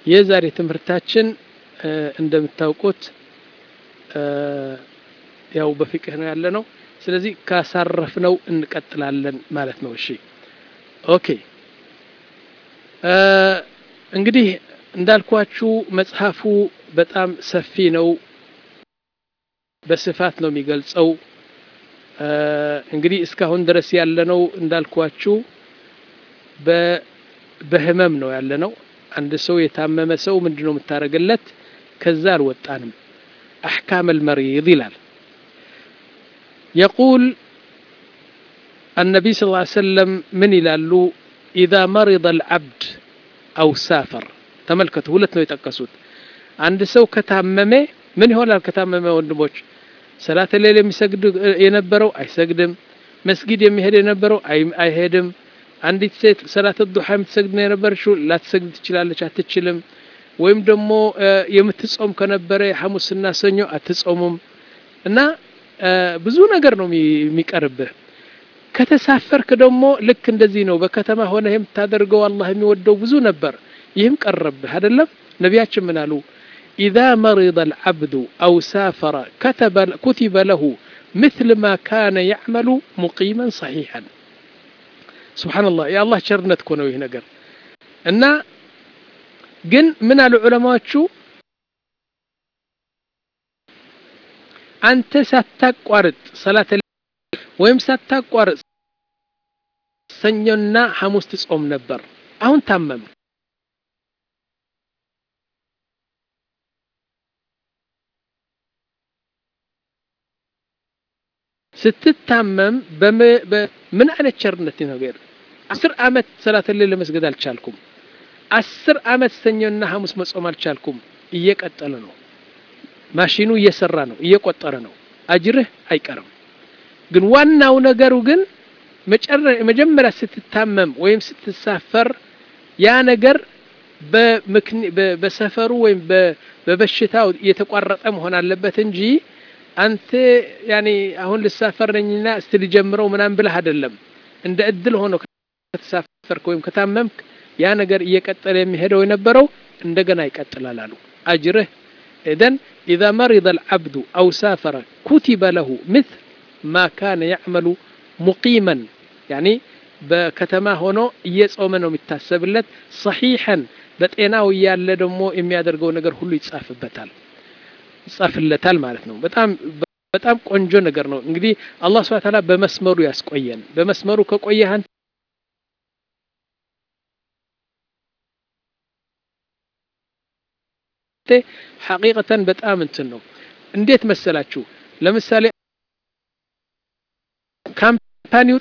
የዛሬ ትምህርታችን እንደምታውቁት ያው በፊቅህ ነው ያለ ነው። ስለዚህ ካሳረፍነው እንቀጥላለን ማለት ነው። እሺ ኦኬ። እንግዲህ እንዳልኳችሁ መጽሐፉ በጣም ሰፊ ነው፣ በስፋት ነው የሚገልጸው። እንግዲህ እስካሁን ድረስ ያለነው እንዳልኳችሁ በህመም ነው ያለነው። አንድ ሰው የታመመ ሰው ምንድን ነው የምታደርግለት? ከዛ አልወጣንም። አሕካም አልመሪድ ይላል። የቁል አነቢይ ስ ሰለም ምን ይላሉ? ኢዛ መሪض አልዓብድ አው ሳፈር። ተመልከቱ፣ ሁለት ነው የጠቀሱት። አንድ ሰው ከታመመ ምን ይሆናል? ከታመመ ወንድሞች ሰላተ ሌል የሚሰግድ የነበረው አይሰግድም። መስጊድ የሚሄድ የነበረው አይሄድም። አንዲት ሴት ሰላት ዱሓ የምትሰግድ ነው የነበረችው ላትሰግድ ትችላለች፣ አትችልም። ወይም ደግሞ የምትጾም ከነበረ ሐሙስና ሰኞ አትጾሙም። እና ብዙ ነገር ነው የሚቀርብህ። ከተሳፈርክ ደግሞ ልክ እንደዚህ ነው። በከተማ ሆነ የምታደርገው አላህ የሚወደው ብዙ ነበር። ይህም ቀረብህ አይደለም። ነቢያችን ምን አሉ? ኢዛ መሪض አልዓብዱ አው ሳፈረ ኩቲበ ለሁ ምትል ማ ካነ ያዕመሉ ሙቂመን ሰሒሐን። ሱብሓነላህ የአላህ ቸርነት እኮ ነው ይህ ነገር እና ግን ምን አሉ ዑለማዎቹ አንተ ሳታቋርጥ ሰላተ ወይም ሳታቋርጥ ሰኞና ሐሙስ ትጾም ነበር። አሁን ታመም ስትታመም ምን አይነት ቸርነት ነገር አስር ዓመት ሰላተ ሌል ለመስገድ አልቻልኩም። አስር ዓመት ሰኞና ሐሙስ መጾም አልቻልኩም። እየቀጠለ ነው። ማሽኑ እየሰራ ነው፣ እየቆጠረ ነው። አጅርህ አይቀርም። ግን ዋናው ነገሩ ግን መጀመሪያ ስትታመም ወይም ስትሳፈር ያ ነገር በሰፈሩ ወይም በበሽታው የተቋረጠ መሆን አለበት እንጂ አንተ ያኔ አሁን ልሳፈር ነኝና እስቲ ልጀምረው ምናምን ብለህ አይደለም። እንደ እድል ሆኖ ከተሳፈርክ ወይም ከታመምክ ያ ነገር እየቀጠለ የሚሄደው የነበረው እንደገና ይቀጥላል አሉ። አጅርህ ኢዘን ኢዛ መሪض አልዓብዱ አው ሳፈረ ኩቲበ ለሁ ምትል ማ ካነ ያዕመሉ ሙቂመን ያኒ በከተማ ሆኖ እየጾመ ነው የሚታሰብለት። ሰሒሐን በጤናው እያለ ደግሞ የሚያደርገው ነገር ሁሉ ይጻፍበታል ይጻፍለታል ማለት ነው። በጣም በጣም ቆንጆ ነገር ነው። እንግዲህ አላህ ሱብሓነሁ ወተዓላ በመስመሩ ያስቆየን። በመስመሩ ከቆየህ አንተ ሐቂቀተን በጣም እንትን ነው። እንዴት መሰላችሁ? ለምሳሌ ካምፓኒው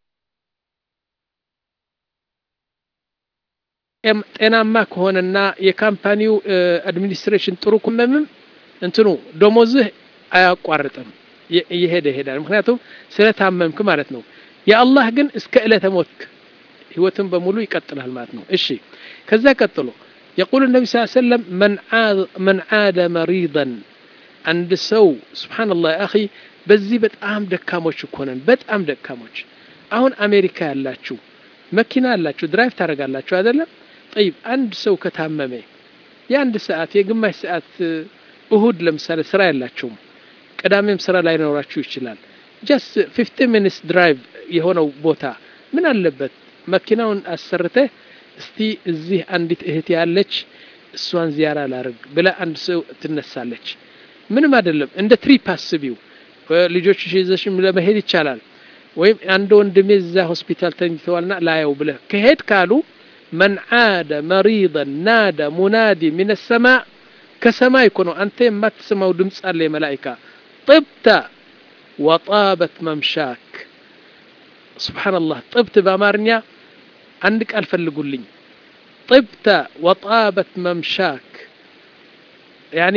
ጤናማ ከሆነና የካምፓኒው አድሚኒስትሬሽን ጥሩ ከመምም እንትኑ ደሞዝህ አያቋርጥም፣ እየሄደ ይሄዳል። ምክንያቱም ስለታመምክ ማለት ነው። የአላህ ግን እስከ ዕለተ ሞትክ ህይወትን በሙሉ ይቀጥላል ማለት ነው። እሺ ከዛ ቀጥሎ የቁል ነቢ ስ ሰለም መን ዓደ መሪضን አንድ ሰው ስብሓንላህ አኺ በዚህ በጣም ደካሞች እኮ ነን፣ በጣም ደካሞች። አሁን አሜሪካ ያላችሁ መኪና ያላችሁ ድራይቭ ታደርጋላችሁ አይደለም? ጠይብ አንድ ሰው ከታመመ የአንድ ሰዓት የግማሽ ሰዓት እሁድ ለምሳሌ ስራ የላቸውም፣ ቅዳሜም ስራ ላይኖራችሁ ይችላል። ጀስት ፊፍቲ ሚኒትስ ድራይቭ የሆነው ቦታ ምን አለበት መኪናውን አሰርተህ እስቲ እዚህ አንዲት እህት ያለች እሷን ዚያራ ላርግ ብላ አንድ ሰው ትነሳለች። ምንም አይደለም። እንደ ትሪፕ አስቢው። ልጆች ይዘሽም ለመሄድ ይቻላል። ወይም አንድ ወንድሜ እዛ ሆስፒታል ተኝተዋልና ላየው ብለህ ከሄድ ካሉ መን ዓደ መሪضን ናደ ሙናዲ ሚን ሰማ ከሰማይ እኮ ነው። አንተ የማትሰማው ድምፅ አለ የመላኢካ ጥብተ ወጣበት መምሻክ ሱብሓነላህ። ጥብት በአማርኛ አንድ ቃል ፈልጉልኝ። ጥብተ ወጣበት መምሻክ ያኒ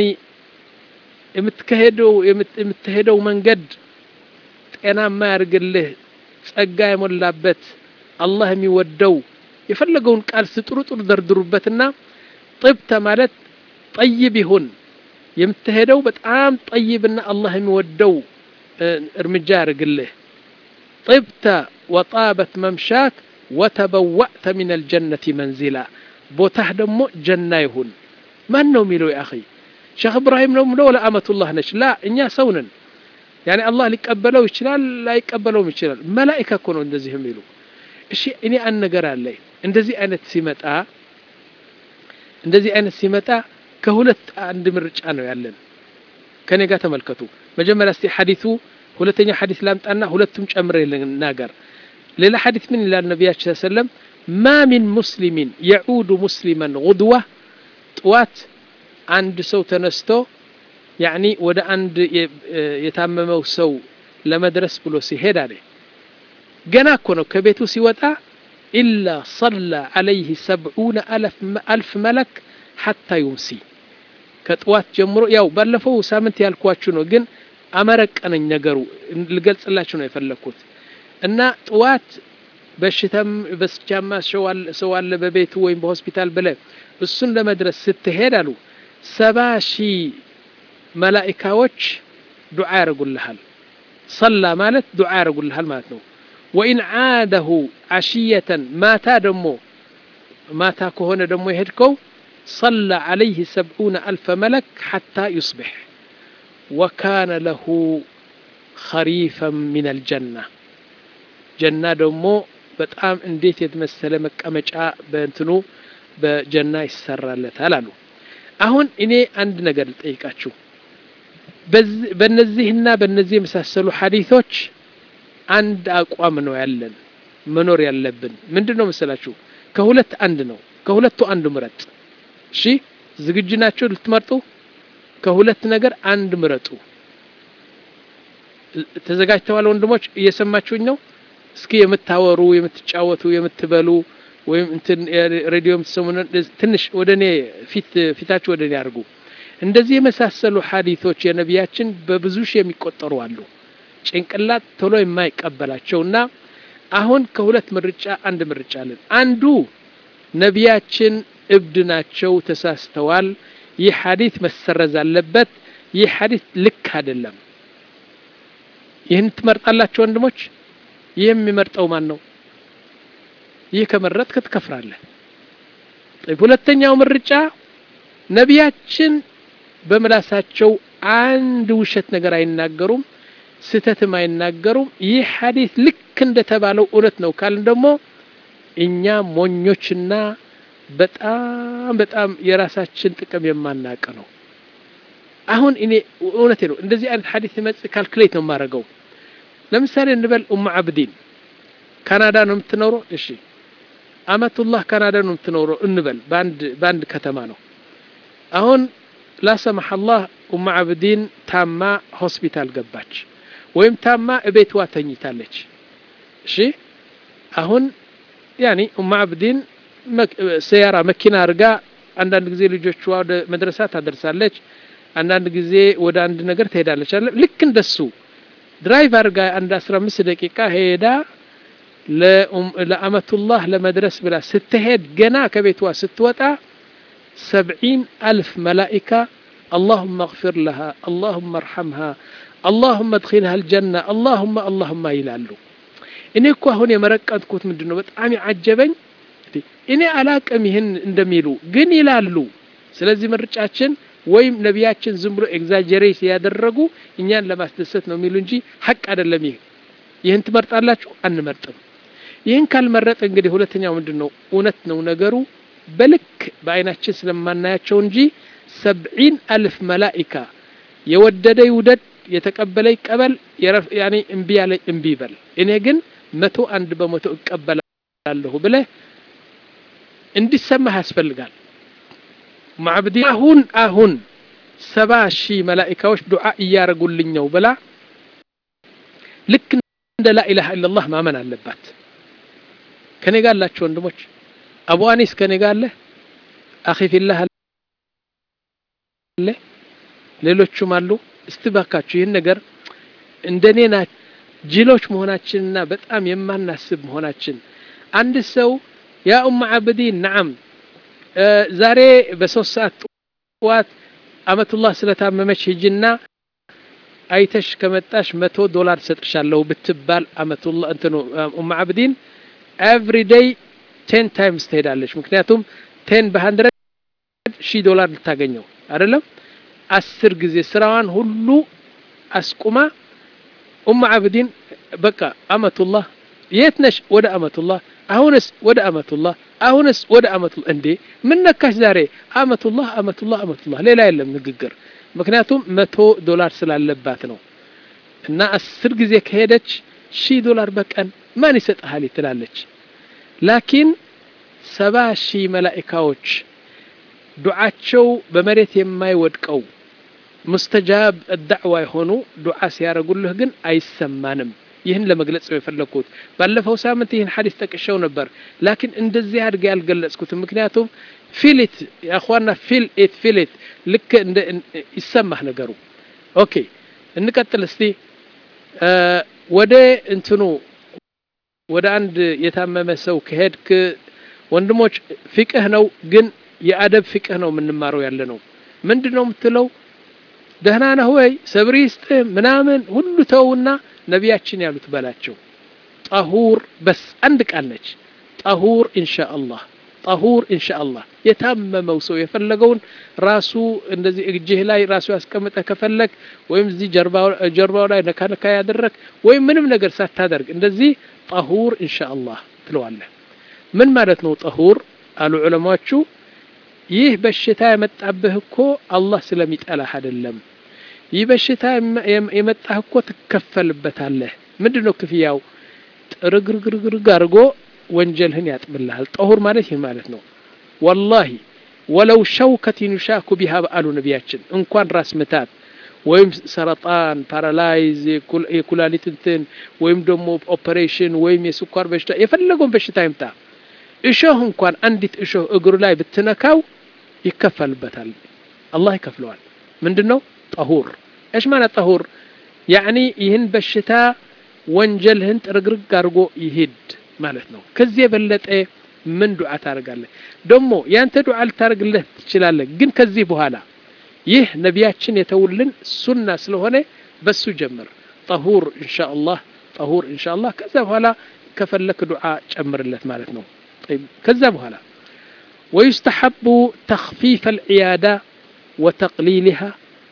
የምትሄደው መንገድ ጤናማ ያርግልህ፣ ጸጋ የሞላበት አላህ የሚወደው የፈለገውን ቃል ስጥሩጥሩ ደርድሩበትና ጥብተ ማለት ጠይብ ይሁን የምትሄደው በጣም ጠይብና አላህ የሚወደው እርምጃ ያርግልህ። ጥብተ ወጣበት መምሻክ ወተበዋእተ ሚን አልጀነቲ መንዚላ ቦታህ ደግሞ ጀና ይሁን ማን ነው የሚለው ያ አኺ ሼክ እብራሂም ነው ምለው ለአመቱላህ ነች ላ እኛ ሰው ነን ያኔ አላህ ሊቀበለው ይችላል ላይቀበለውም ይችላል መላኢካ እኮ ነው እንደዚህ የሚሉ እሺ እኔ አንድ ነገር አለ እንደዚህ አይነት ሲመጣ እንደዚህ አይነት ሲመጣ ከሁለት አንድ ምርጫ ነው ያለን ከኔ ጋር ተመልከቱ መጀመሪያ እስቲ ሐዲሱ ሁለተኛ ሐዲስ ላምጣና ሁለቱም ጨምሬ ልናገር ሌላ ሐዲስ ምን ይላል ነቢያችን ሰለም ማ ሚን ሙስሊሚን የዑዱ ሙስሊመን ጉድዋ ጥዋት አንድ ሰው ተነስቶ ያኒ ወደ አንድ የታመመው ሰው ለመድረስ ብሎ ሲሄድ አለ ገና እኮ ነው ከቤቱ ሲወጣ ኢላ ሰላ ዓለይህ ሰብዑነ አልፍ መለክ ሐታ ዩምሲ ከጥዋት ጀምሮ ያው ባለፈው ሳምንት ያልኳችሁ ነው ግን አመረቀነኝ ነገሩ ልገልጽላችሁ ነው የፈለግኩት እና ጥዋት በሽታም በስቻማ ሰው አለ በቤቱ ወይም በሆስፒታል ብለ እሱን ለመድረስ ስትሄድ አሉ ሰባ ሺህ መላኢካዎች ዱዓ ያደርጉልሃል ሰላ ማለት ዱዓ ያደርጉልሃል ማለት ነው ወኢን ዓደሁ ዓሽየተን ማታ ደሞ ማታ ከሆነ ደሞ የሄድከው ሰላ ዓለይህ ሰብዑነ አልፈ መለክ ሓታ ዩስቢሕ ወካነ ለሁ ኸሪፈን ምን አልጀና ጀና ደግሞ በጣም እንዴት የተመሰለ መቀመጫ በእንትኑ በጀና ይሰራለታል አሉ አሁን እኔ አንድ ነገር ልጠይቃችሁ በነዚህና በነዚህ የመሳሰሉ ሐዲቶች አንድ አቋም ነው ያለን መኖር ያለብን ምንድን ነው መሰላችሁ ከሁለት አንድ ነው ከሁለቱ አንዱ ምረጥ እሺ ዝግጁ ናቸው ልትመርጡ ከሁለት ነገር አንድ ምረጡ ተዘጋጅተዋል ወንድሞች እየሰማችሁኝ ነው እስኪ የምታወሩ የምትጫወቱ የምትበሉ ወይም እንትን ሬዲዮ የምትሰሙ ትንሽ ወደ እኔ ፊት ፊታችሁ ወደ እኔ አድርጉ እንደዚህ የመሳሰሉ ሐዲቶች የነቢያችን በብዙ ሺህ የሚቆጠሩ አሉ ጭንቅላት ቶሎ የማይቀበላቸውና አሁን ከሁለት ምርጫ አንድ ምርጫ አለን አንዱ ነቢያችን እብድ ናቸው ተሳስተዋል ይህ ሐዲት መሰረዝ አለበት ይህ ሐዲት ልክ አይደለም ይህን ትመርጣላችሁ ወንድሞች ይህ የሚመርጠው ማን ነው ይህ ከመረጥክ ትከፍራለህ ሁለተኛው ምርጫ ነቢያችን በምላሳቸው አንድ ውሸት ነገር አይናገሩም ስተትም አይናገሩም ይህ ሐዲስ ልክ እንደተባለው እውነት ነው ካልን ደግሞ እኛ ሞኞችና በጣም በጣም የራሳችን ጥቅም የማናቅ ነው አሁን እኔ እውነቴ ነው እንደዚህ አይነት ሐዲስ መጽ ካልኩሌት ነው የማደርገው ለምሳሌ እንበል ኡም አብዲን ካናዳ ነው የምትኖረው እሺ አመቱላህ ካናዳ ነው የምትኖረው እንበል በአንድ በአንድ ከተማ ነው አሁን ላሰማህ አላህ ኡም አብዲን ታማ ሆስፒታል ገባች ወይም ታማ እቤትዋ ተኝታለች እሺ አሁን ያኒ ኡም አብዲን ሰያራ መኪና አድርጋ አንዳንድ ጊዜ ልጆቿ ወደ መድረሳ ታደርሳለች አንዳንድ ጊዜ ወደ አንድ ነገር ትሄዳለች አለ ልክ እንደሱ ድራይቭ አድርጋ አንድ 15 ደቂቃ ሄዳ ለአመቱላህ ለመድረስ ብላ ስትሄድ ገና ከቤቷ ስትወጣ ሰብዒን አልፍ መላኢካ اللهم اغفر لها اللهم ارحمها اللهم ادخلها الجنة اللهم اللهم ይላሉ እኔ እኮ አሁን የመረቀጥኩት ምንድን ነው በጣም ያዓጀበኝ እኔ አላቅም ይህን እንደሚሉ ግን ይላሉ ስለዚህ ምርጫችን ወይም ነቢያችን ዝም ብሎ ኤግዛጀሬት ያደረጉ እኛን ለማስደሰት ነው የሚሉ እንጂ ሀቅ አይደለም ይህ ይህን ትመርጣላችሁ አንመርጥም ይህን ካልመረጥ እንግዲህ ሁለተኛው ምንድን ነው እውነት ነው ነገሩ በልክ በአይናችን ስለማናያቸው እንጂ ሰብዒን አልፍ መላኢካ የወደደ ይውደድ የተቀበለ ይቀበል ያኔ እምቢ ያለ እምቢ ይበል እኔ ግን መቶ አንድ በመቶ እቀበላለሁ ብለህ እንዲሰማህ ያስፈልጋል ማዕብዲ አሁን አሁን ሰባ ሺህ መላኢካዎች ዱዓ እያረጉልኝ ነው ብላ ልክ እንደ ላኢላሃ ኢላላህ ማመን አለባት ከኔ ጋር አላችሁ ወንድሞች አቡ አኒስ ከኔ ጋር አለ አኺ ፊላህ አለ ሌሎቹም አሉ እስቲ ባካችሁ ይህን ነገር እንደኔ ና ጅሎች መሆናችንና በጣም የማናስብ መሆናችን አንድ ሰው ያ ኡም አብዲን ነዓም ዛሬ በሶስት ሰዓት ጠዋት አመቱላህ ስለታመመች ሂጅና አይተሽ ከመጣሽ መቶ ዶላር ሰጥሻለሁ ብትባል አመቱላህ እንትኑ ኡም አብዲን ኤቭሪ ዴይ ቴን ታይምስ ትሄዳለች ምክንያቱም ቴን በሀንድረድ ሺህ ዶላር ልታገኘው አይደለም አስር ጊዜ ስራዋን ሁሉ አስቁማ ኡም አብዲን በቃ አመቱላህ የት ነሽ ወደ አመቱላህ አሁንስ ወደ አመቱላህ አሁንስ ወደ አመቱላህ እንዴ ምን ነካሽ ዛሬ አመቱላህ አመቱላህ አመቱላህ ሌላ የለም ንግግር ምክንያቱም መቶ ዶላር ስላለባት ነው እና አስር ጊዜ ከሄደች ሺህ ዶላር በቀን ማን ይሰጥሃል ትላለች ላኪን ሰባ ሺህ መላኢካዎች ዱዓቸው በመሬት የማይወድቀው ሙስተጃብ ዳዕዋ የሆኑ ዱዓ ሲያደርጉልህ ግን አይሰማንም ይህን ለመግለጽ ነው የፈለግኩት ባለፈው ሳምንት ይህን ሐዲስ ጠቅሸው ነበር ላኪን እንደዚህ አድርጌ ያልገለጽኩትም ምክንያቱም ፊሊት ያኳና ፊል ኢት ፊሊት ልክ እንደ ይሰማህ ነገሩ ኦኬ እንቀጥል እስቲ ወደ እንትኑ ወደ አንድ የታመመ ሰው ከሄድክ ወንድሞች ፊቅህ ነው ግን የአደብ ፊቅህ ነው የምንማረው ያለ ነው ምንድን ነው የምትለው ደህና ነህ ወይ ሰብሪ ይስጥህ ምናምን ሁሉ ተውና ነቢያችን ያሉት በላቸው ጠሁር በስ አንድ ቃል ነች ጠሁር ኢንሻ አላህ ጠሁር ኢንሻ አላህ የታመመው ሰው የፈለገውን ራሱ እንደዚህ እጅህ ላይ ራሱ ያስቀምጠ ከፈለግ ወይም እዚህ ጀርባው ላይ ነካ ነካ ያደረግ ወይም ምንም ነገር ሳታደርግ እንደዚህ ጠሁር ኢንሻ አላህ ትለዋለህ ምን ማለት ነው ጠሁር አሉ ዑለማዎቹ ይህ በሽታ የመጣብህ እኮ አላህ ስለሚጠላህ አይደለም ይህ በሽታ የመጣህ እኮ ትከፈልበታለህ ምንድን ነው ክፍያው ጥርግርግርግርግ አድርጎ ወንጀልህን ያጥብልሃል ጠሁር ማለት ይህ ማለት ነው ወላሂ ወለው ሸውከትን ዩሻኩ ቢሃ አሉ ነቢያችን እንኳን ራስ ምታት ወይም ሰረጣን ፓራላይዝ የኩላሊት እንትን ወይም ደግሞ ኦፐሬሽን ወይም የስኳር በሽታ የፈለገውን በሽታ ይምጣ እሾህ እንኳን አንዲት እሾህ እግሩ ላይ ብትነካው ይከፈልበታል አላህ ይከፍለዋል ምንድን ነው ጠሁር እሽ ማለት ጠሁር ያዕኒ ይህን በሽታ ወንጀልህን ጥርግርግ አድርጎ ይሂድ ማለት ነው ከዚህ የበለጠ ምን ዱዓ ታደርጋለህ ደግሞ ያንተ ዱዓ ልታደርግልህ ትችላለህ ግን ከዚህ በኋላ ይህ ነቢያችን የተውልን ሱና ስለሆነ በሱ ጀምር ጠሁር እንሻ አላህ ጠሁር እንሻ አላህ ከዛ በኋላ ከፈለክ ዱዓ ጨምርለት ማለት ነው كذا بهلا ويستحب تخفيف العيادة وتقليلها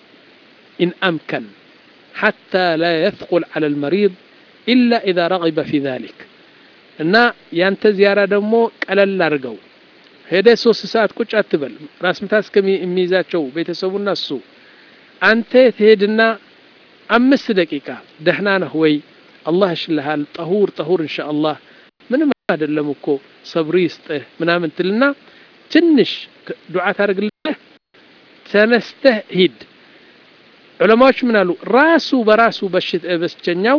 إن أمكن حتى لا يثقل على المريض إلا إذا رغب في ذلك እና ያንተ ዚያራ ደግሞ ቀለል አድርገው ሄደ ሶስት ሰዓት ቁጭ አትበል ራስ ምታት እስከሚይዛቸው ቤተሰቡና እሱ አንተ ትሄድና አምስት ደቂቃ ደህና ነህ ወይ አላህ ይሽልሃል ጠሁር ጠሁር እንሻ አላህ ምንም አይደለም እኮ ሰብሪ ይስጥህ ምናምን ትልና ትንሽ ዱዓ ታደርግልህ ተነስተህ ሂድ ዑለማዎች ምን አሉ ራሱ በራሱ በሽተኛው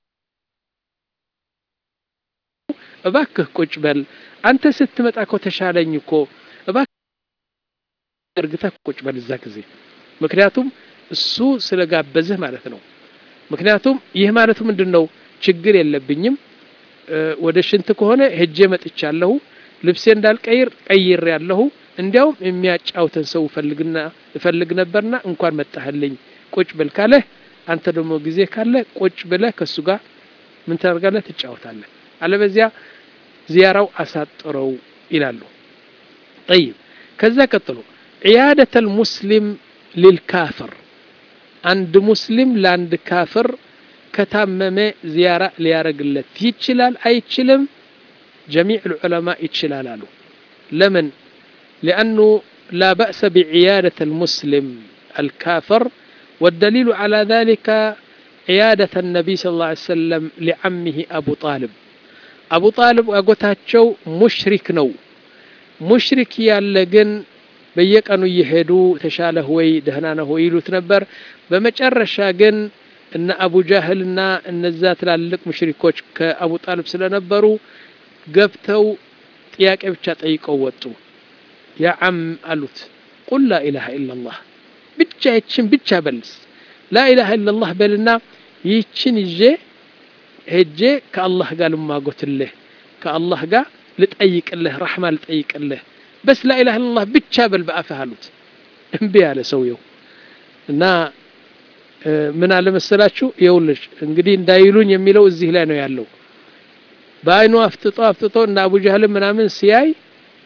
እባክህ ቁጭ በል አንተ ስትመጣ እኮ ተሻለኝ እኮ እባክህ እርግተህ ቁጭ በል እዛ ጊዜ ምክንያቱም እሱ ስለጋበዝህ ማለት ነው ምክንያቱም ይህ ማለቱ ምንድን ነው ችግር የለብኝም ወደ ሽንት ከሆነ ሄጄ መጥቻለሁ ልብሴ እንዳልቀይር ቀይር ያለሁ እንዲያውም የሚያጫውተን ሰው እፈልግና እፈልግ ነበርና እንኳን መጣህልኝ ቁጭ ብል ካለህ አንተ ደግሞ ጊዜ ካለ ቁጭ ብለህ ከእሱ ጋር ምን ታደርጋለህ ትጫወታለህ አለበዚያ ዚያራው አሳጥረው ይላሉ ጠይብ ከዛ ቀጥሎ ዕያደተ ልሙስሊም ሊልካፍር አንድ ሙስሊም ለአንድ ካፍር ከታመመ ዚያራ ሊያረግለት ይችላል አይችልም ጀሚዕ ልዑለማ ይችላል አሉ ለምን ሊአኑ ላ በእሰ ቢዕያደة المسلم الكافر والدليل على ذلك عيادة النبي صلى الله عليه وسلم لعمه أبو طالب أبو طالب أقوتاتشو مشرك نو مشرك يالجن በየቀኑ እየሄዱ ተሻለህ ወይ ደህና ነህ ወይ ይሉት ነበር በመጨረሻ ግን እነ አቡ ጃህልና እነዛ ትላልቅ ሙሽሪኮች ከአቡ ጣልብ ስለነበሩ ገብተው ጥያቄ ብቻ ጠይቀው ወጡ ያ ዓም አሉት ቁል ላኢላሃ ኢላላህ ብቻ ይችን ብቻ በልስ ላኢላሃ ኢላላህ በልና ይችን ይዤ ሄጄ ከአላህ ጋር ልማጎትልህ ከአላህ ጋር ልጠይቅልህ ረሕማ ልጠይቅልህ በስ ላኢላሃ ኢላላህ ብቻ በል በአፍህ አሉት እምቢ ያለ ሰውየው እና ምን አለ መሰላችሁ ይኸውልሽ እንግዲህ እንዳይሉኝ የሚለው እዚህ ላይ ነው ያለው በአይኑ አፍጥጦ አፍጥጦ እና አቡ ጃህል ምናምን ሲያይ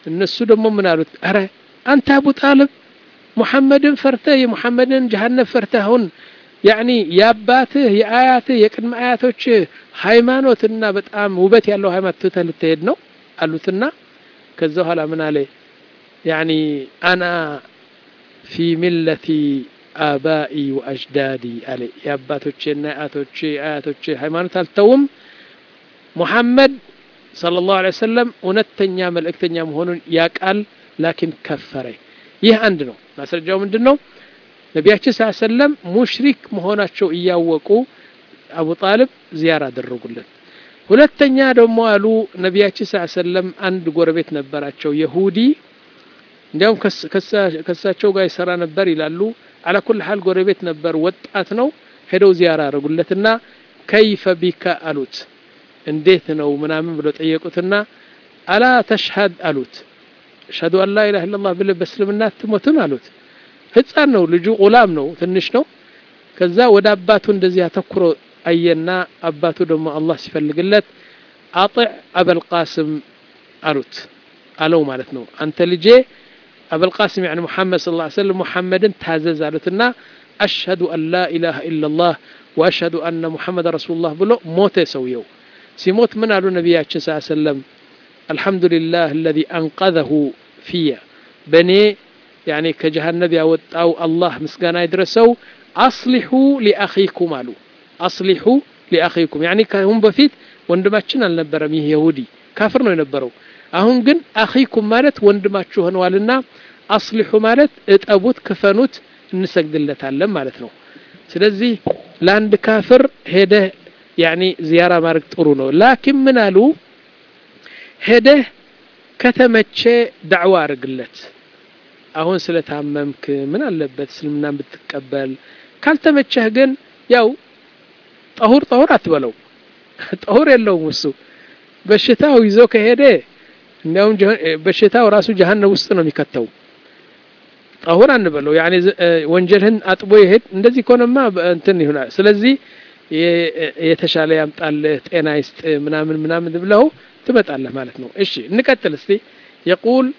እነሱ ደግሞ ምን አሉት? አረ አንተ አቡ ጣልብ ሙሐመድን ፈርተህ የሙሐመድን ጀሃነም ፈርተህ አሁን ያኒ የአባትህ የአያትህ የቅድመ አያቶችህ ሃይማኖትና በጣም ውበት ያለው ሃይማኖት ትተህ ልትሄድ ነው አሉትና ከዛ በኋላ ምን አለ ያኒ አና ፊ ሚለቲ አባኢ ወአጅዳዲ አለ የአባቶቼና የአያቶቼ አያቶቼ ሃይማኖት አልተውም ሙሐመድ ሰለላሁ ዐለይሂ ወሰለም እውነተኛ መልእክተኛ መሆኑን ያቃል ላኪን ከፈረ ይህ አንድ ነው ማስረጃው ምንድን ነው ነቢያችን ስ ሰለም ሙሽሪክ መሆናቸው እያወቁ አቡ ጣልብ ዚያራ አደረጉለት ሁለተኛ ደግሞ አሉ ነቢያችን ስ ሰለም አንድ ጎረቤት ነበራቸው የሁዲ እንዲያውም ከሳቸው ጋር ይሰራ ነበር ይላሉ አላኩል ሀል ጎረቤት ነበር ወጣት ነው ሄደው ዚያራ አደረጉለትና ከይፈ ቢካ አሉት እንዴት ነው ምናምን ብሎ ጠየቁትና አላ ተሽሀድ አሉት አሽሀዱ አን ላ ኢላሀ ኢለላህ ብለህ በእስልምና አትሞትም አሉት ህፃን ነው ልጁ ቁላም ነው ትንሽ ነው ከዛ ወደ አባቱ እንደዚህ አተኩሮ አየና አባቱ ደግሞ አላህ ሲፈልግለት አጢዕ አበልቃስም አሉት አለው ማለት ነው አንተ ልጄ አበልቃስም ያኒ ሙሐመድ ስ ሰለም ሙሐመድን ታዘዝ አሉትና አሽሀዱ አን ላ ኢላሀ ኢላላህ ወአሽሀዱ አነ ሙሐመድ ረሱሉላህ ብሎ ሞተ ሰውየው ሲሞት ምን አሉ ነቢያችን ስ ሰለም አልሐምዱሊላህ አለዚ አንቀዘሁ ፊየ በእኔ ያኔ ከጀሃነብ ያወጣው አላህ ምስጋና ይድረሰው አስሊሑ ሊአኺኩም አሉ አስሊሑ ሊአኺኩም ያኒ ከሁን በፊት ወንድማችን አልነበረም ይህ የሁዲ ካፍር ነው የነበረው አሁን ግን አኺኩም ማለት ወንድማችሁ ሆነዋልና አስሊሑ ማለት እጠቡት ክፈኑት እንሰግድለታለን ማለት ነው ስለዚህ ለአንድ ካፍር ሄደህ ያኒ ዚያራ ማድረግ ጥሩ ነው ላኪን ምን አሉ ሄደህ ከተመቼ ዳዕዋ አድርግለት አሁን ስለታመምክ ምን አለበት እስልምናን ብትቀበል ካልተመቸህ ግን ያው ጠሁር ጠሁር አትበለው ጠሁር የለውም እሱ በሽታው ይዞ ከሄደ እንዲያውም በሽታው ራሱ ጀሀነም ውስጥ ነው የሚከተው ጠሁር አንበለው ያኔ ወንጀልህን አጥቦ ይሄድ እንደዚህ ከሆነማ እንትን ይሆናል ስለዚህ የተሻለ ያምጣልህ ጤና ይስጥ ምናምን ምናምን ብለው ትመጣለህ ማለት ነው እሺ እንቀጥል እስቲ የቁል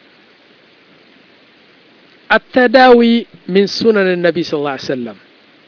አተዳዊ ሚን ሱነን ነቢ ስ ላ ሰለም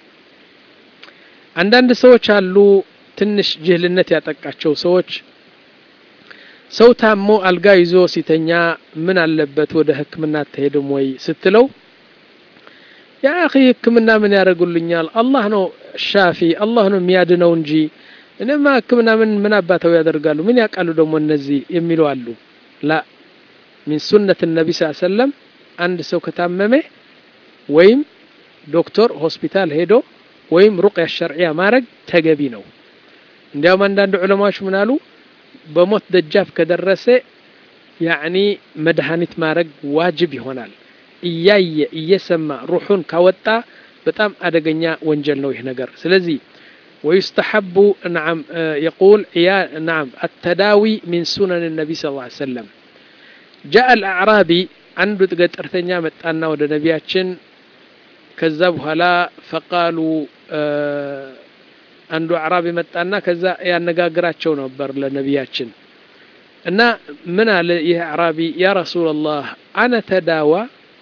አንዳንድ ሰዎች አሉ ትንሽ ጅህልነት ያጠቃቸው ሰዎች ሰው ታሞ አልጋ ይዞ ሲተኛ ምን አለበት ወደ ህክምና አትሄድም ወይ ስትለው ያ አኺ ህክምና ምን ያደርጉልኛል አላህ ነው ሻፊ አላህ ነው የሚያድነው እንጂ እኔማ ህክምና ምን ምን አባተው ያደርጋሉ ምን ያውቃሉ ደግሞ እነዚህ የሚሉ አሉ ላ ሚን ሱነት ነቢ ስ ሰለም አንድ ሰው ከታመመ ወይም ዶክተር ሆስፒታል ሄዶ ወይም ሩቅያ ሸርዕያ ማድረግ ተገቢ ነው እንዲያውም አንዳንድ ዑለማዎች ምን አሉ በሞት ደጃፍ ከደረሰ ያዕኒ መድኃኒት ማድረግ ዋጅብ ይሆናል እያየ እየሰማ ሩሑን ካወጣ በጣም አደገኛ ወንጀል ነው ይህ ነገር ስለዚህ ويستحب نعم يقول يا نعم التداوي من سنن النبي صلى الله عليه وسلم جاء الأعرابي አንዱ ገጠርተኛ መጣና ወደ ነቢያችን ከዛ በኋላ ፈቃሉ አንዱ አዕራቢ መጣና ከዛ ያነጋግራቸው ነበር ለነቢያችን እና ምን አለ ይህ አዕራቢ ያ ረሱላላህ አነ ተዳዋ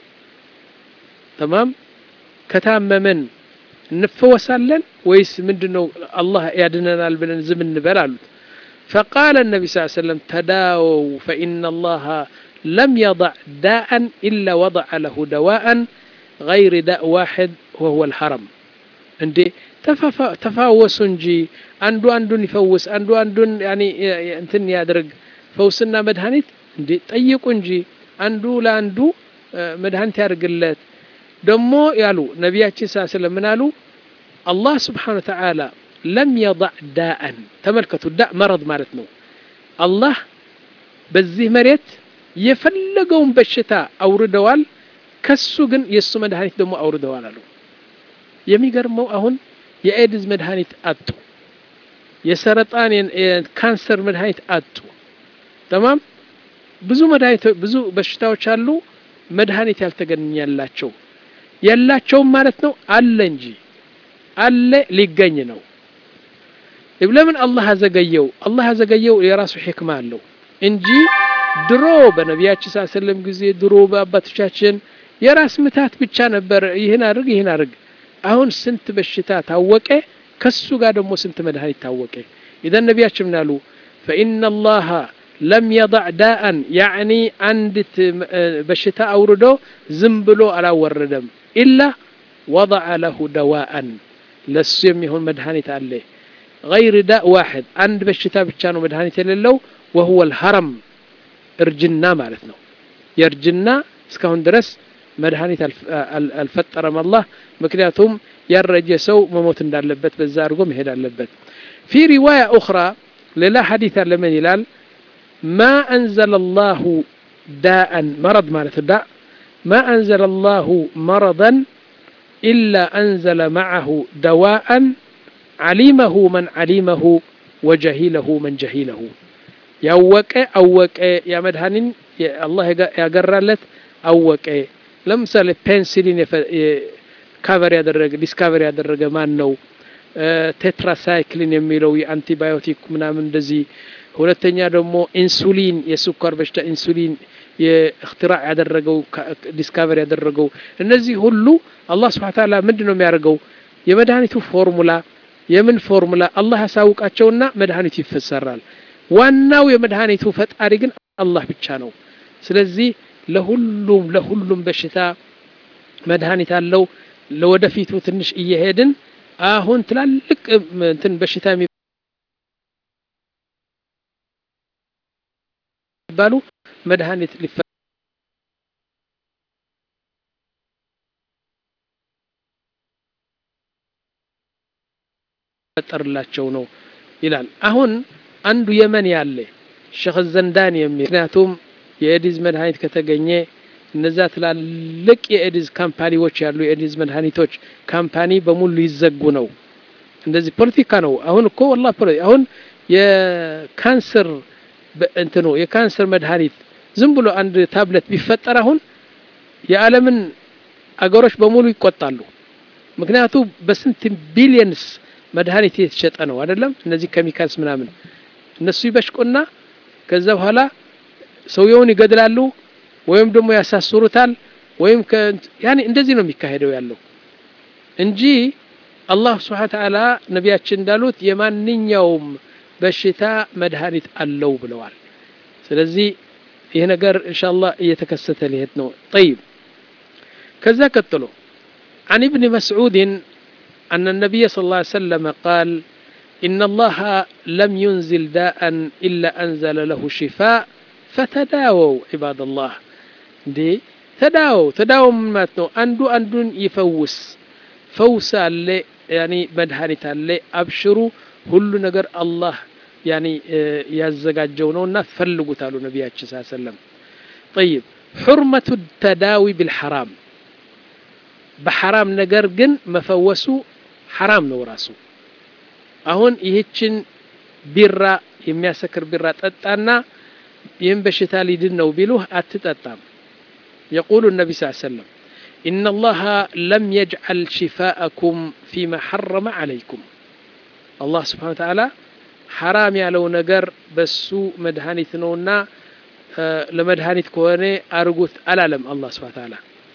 ተማም ከታመመን እንፈወሳለን ወይስ ምንድን ነው አላህ ያድነናል ብለን ዝም እንበል አሉት فقال النبي صلى الله عليه وسلم تداووا فإن الله لم يضع داء إلا وضع له دواء غير داء واحد وهو الحرم እንዴ ተፋወሱ እንጂ አንዱ አንዱን ይፈውስ አንዱ አንዱን ያኒ እንትን ያድርግ ፈውስና መድኃኒት እንዴ ጠይቁ እንጂ አንዱ ለአንዱ መድኃኒት ያድርግለት ደግሞ ያሉ ነቢያችን ሳ ስለምን አሉ አላህ ስብሓን ተዓላ ለም የضዕ ዳአን ተመልከቱ ዳ መረድ ማለት ነው አላህ በዚህ መሬት የፈለገውን በሽታ አውርደዋል ከሱ ግን የእሱ መድኃኒት ደግሞ አውርደዋል አሉ የሚገርመው አሁን የኤድዝ መድኃኒት አጡ የሰረጣን የካንሰር መድኃኒት አጡ ተማም ብዙ መድኃኒት ብዙ በሽታዎች አሉ መድኃኒት ያልተገኘላቸው የላቸውም ማለት ነው አለ እንጂ አለ ሊገኝ ነው ለምን አላህ አዘገየው አላህ አዘገየው የራሱ ሕክማ አለው እንጂ ድሮ በነቢያችን ስ ሰለም ጊዜ ድሮ በአባቶቻችን የራስ ምታት ብቻ ነበር። ይህን አድርግ ይህን አድርግ። አሁን ስንት በሽታ ታወቀ፣ ከሱ ጋር ደግሞ ስንት መድኃኒት ታወቀ። ኢዘን ነቢያችን ምን አሉ? ፈኢነ ላሀ ለም የضዕ ዳአን ያዕኒ አንዲት በሽታ አውርዶ ዝም ብሎ አላወረደም። ኢላ ወضዐ ለሁ ደዋአን ለሱ የሚሆን መድኃኒት አለ። ገይር ዳእ ዋሕድ አንድ በሽታ ብቻ ነው መድኃኒት የሌለው ወሁወ ልሀረም እርጅና ማለት ነው። የእርጅና እስካሁን ድረስ መድኃኒት አልፈጠረም አላህ። ምክንያቱም ያረጀ ሰው መሞት እንዳለበት በዛ አድርጎ መሄድ አለበት። ፊ ሪዋያ ኡኽራ ሌላ ሐዲት አለ ምን ይላል? ማ አንዘለ ላሁ ዳአን መረድ ማለት ዳ ማ አንዘለ ላሁ መረضን ኢላ አንዘለ መዓሁ ደዋአን ዓሊመሁ መን ዓሊመሁ ወጀሂለሁ መን ጀሂለሁ ያወቀ አወቀ ያ መድኃኒን አላህ ያገራለት አወቀ። ለምሳሌ ፔንሲሊን ካቨር ያደረገ ዲስካቨር ያደረገ ማን ነው? ቴትራሳይክሊን የሚለው የአንቲባዮቲክ ምናምን እንደዚህ። ሁለተኛ ደግሞ ኢንሱሊን የስኳር በሽታ ኢንሱሊን የእክትራዕ ያደረገው ዲስካቨር ያደረገው እነዚህ ሁሉ አላህ ስብሐ ተዓላ ምንድን ነው የሚያደርገው? የመድኃኒቱ ፎርሙላ የምን ፎርሙላ አላህ ያሳውቃቸውና መድኃኒቱ ይፈሰራል። ዋናው የመድኃኒቱ ፈጣሪ ግን አላህ ብቻ ነው። ስለዚህ ለሁሉም ለሁሉም በሽታ መድኃኒት አለው። ለወደፊቱ ትንሽ እየሄድን አሁን ትላልቅ እንትን በሽታ የሚባሉ መድኃኒት ሊፈጠርላቸው ነው ይላል። አሁን አንዱ የመን ያለ ሸኽ ዘንዳን የሚል ምክንያቱም የኤዲዝ መድኃኒት ከተገኘ እነዛ ትላልቅ የኤዲዝ ካምፓኒዎች ያሉ የኤዲዝ መድኃኒቶች ካምፓኒ በሙሉ ሊዘጉ ነው። እንደዚህ ፖለቲካ ነው። አሁን እኮ ወላሂ ፖለቲካ አሁን የካንሰር እንትኑ የካንሰር መድኃኒት ዝም ብሎ አንድ ታብሌት ቢፈጠር አሁን የዓለምን አገሮች በሙሉ ይቆጣሉ። ምክንያቱ በስንት ቢሊየንስ መድኃኒት የተሸጠ ነው አይደለም። እነዚህ ኬሚካልስ ምናምን እነሱ ይበሽቁና ከዛ በኋላ ሰውየውን ይገድላሉ ወይም ደግሞ ያሳስሩታል ወይም ያኔ እንደዚህ ነው የሚካሄደው ያለው እንጂ አላህ ስብሐ ተዓላ ነቢያችን እንዳሉት የማንኛውም በሽታ መድኃኒት አለው ብለዋል። ስለዚህ ይህ ነገር ኢንሻአላህ እየተከሰተ ሊሄድ ነው። ጠይብ ከዛ ቀጥሎ عن ابن مسعود أن النبي صلى الله عليه وسلم قال إن الله لم ينزل داء إلا أنزل له شفاء فتداووا عباد الله እንዴ ተዳው ተዳው ምን ማለት ነው? አንዱ አንዱን ይፈውስ ፈውስ አለ ያኒ መድኃኒት አለ። አብሽሩ ሁሉ ነገር አላህ ያኒ ያዘጋጀው ነውና ፈልጉት አሉ ነቢያችን ስ ሰለም። ጠይብ ሑርመቱ ተዳዊ ብልሐራም በሐራም ነገር ግን መፈወሱ ሐራም ነው ራሱ። አሁን ይህችን ቢራ የሚያሰክር ቢራ ጠጣና ይህም በሽታ ሊድን ነው ቢሉህ አትጠጣም። يقول النبي صلى الله عليه وسلم إن الله لم يجعل شفاءكم فيما حرم عليكم الله سبحانه وتعالى حرام ያለው ነገር በሱ መድኃኒት ነውና ለመድኃኒት ከሆነ አርጉት አላለም አላህ ስብሐ ተዓላ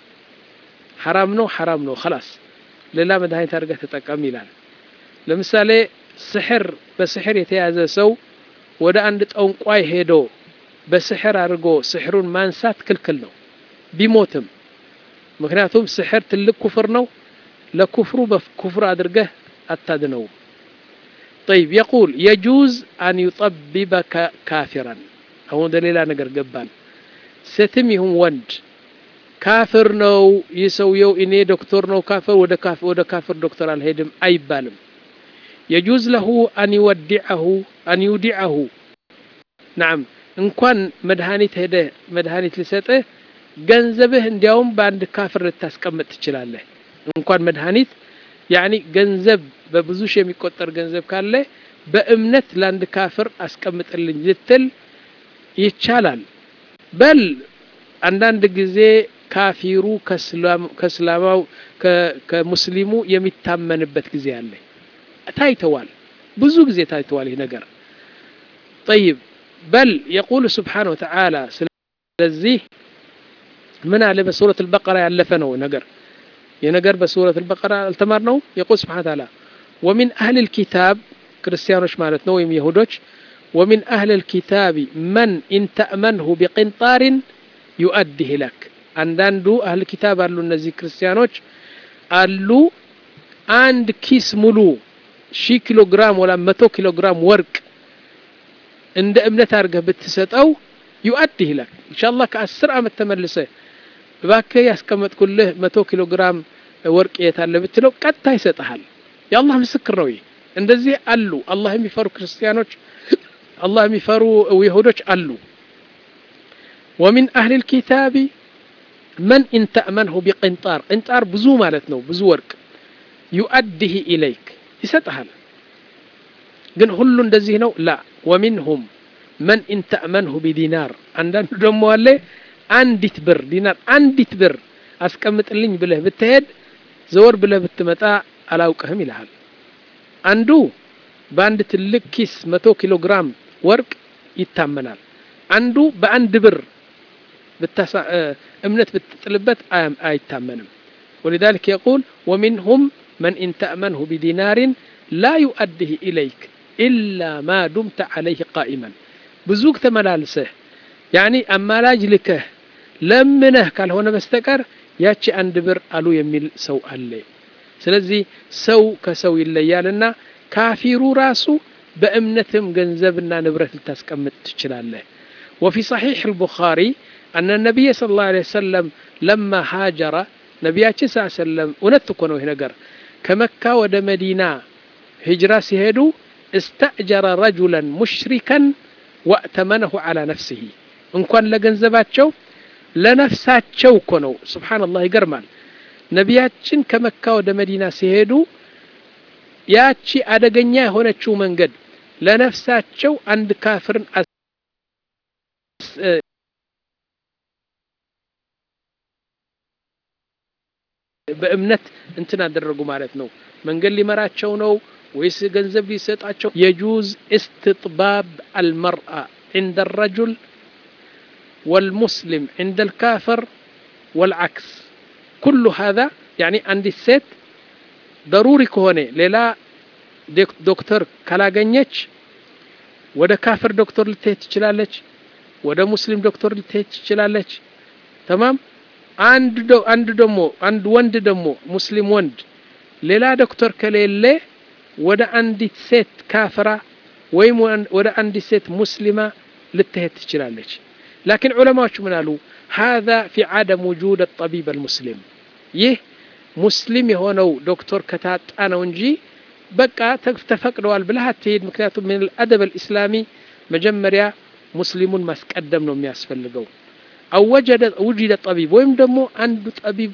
ሐራም ነው ሐራም ነው خلاص ሌላ መድኃኒት አድርገህ ተጠቀም ይላል ለምሳሌ ስሕር በስሕር የተያዘ ሰው ወደ አንድ ጠንቋይ ሄዶ በስሕር አድርጎ ስሕሩን ማንሳት ክልክል ነው ቢሞትም ምክንያቱም ስሕር ትልቅ ኩፍር ነው ለኩፍሩ በኩፍር አድርገህ አታድነው طيب يقول يجوز أن يطببك كافرا አሁን ወደ ሌላ ነገር ገባን ሴትም ይሁን ወንድ ካፍር ነው ይህ ሰውየው እኔ ዶክተር ነው ካፍር ወደ ካፍር ወደ ካፍር ዶክተር አልሄድም አይባልም የጁዝ ለሁ አን ይወዲዐሁ አን ዩዲዐሁ ናም እንኳን መድኃኒት ሄደ መድኃኒት ልሰጥህ ገንዘብህ እንዲያውም በአንድ ካፍር ልታስቀምጥ ትችላለህ እንኳን መድኃኒት ያኒ ገንዘብ በብዙ ሺህ የሚቆጠር ገንዘብ ካለ በእምነት ለአንድ ካፍር አስቀምጥልኝ ልትል ይቻላል በል አንዳንድ ጊዜ ካፊሩ ከእስላማው ከሙስሊሙ የሚታመንበት ጊዜ አለ ታይተዋል ብዙ ጊዜ ታይተዋል ይህ ነገር ጠይብ በል የቁሉ ስብሓነ ወተዓላ ስለዚህ ምን አለ በሱረት አልበቀራ ያለፈ ነው ነገር የነገር በሱረት አልበቀራ አልተማርነው የቁል ስብሓነ ወተዓላ ወሚን አህል ልኪታብ ክርስቲያኖች ማለት ነው ወይም ይሁዶች ወሚን አህል ልኪታቢ መን ኢንተእመንሁ ቢቅንጣሪን ዩአዲህ ለክ አንዳንዱ አህል ኪታብ አሉ እነዚህ ክርስቲያኖች አሉ አንድ ኪስ ሙሉ ሺህ ኪሎ ግራም ወላ መቶ ኪሎ ግራም ወርቅ እንደ እምነት አድርገህ ብትሰጠው ዩአዲህ ለክ ኢንሻአላህ ከአስር ዓመት ተመልሰ እባክህ ያስቀመጥኩልህ መቶ ኪሎ ግራም ወርቅ የት አለ ብትለው ቀጥታ ይሰጥሃል የአላህ ምስክር ነው ይህ እንደዚህ አሉ አላህ የሚፈሩ ክርስቲያኖች አላህ የሚፈሩ ይሁዶች አሉ ወሚን አህል ልኪታቢ መን ኢንተእመንሁ ቢቅንጣር ቅንጣር ብዙ ማለት ነው ብዙ ወርቅ ዩአዲህ ኢለይክ ይሰጥሃል ግን ሁሉ እንደዚህ ነው ላ ወሚንሁም መን ኢንተእመንሁ ቢዲናር አንዳንዱ ደግሞ አለ አንዲት ብር ዲናር አንዲት ብር አስቀምጥልኝ ብለህ ብትሄድ ዘወር ብለህ ብትመጣ አላውቅህም ይልሃል አንዱ በአንድ ትልቅ ኪስ መቶ ኪሎ ግራም ወርቅ ይታመናል አንዱ በአንድ ብር እምነት ብትጥልበት አይታመንም ولذلك يقول ومنهم من إن تأمنه بدينار لا يؤديه إليك إلا ما دمت عليه قائما بزوك تملالسه يعني أمالاج لكه لمنه قال هنا بستكر ያቺ አንድ ብር አሉ የሚል ሰው አለ ስለዚህ ሰው ከሰው ይለያልና ካፊሩ ራሱ በእምነትም ገንዘብና ንብረት ልታስቀምጥ ትችላለህ وفي صحيح البخاري أن النبي صلى الله عليه وسلم لما هاجر ነቢያችን ስ ሰለም እውነት እኮ ነው ይህ ነገር ከመካ ወደ መዲና ሂጅራ ሲሄዱ እስተእጀረ ረጁለን ሙሽሪከን ወእተመነሁ ዓላ ነፍስህ እንኳን ለገንዘባቸው ለነፍሳቸው እኮ ነው ስብሓንላህ ይገርማል ነቢያችን ከመካ ወደ መዲና ሲሄዱ ያቺ አደገኛ የሆነችው መንገድ ለነፍሳቸው አንድ ካፍርን በእምነት እንትን አደረጉ ማለት ነው መንገድ ሊመራቸው ነው ወይስ ገንዘብ ሊሰጣቸው የጁዝ እስትጥባብ አልመርአ عند الرجل والمسلم عند الكافر والعكس كل هذا يعني عند الست ضروري كهونه ሌላ ዶክተር ካላገኘች ወደ ካፍር ዶክተር ልትሄድ ትችላለች ወደ ሙስሊም ዶክተር ልትሄድ ትችላለች ተማም አንድ አንድ ደግሞ አንድ ወንድ ደግሞ ሙስሊም ወንድ ሌላ ዶክተር ከሌለ ወደ አንዲት ሴት ካፍራ ወይም ወደ አንዲት ሴት ሙስሊማ ልትሄድ ትችላለች ላኪን ዑለማዎች ምን አሉ هذا في عدم وجود الطبيب المسلم ይህ ሙስሊም የሆነው ዶክተር ከታጣ ነው እንጂ በቃ ተፈቅደዋል ብለህ አትሄድ ምክንያቱም ምን አደብ الاسلامي መጀመሪያ ሙስሊሙን ማስቀደም ነው የሚያስፈልገው አው ወጀደ ውጅደ ጠቢብ ወይም ደግሞ አንዱ ጠቢብ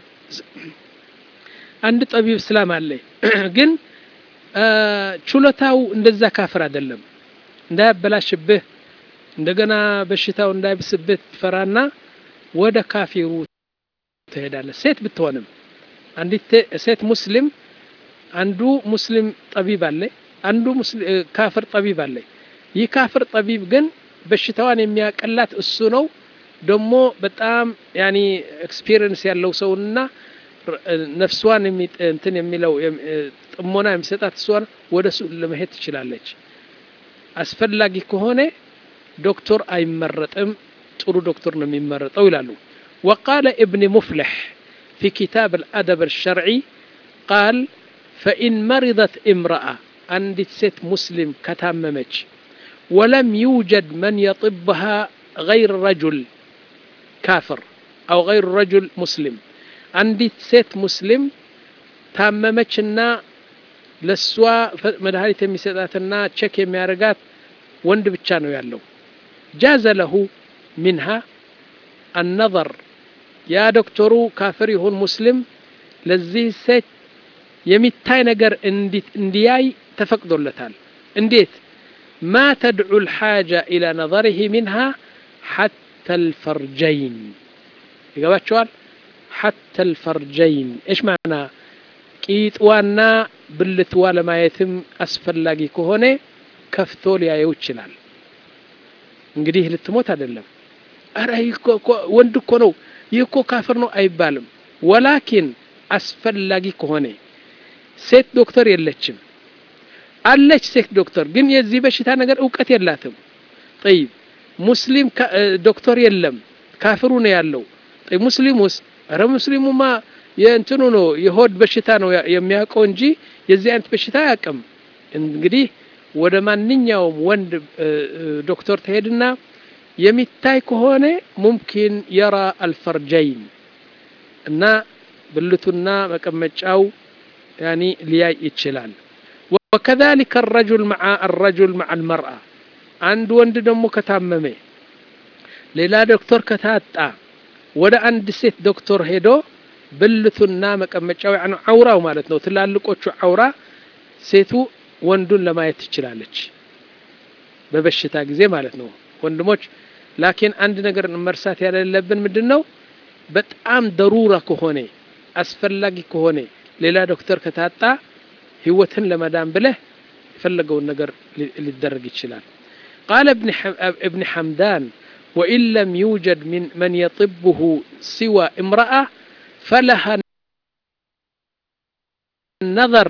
አንድ ጠቢብ እስላም አለ ግን ችሎታው እንደዛ ካፍር አይደለም እንዳያበላሽብህ እንደገና በሽታው እንዳይብስብህ ትፈራና ወደ ካፊሩ ትሄዳለህ ሴት ብትሆንም አንዲት ሴት ሙስሊም አንዱ ሙስሊም ጠቢብ አለ አንዱ ካፍር ጠቢብ አለ ይህ ካፍር ጠቢብ ግን በሽታዋን የሚያቀላት እሱ ነው ደግሞ በጣም ያኒ ኤክስፒሪየንስ ያለው ሰውና ነፍሷን እንትን የሚለው ጥሞና የሚሰጣት እሷን ወደ እሱ ለመሄድ ትችላለች አስፈላጊ ከሆነ ዶክተር አይመረጥም ጥሩ ዶክተር ነው የሚመረጠው ይላሉ وقال ابن مفلح في كتاب الأدب الشرعي قال فإن مرضت امرأة عندت ست مسلم كتاممج ولم يوجد من يطبها غير رجل كافر أو غير رجل مسلم አንዲት ሴት ሙስሊም ታመመችና ለእሷ መድኃኒት የሚሰጣትና ቼክ የሚያደርጋት ወንድ ብቻ ነው ያለው ጃዘ ለሁ ሚንሃ አነظር ያ ዶክተሩ ካፍር ይሁን ሙስሊም ለዚህ ሴት የሚታይ ነገር እንዲያይ ተፈቅዶለታል እንዴት ማ ተድዑ ልሓጃ ኢላ ነظርህ ሚንሃ ሓታ ልፈርጀይን ይገባቸዋል حتى الفرجين ايش معنى ቂጥዋና ብልትዋ ለማየትም አስፈላጊ ከሆነ ከፍቶ ሊያየው ይችላል እንግዲህ ልትሞት አይደለም። ኧረ ወንድ እኮ ነው ይህ እኮ ካፍር ነው አይባልም። ወላኪን አስፈላጊ ከሆነ ሴት ዶክተር የለችም አለች ሴት ዶክተር ግን የዚህ በሽታ ነገር እውቀት የላትም። ጠይብ ሙስሊም ዶክተር የለም ካፍሩ ነው ያለው። ጠይብ ሙስሊሙስ? ኧረ ሙስሊሙማ የእንትኑ ነው የሆድ በሽታ ነው የሚያውቀው እንጂ የዚህ አይነት በሽታ አያውቅም። እንግዲህ ወደ ማንኛውም ወንድ ዶክተር ትሄድና የሚታይ ከሆነ ሙምኪን የራ አልፈርጀይን እና ብልቱና መቀመጫው ያኒ ሊያይ ይችላል። ወከዛሊከ አረጁል መዓ አረጁል መዓ አልመርአ አንድ ወንድ ደግሞ ከታመመ ሌላ ዶክተር ከታጣ ወደ አንድ ሴት ዶክተር ሄዶ ብልቱና መቀመጫው ያኑ አውራው ማለት ነው ትላልቆቹ አውራ ሴቱ ወንዱን ለማየት ትችላለች፣ በበሽታ ጊዜ ማለት ነው ወንድሞች። ላኪን አንድ ነገር መርሳት ያሌለብን ምንድን ነው፣ በጣም ደሩራ ከሆነ አስፈላጊ ከሆነ ሌላ ዶክተር ከታጣ ህይወትን ለመዳን ብለህ የፈለገውን ነገር ሊደረግ ይችላል። ቃለ እብን ሐምዳን ወኢን ለም ዩጀድ መን የጥብሁ ሲዋ እምረአ ፈለሃ ነዘር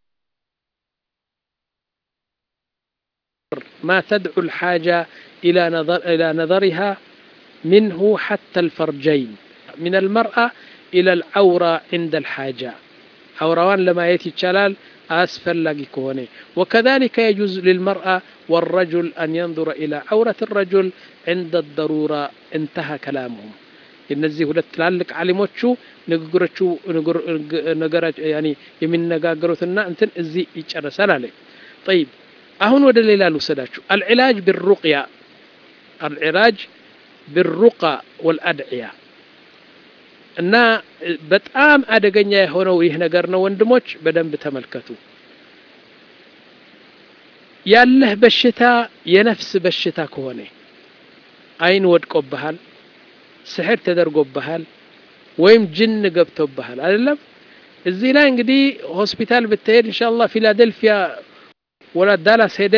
ማ ተድዑ ልሓጃ ኢላ ነዘሪሃ ምንሁ ሓታ ልፈርጀይን ምን አልመርአ ኢላ ልዓውራ ዕንደ ልሓጃ አውራዋን ለማየት ይቻላል አስፈላጊ ከሆነ ወከዛሊከ የጁዝ ልልመርአ ወረጁል አን የንظረ ኢላ ዐውረት ረጁል ዕንደ ደሩራ እንተሃ ከላሙሁም። እነዚህ ሁለት ትላልቅ ዓሊሞቹ ንግግሮቹ የሚነጋገሩትና እንትን እዚህ ይጨረሳል አለ። ጠይብ አሁን ወደ ሌላ ልውሰዳችሁ። አልዕላጅ ብሩቅያ አልዕላጅ ብሩቃ ወልአድዕያ እና በጣም አደገኛ የሆነው ይህ ነገር ነው ወንድሞች፣ በደንብ ተመልከቱ። ያለህ በሽታ የነፍስ በሽታ ከሆነ አይን ወድቆብሃል፣ ስሕር ተደርጎብሃል፣ ወይም ጅን ገብቶብሃል አይደለም። እዚህ ላይ እንግዲህ ሆስፒታል ብትሄድ ኢንሻአላህ ፊላደልፊያ ወላ ዳላስ ሄደ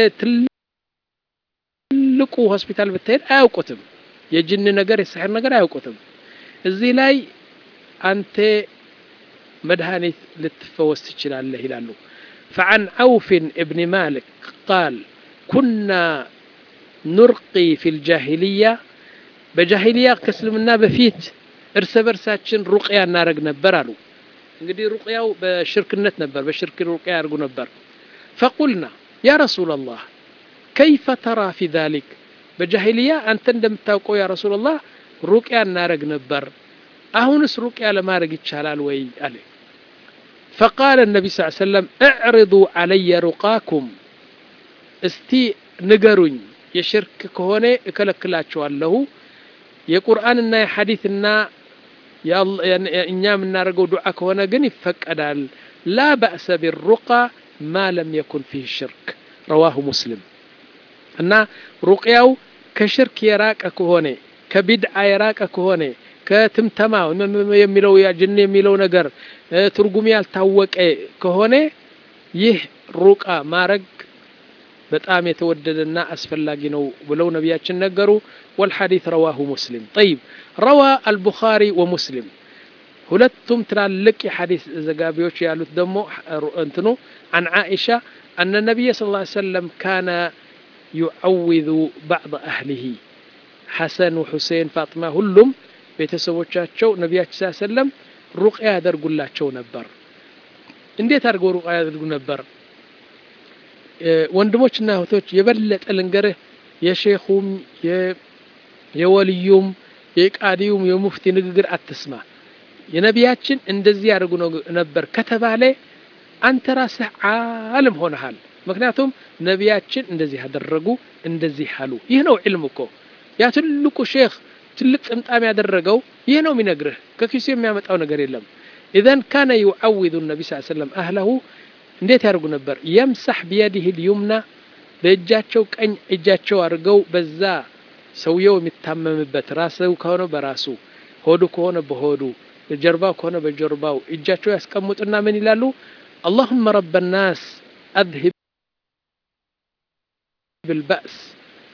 ትልቁ ሆስፒታል ብትሄድ አያውቁትም። የጅን ነገር የስሕር ነገር አያውቁትም። እዚህ ላይ አንተ መድኃኒት ልትፈወስ ትችላለህ ይላሉ። ፈዓን ዐውፍን እብኒ ማሊክ ቃል ኩና ኑርቂ ፊ ልጃሂልያ በጃሂልያ ከእስልምና በፊት እርስ በርሳችን ሩቅያ እናደረግ ነበር አሉ። እንግዲህ ሩቅያው በሽርክነት ነበር፣ በሽርክ ሩቅያ ያደርጉ ነበር። ፈቁልና ያ ረሱላላህ ከይፈ ተራ ፊ ዛሊክ በጃሂልያ አንተ እንደምታውቀው ያ ረሱላላህ ሩቅያ እናደረግ ነበር አሁንስ ሩቅያ ለማድረግ ይቻላል ወይ አለ። ፈቃለ ነቢ ስ ሰለም እዕርዱ ዓለየ ሩቃኩም፣ እስቲ ንገሩኝ፣ የሽርክ ከሆነ እከለክላቸዋለሁ። የቁርአንና የሐዲትና እኛ የምናደርገው ዱዓ ከሆነ ግን ይፈቀዳል። ላ በእሰ ቢሩቃ ማ ለም የኩን ፊህ ሽርክ ረዋሁ ሙስሊም። እና ሩቅያው ከሽርክ የራቀ ከሆነ ከቢድዓ የራቀ ከሆነ ከትምተማ የሚለው ጅን የሚለው ነገር ትርጉም ያልታወቀ ከሆነ ይህ ሩቃ ማረግ በጣም የተወደደና አስፈላጊ ነው ብለው ነቢያችን ነገሩ። ወልሐዲት ረዋሁ ሙስሊም። ጠይብ ረዋ አልቡኻሪ ወሙስሊም ሁለቱም ትላልቅ የሐዲስ ዘጋቢዎች ያሉት ደግሞ እንትኑ አን ዓኢሻ አነ ነቢይ ስ ላ ሰለም ካነ ዩዐውዙ ባዕض አህሊሂ ሐሰን ወሑሴን ፋጥማ ሁሉም ቤተሰቦቻቸው ነቢያችን ስ ሰለም ሩቅያ ያደርጉላቸው ነበር። እንዴት አድርገው ሩቅያ ያደርጉ ነበር? ወንድሞችና እህቶች የበለጠ ልንገርህ፣ የሼኹም የወልዩም የቃዲዩም የሙፍቲ ንግግር አትስማ። የነቢያችን እንደዚህ ያደርጉ ነበር ከተባለ አንተ ራስህ ዓለም ሆነሃል። ምክንያቱም ነቢያችን እንደዚህ ያደረጉ እንደዚህ አሉ። ይህ ነው ዕልም እኮ ያ ትልቁ ሼክ ትልቅ ጥምጣም ያደረገው ይህ ነው የሚነግርህ። ከኪሱ የሚያመጣው ነገር የለም። ኢዘን ካነ ዩዐውዙ ነቢ ስ ሰለም አህለሁ እንዴት ያደርጉ ነበር? የምሳሕ ቢየዲህ ልዩምና በእጃቸው ቀኝ እጃቸው አድርገው በዛ ሰውየው የሚታመምበት ራስው ከሆነ በራሱ ሆዱ ከሆነ በሆዱ ጀርባው ከሆነ በጀርባው እጃቸው ያስቀምጡና ምን ይላሉ? አላሁመ ረበ ናስ አዝሂብ ብልባእስ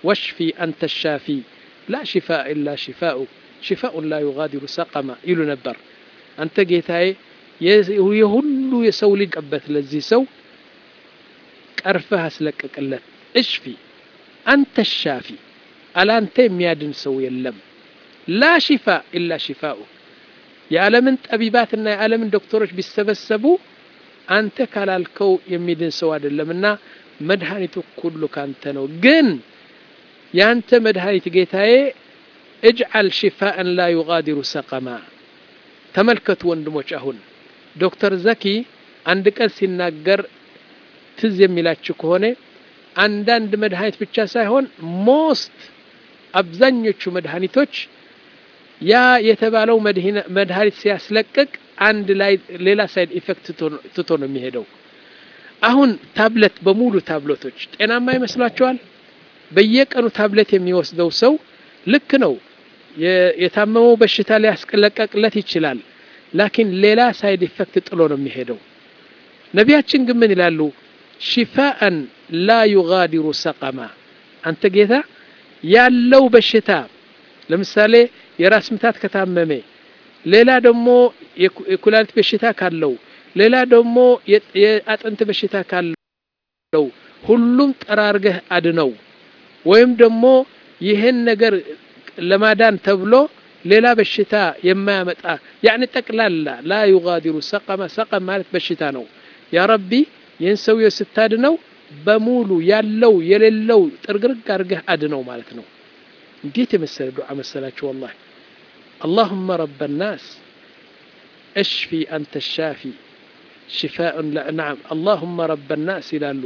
ወሽፊ አንተ ሻፊ ላ ሽፋእ ኢላ ሽፋኡ ሽፋኡን ላ ዩጋዲሩ ሰቀማ ይሉ ነበር። አንተ ጌታዬ የሁሉ የሰው ልጅ ቀበት ለዚህ ሰው ቀርፈህ አስለቅቅለት። እሽፊ አንተ ሻፊ አላንተ የሚያድን ሰው የለም። ላ ሽፋ ኢላ ሽፋኡ የዓለምን ጠቢባትና የዓለምን ዶክተሮች ቢሰበሰቡ አንተ ካላልከው የሚድን ሰው አይደለምና መድኃኒቱ ሁሉ ካንተ ነው። ግን የአንተ መድኃኒት ጌታዬ እጅዓል ሽፋእን ላ ዩጋዲሩ ሰቀማ። ተመልከቱ ወንድሞች፣ አሁን ዶክተር ዘኪ አንድ ቀን ሲናገር ትዝ የሚላችሁ ከሆነ አንዳንድ መድኃኒት ብቻ ሳይሆን ሞስት አብዛኞቹ መድኃኒቶች ያ የተባለው መድኃኒት ሲያስለቅቅ አንድ ላይ ሌላ ሳይድ ኢፌክት ትቶ ነው የሚሄደው። አሁን ታብሌት በሙሉ ታብሌቶች ጤናማ ይመስሏቸዋል? በየቀኑ ታብሌት የሚወስደው ሰው ልክ ነው፣ የታመመው በሽታ ሊያስለቀቅለት ይችላል። ላኪን ሌላ ሳይድ ኢፌክት ጥሎ ነው የሚሄደው። ነቢያችን ግን ምን ይላሉ? ሽፋአን ላ ዩጋዲሩ ሰቀማ። አንተ ጌታ ያለው በሽታ ለምሳሌ የራስ ምታት ከታመመ ሌላ ደግሞ የኩላሊት በሽታ ካለው ሌላ ደግሞ የአጥንት በሽታ ካለው ሁሉም ጠራርገህ አድነው። ወይም ደግሞ ይህን ነገር ለማዳን ተብሎ ሌላ በሽታ የማያመጣ ያኒ ጠቅላላ ላ ዩጋዲሩ ሰቀማ። ሰቀም ማለት በሽታ ነው። ያ ረቢ ይህን ሰውዬው ስታድነው በሙሉ ያለው የሌለው ጥርግርግ አድርገህ አድነው ማለት ነው። እንዴት የመሰለ ዱዓ መሰላችሁ! ወላሂ አላሁመ ረበ ናስ እሽፊ አንተ ሻፊ ሽፋኡን ናም አላሁመ ረበ ናስ ይላሉ።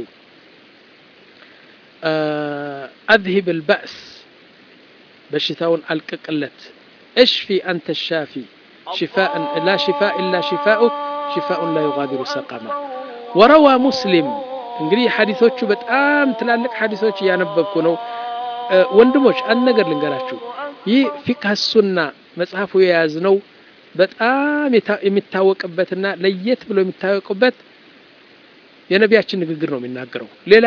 አዝሂብ ልባእስ በሽታውን አልቅቅለት። እሽፊ አንተ ሻፊ ላ ሽፋ ኢላ ሽፋኡክ ሽፋኡን ላ ዩጋዲሩ ሰቀማ። ወረዋ ሙስሊም እንግዲህ ሐዲሶቹ በጣም ትላልቅ ሐዲሶች እያነበብኩ ነው። ወንድሞች አንድ ነገር ልንገራችሁ። ይህ ፊቅህ ሱና መጽሐፉ የያዝነው በጣም የሚታወቅበትና ለየት ብሎ የሚታወቅበት የነቢያችን ንግግር ነው የሚናገረው ሌላ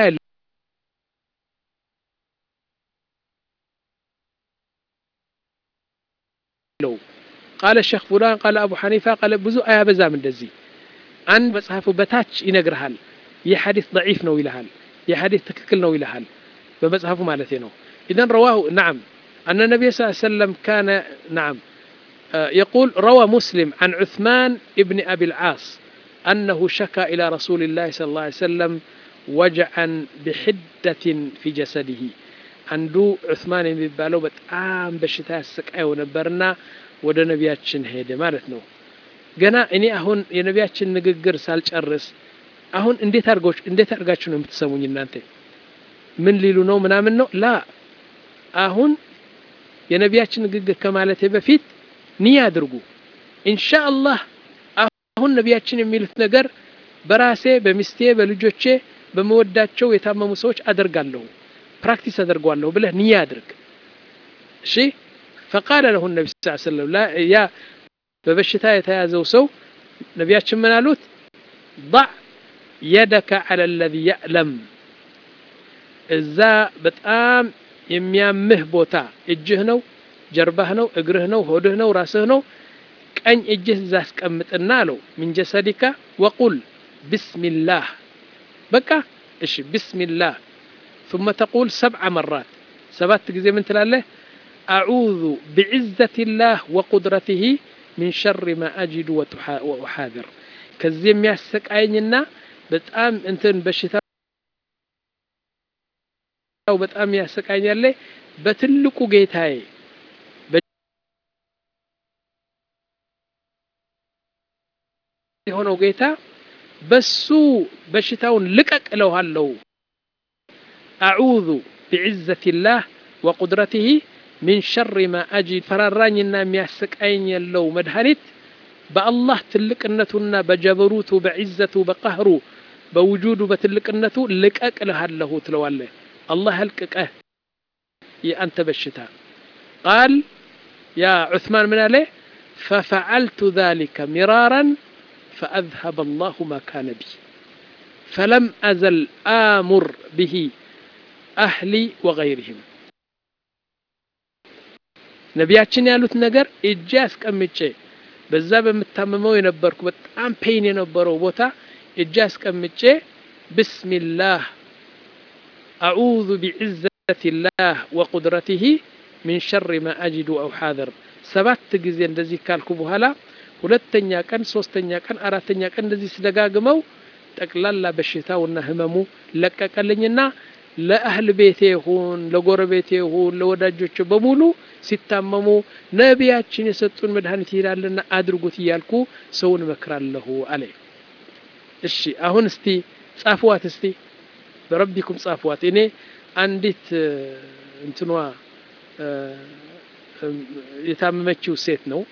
የለው። ቃለ ሼክ ፉላን ቃለ አቡ ሐኒፋ ቃለ ብዙ አያበዛም። እንደዚህ አንድ መጽሐፉ በታች ይነግርሃል። ይህ ሐዲስ ደዒፍ ነው ይልሃል። ይህ ሐዲስ ትክክል ነው ይልሃል። በመጽሐፉ ማለት ነው። ኢዘን ረዋሁ ናም አነ ነቢይ ስ ሰለም ካነ ናም يقول روى مسلم عن عثمان ابن أبي العاص أنه شكى إلى رسول الله صلى الله عليه وسلم وجعا بحدة في جسده عنده عثمان የሚባለው በጣም በሽታ ያሰቃየው ነበርና ወደ ነቢያችን ሄደ ማለት ነው። ገና እኔ አሁን የነቢያችን ንግግር ሳልጨርስ አሁን እንዴት አድርጎች እንዴት አድርጋችሁ ነው የምትሰሙኝ እናንተ? ምን ሊሉ ነው ምናምን ነው ላ አሁን የነቢያችን ንግግር ከማለቴ በፊት ንያ አድርጉ። ኢንሻአላህ አሁን ነቢያችን የሚሉት ነገር በራሴ በሚስቴ በልጆቼ በመወዳቸው የታመሙ ሰዎች አደርጋለሁ ፕራክቲስ አደርጓለሁ ብለህ ንያ አድርግ። እሺ ፈቃለ ለሁ ነቢ ስ ሰለም ያ በበሽታ የተያዘው ሰው ነቢያችን ምን አሉት? ضع የደከ ዐለ ለዚ የዕለም እዛ በጣም የሚያምህ ቦታ እጅህ ነው ጀርባህ ነው እግርህ ነው ሆድህ ነው ራስህ ነው ቀኝ እጅህ እዛ አስቀምጥና አለው ሚን ጀሰዲካ ወቁል ብስሚላህ በቃ እሺ ብስሚላህ ثم تقول سبع مرات ሰባት ጊዜ ምን ትላለህ አዑዙ ቢዕዘት ላህ ወቁድረትህ ሚን ሸር ማ አጅዱ ወኡሓድር ከዚህ የሚያሰቃየኝና በጣም እንትን በሽታው በጣም ያሰቃኛለ በትልቁ ጌታዬ የሆነው ጌታ በሱ በሽታውን ልቀቅ እለዋለሁ። አዑዙ ቢዕዘት ላህ ወቁድረትህ ሚን ሸር ማ አጂድ ፈራራኝና የሚያሰቃየኝ ያለው መድኃኒት በአላህ ትልቅነቱና በጀበሩቱ በዕዘቱ በቀህሩ በውጁዱ በትልቅነቱ ልቀቅ እልሃለሁ ትለዋለህ። አላህ ያልቅቀህ የአንተ በሽታ ቃል ያ ዑስማን ምን አለ ፈፈዓልቱ ዛሊከ ሚራራን فأذهب الله ما كان بي فلم أزل آمر به أهلي وغيرهم ነቢያችን ያሉት ነገር እጄ አስቀምጬ በዛ በምታመመው የነበርኩ በጣም ፔይን የነበረው ቦታ እጄ አስቀምጬ ብስሚላህ አዑዙ ቢዕዘቲላህ ወቁድረቲሂ ሚን ሸሪ ማ አጅዱ አው ሓዘር ሰባት ጊዜ እንደዚህ ካልኩ በኋላ ሁለተኛ ቀን፣ ሶስተኛ ቀን፣ አራተኛ ቀን እንደዚህ ስደጋግመው ጠቅላላ በሽታውና ህመሙ ለቀቀልኝና ለአህል ቤቴ ይሁን ለጎረቤቴ ይሁን ለወዳጆች በሙሉ ሲታመሙ ነቢያችን የሰጡን መድኃኒት ይሄዳልና አድርጉት እያልኩ ሰውን እመክራለሁ አለ። እሺ አሁን እስቲ ጻፍዋት፣ እስቲ በረቢኩም ጻፍዋት። እኔ አንዲት እንትኗ የታመመችው ሴት ነው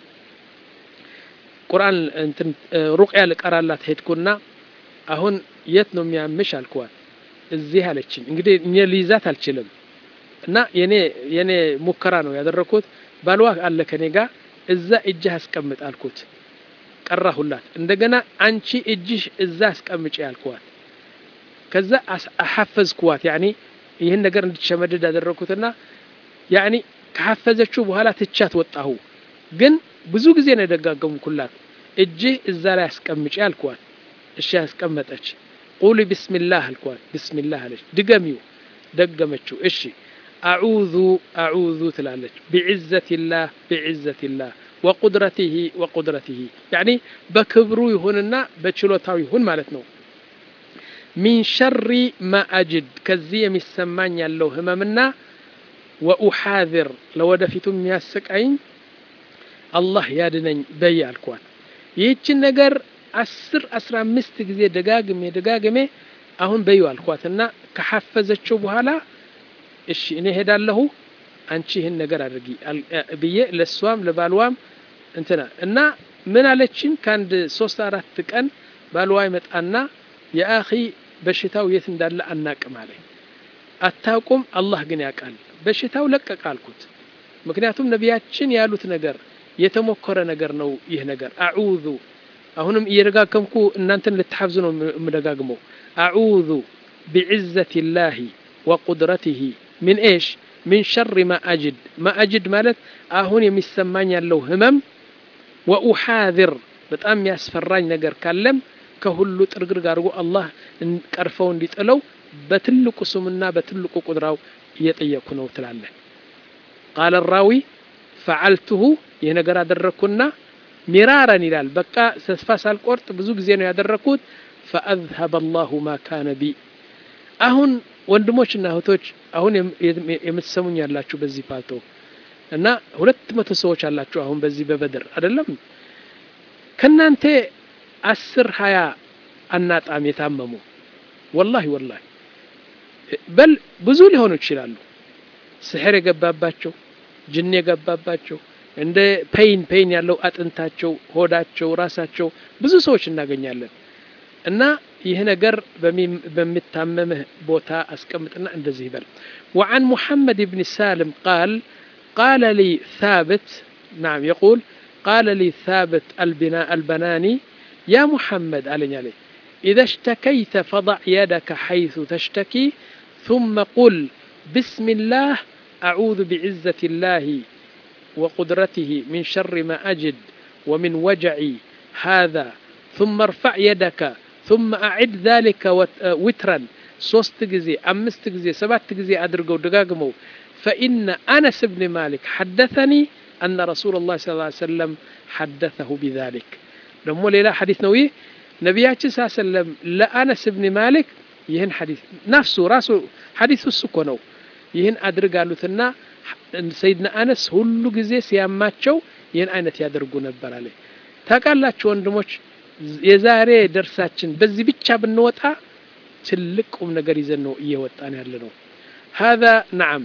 ቁርአን እንትን ሩቅያ ልቀራላት ሄድኩና አሁን የት ነው የሚያምሽ አልኳት። እዚህ አለችኝ። እንግዲህ እኔ ልይዛት አልችልም እና የኔ የኔ ሙከራ ነው ያደረኩት። ባልዋ አለ ከኔ ጋር እዛ እጅህ አስቀምጥ አልኩት። ቀራሁላት። እንደገና አንቺ እጅሽ እዛ አስቀምጪ አልኳት። ከዛ አሐፈዝኩዋት። ያኒ ይህን ነገር እንድትሸመድድ ያደረኩትና ያኒ ከሐፈዘችው በኋላ ትቻት ወጣሁ። ግን ብዙ ጊዜ ነው የደጋገምኩላት። እጅህ እዛ ላይ አስቀምጪ አልኳት። እሺ አስቀመጠች። ቁሊ ቢስሚላህ አልኳት። ቢስሚላህ አለች። ድገሚው ደገመችው። እሺ አዑዙ አዑዙ ትላለች። ቢዕዘቲላህ ቢዕዘቲላህ ወቁድረቲሂ ወቁድረቲሂ ያኒ በክብሩ ይሁንና በችሎታው ይሁን ማለት ነው። ሚን ሸሪ ማ አጅድ ከዚህ የሚሰማኝ ያለው ህመምና ወኡሓዝር ለወደፊቱ የሚያሰቃይኝ አላህ ያድነኝ በይ አልኳት። ይህችን ነገር አስር አስራ አምስት ጊዜ ደጋግሜ ደጋግሜ አሁን በዩ አልኳትና ከሐፈዘችው በኋላ እሺ እኔ ሄዳለሁ አንቺ ይህን ነገር አድርጊ ብዬ ለእሷም ለባልዋም እንትና እና ምን አለችን ከአንድ ሶስት አራት ቀን ባልዋ ይመጣና የአኺ በሽታው የት እንዳለ አናቅም አለኝ። አታውቁም፣ አላህ ግን ያውቃል። በሽታው ለቀቅ አልኩት። ምክንያቱም ነቢያችን ያሉት ነገር የተሞከረ ነገር ነው። ይህ ነገር አዑዙ አሁንም እየደጋገምኩ እናንተን ልትሐፍዙ ነው የምደጋግመው። አዑዙ ቢዕዘቲ ላሂ ወቁድረቲሂ ሚን ኤሽ ሚን ሸሪ ማ አጅድ ማ አጅድ ማለት አሁን የሚሰማኝ ያለው ህመም ወኡሓዝር በጣም የሚያስፈራኝ ነገር ካለም ከሁሉ ጥርግርግ አድርጎ አላህ ቀርፈው እንዲጥለው በትልቁ ስሙና በትልቁ ቁድራው እየጠየቅኩ ነው ትላለን። ቃለ ራዊ ፈዓልትሁ ይህ ነገር አደረግኩና ሚራረን ይላል። በቃ ተስፋ ሳልቆርጥ ብዙ ጊዜ ነው ያደረግኩት። ፈአዝሀበ አላሁ ማ ካነ ቢ። አሁን ወንድሞችና እህቶች አሁን የምትሰሙኝ ያላችሁ በዚህ ፓልቶ እና ሁለት መቶ ሰዎች አላችሁ አሁን በዚህ በበድር አይደለም ከናንተ አስር ሀያ አናጣም የታመሙ ወላሂ ወላሂ በል ብዙ ሊሆኑ ይችላሉ። ስሕር የገባባቸው ጅን የገባባቸው እንደ ፔይን ፔይን ያለው አጥንታቸው፣ ሆዳቸው፣ ራሳቸው ብዙ ሰዎች እናገኛለን። እና ይህ ነገር በሚታመምህ ቦታ አስቀምጥና እንደዚህ ይበል። ወዓን ሙሐመድ ብን ሳልም ቃል ቃለ ሊ ታብት ናም የቁል ቃለ ሊ ታብት አልበናኒ ያ ሙሐመድ አለኝ አለ ኢዘ ሽተከይተ ፈضዕ የደከ ሐይث ተሽተኪ ثመ ቁል ብስሚላህ አዑዙ ብዕዘት ላህ وقدرته من شر ما أجد ومن وجعي هذا ثم ارفع يدك ثم أعد ذلك وترا ሶስት ጊዜ አምስት ጊዜ ሰባት ጊዜ አድርገው ደጋግመው فإن أنس بن مالك حدثني أن رسول الله صلى الله عليه وسلم حدثه بذلك ደግሞ ሌላ ሐዲስ ነው ይህ ነቢያችን ስ ሰለም ለአነስ ብን ማሊክ ይህን ሐዲስ ናፍሱ ራሱ ሐዲሱ እሱ እኮ ነው ይህን አድርግ አሉትና ሰይድና አነስ ሁሉ ጊዜ ሲያማቸው ይህን አይነት ያደርጉ ነበር አለ። ታውቃላችሁ ወንድሞች፣ የዛሬ ደርሳችን በዚህ ብቻ ብንወጣ ትልቅ ቁም ነገር ይዘን ነው እየወጣን ያለ ነው። هذا نعم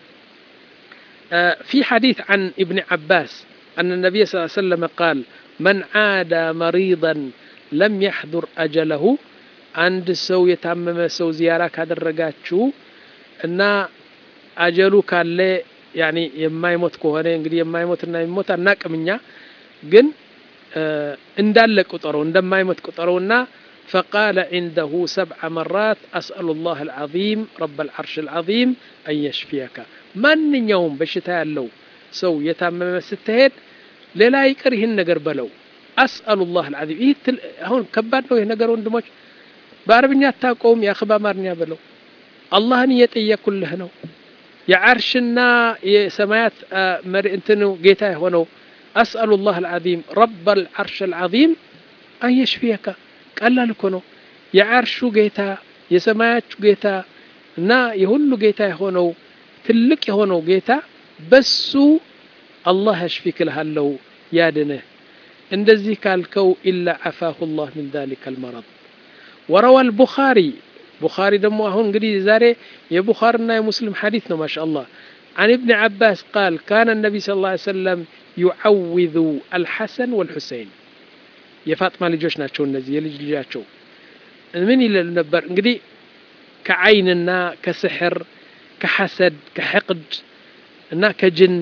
في حديث عن ابن عباس أن النبي صلى الله عليه وسلم قال من عادى مريضا لم يحضر أجله አንድ ሰው የታመመ ሰው ዚያራ ካደረጋችሁ እና አጀሉ ካለ ያኒ የማይሞት ከሆነ እንግዲህ የማይሞትና የሚሞት አናቅም እኛ ግን እንዳለ ቁጠረው እንደማይሞት ቁጠረውና فقال عنده سبع مرات أسأل الله العظيم رب العرش العظيم أن يشفيك ማንኛውም በሽታ ያለው ሰው የታመመ ስትሄድ ሌላ ይቅር ይህን ነገር በለው አስአሉላህ አልዓዚም ይህ አሁን ከባድ ነው ይህ ነገር ወንድሞች በአረብኛ አታውቀውም የአኽባ አማርኛ በለው አላህን እየጠየኩልህ ነው የዓርሽና የሰማያት መሪ እንትኑ ጌታ የሆነው አስአሉላህ አልዓዚም ረብ አልዓርሽ አልዓዚም አንየሽፊየካ ቀላል እኮ ነው የዓርሹ ጌታ የሰማያቹ ጌታ እና የሁሉ ጌታ የሆነው ትልቅ የሆነው ጌታ በሱ አላህ ያሽፊክ እልሃለሁ ያድንህ እንደዚህ ካልከው ኢላ ዓፋሁ ላህ ምን ذلك المرض وروى البخاري بخاري دمو هون እንግዲህ ዛሬ የቡኻርና የሙስሊም ሐዲስ ነው ማሻ አላህ عن ابن عباس قال كان النبي صلى الله عليه وسلم يعوذ الحسن والحسين የፋጥማ ልጆች ናቸው እነዚህ የልጅ ልጃቸው ምን ይለሉ ነበር እንግዲህ ከዓይንና ከስሕር ከሐሰድ ከሕቅድ እና ከጅን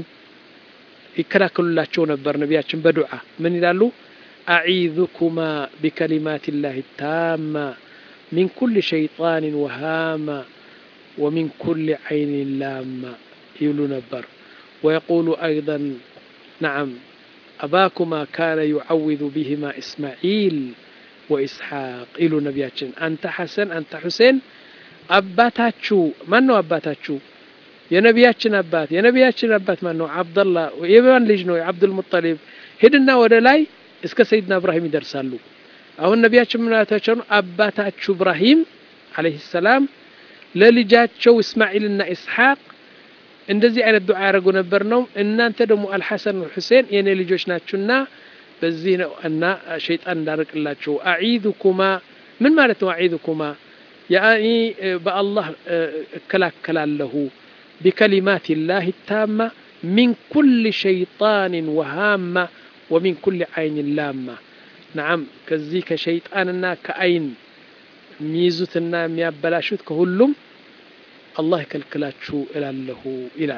ይከላከሉላቸው ነበር ነቢያችን በዱዓ ምን ይላሉ አዒዙኩማ ቢከሊማት ላህ ታማ ሚን ኩል ሸይጣን ወሃማ ወሚን ኩል ዓይን ላማ ይብሉ ነበር ويقول أيضا نعم أباكما كان يعوذ بهما إسماعيل وإسحاق إلو نبياتشن أنت حسن أنت حسين أباتاتشو من هو أباتاتشو የነቢያችን አባት የነቢያችን አባት ማን ነው አብደላ የማን ልጅ ነው የአብዱል ሙጠሊብ ሂድና ወደ ላይ እስከ ሰይድና እብራሂም ይደርሳሉ አሁን ነቢያችን ምናታቸው ነው አባታችሁ እብራሂም አለይሂ ሰላም ለልጃቸው እስማኤልና ኢስሐቅ እንደዚህ አይነት ዱዓ ያደረጉ ነበር ነው እናንተ ደግሞ አልሐሰን ሁሴን የኔ ልጆች ናችሁና በዚህ ነው እና ሸይጣን እንዳርቅላችሁ አዒዙኩማ ምን ማለት ነው አዒዙኩማ ያኒ በአላህ እከላከላለሁ بكلمات الله التامة من كل شيطان وهامة ومن كل عين لامة نعم كزي كشيطاننا كأين ميزوتنا ميابلاشوت كهلم الله يكلكلاتشو إلى له إلى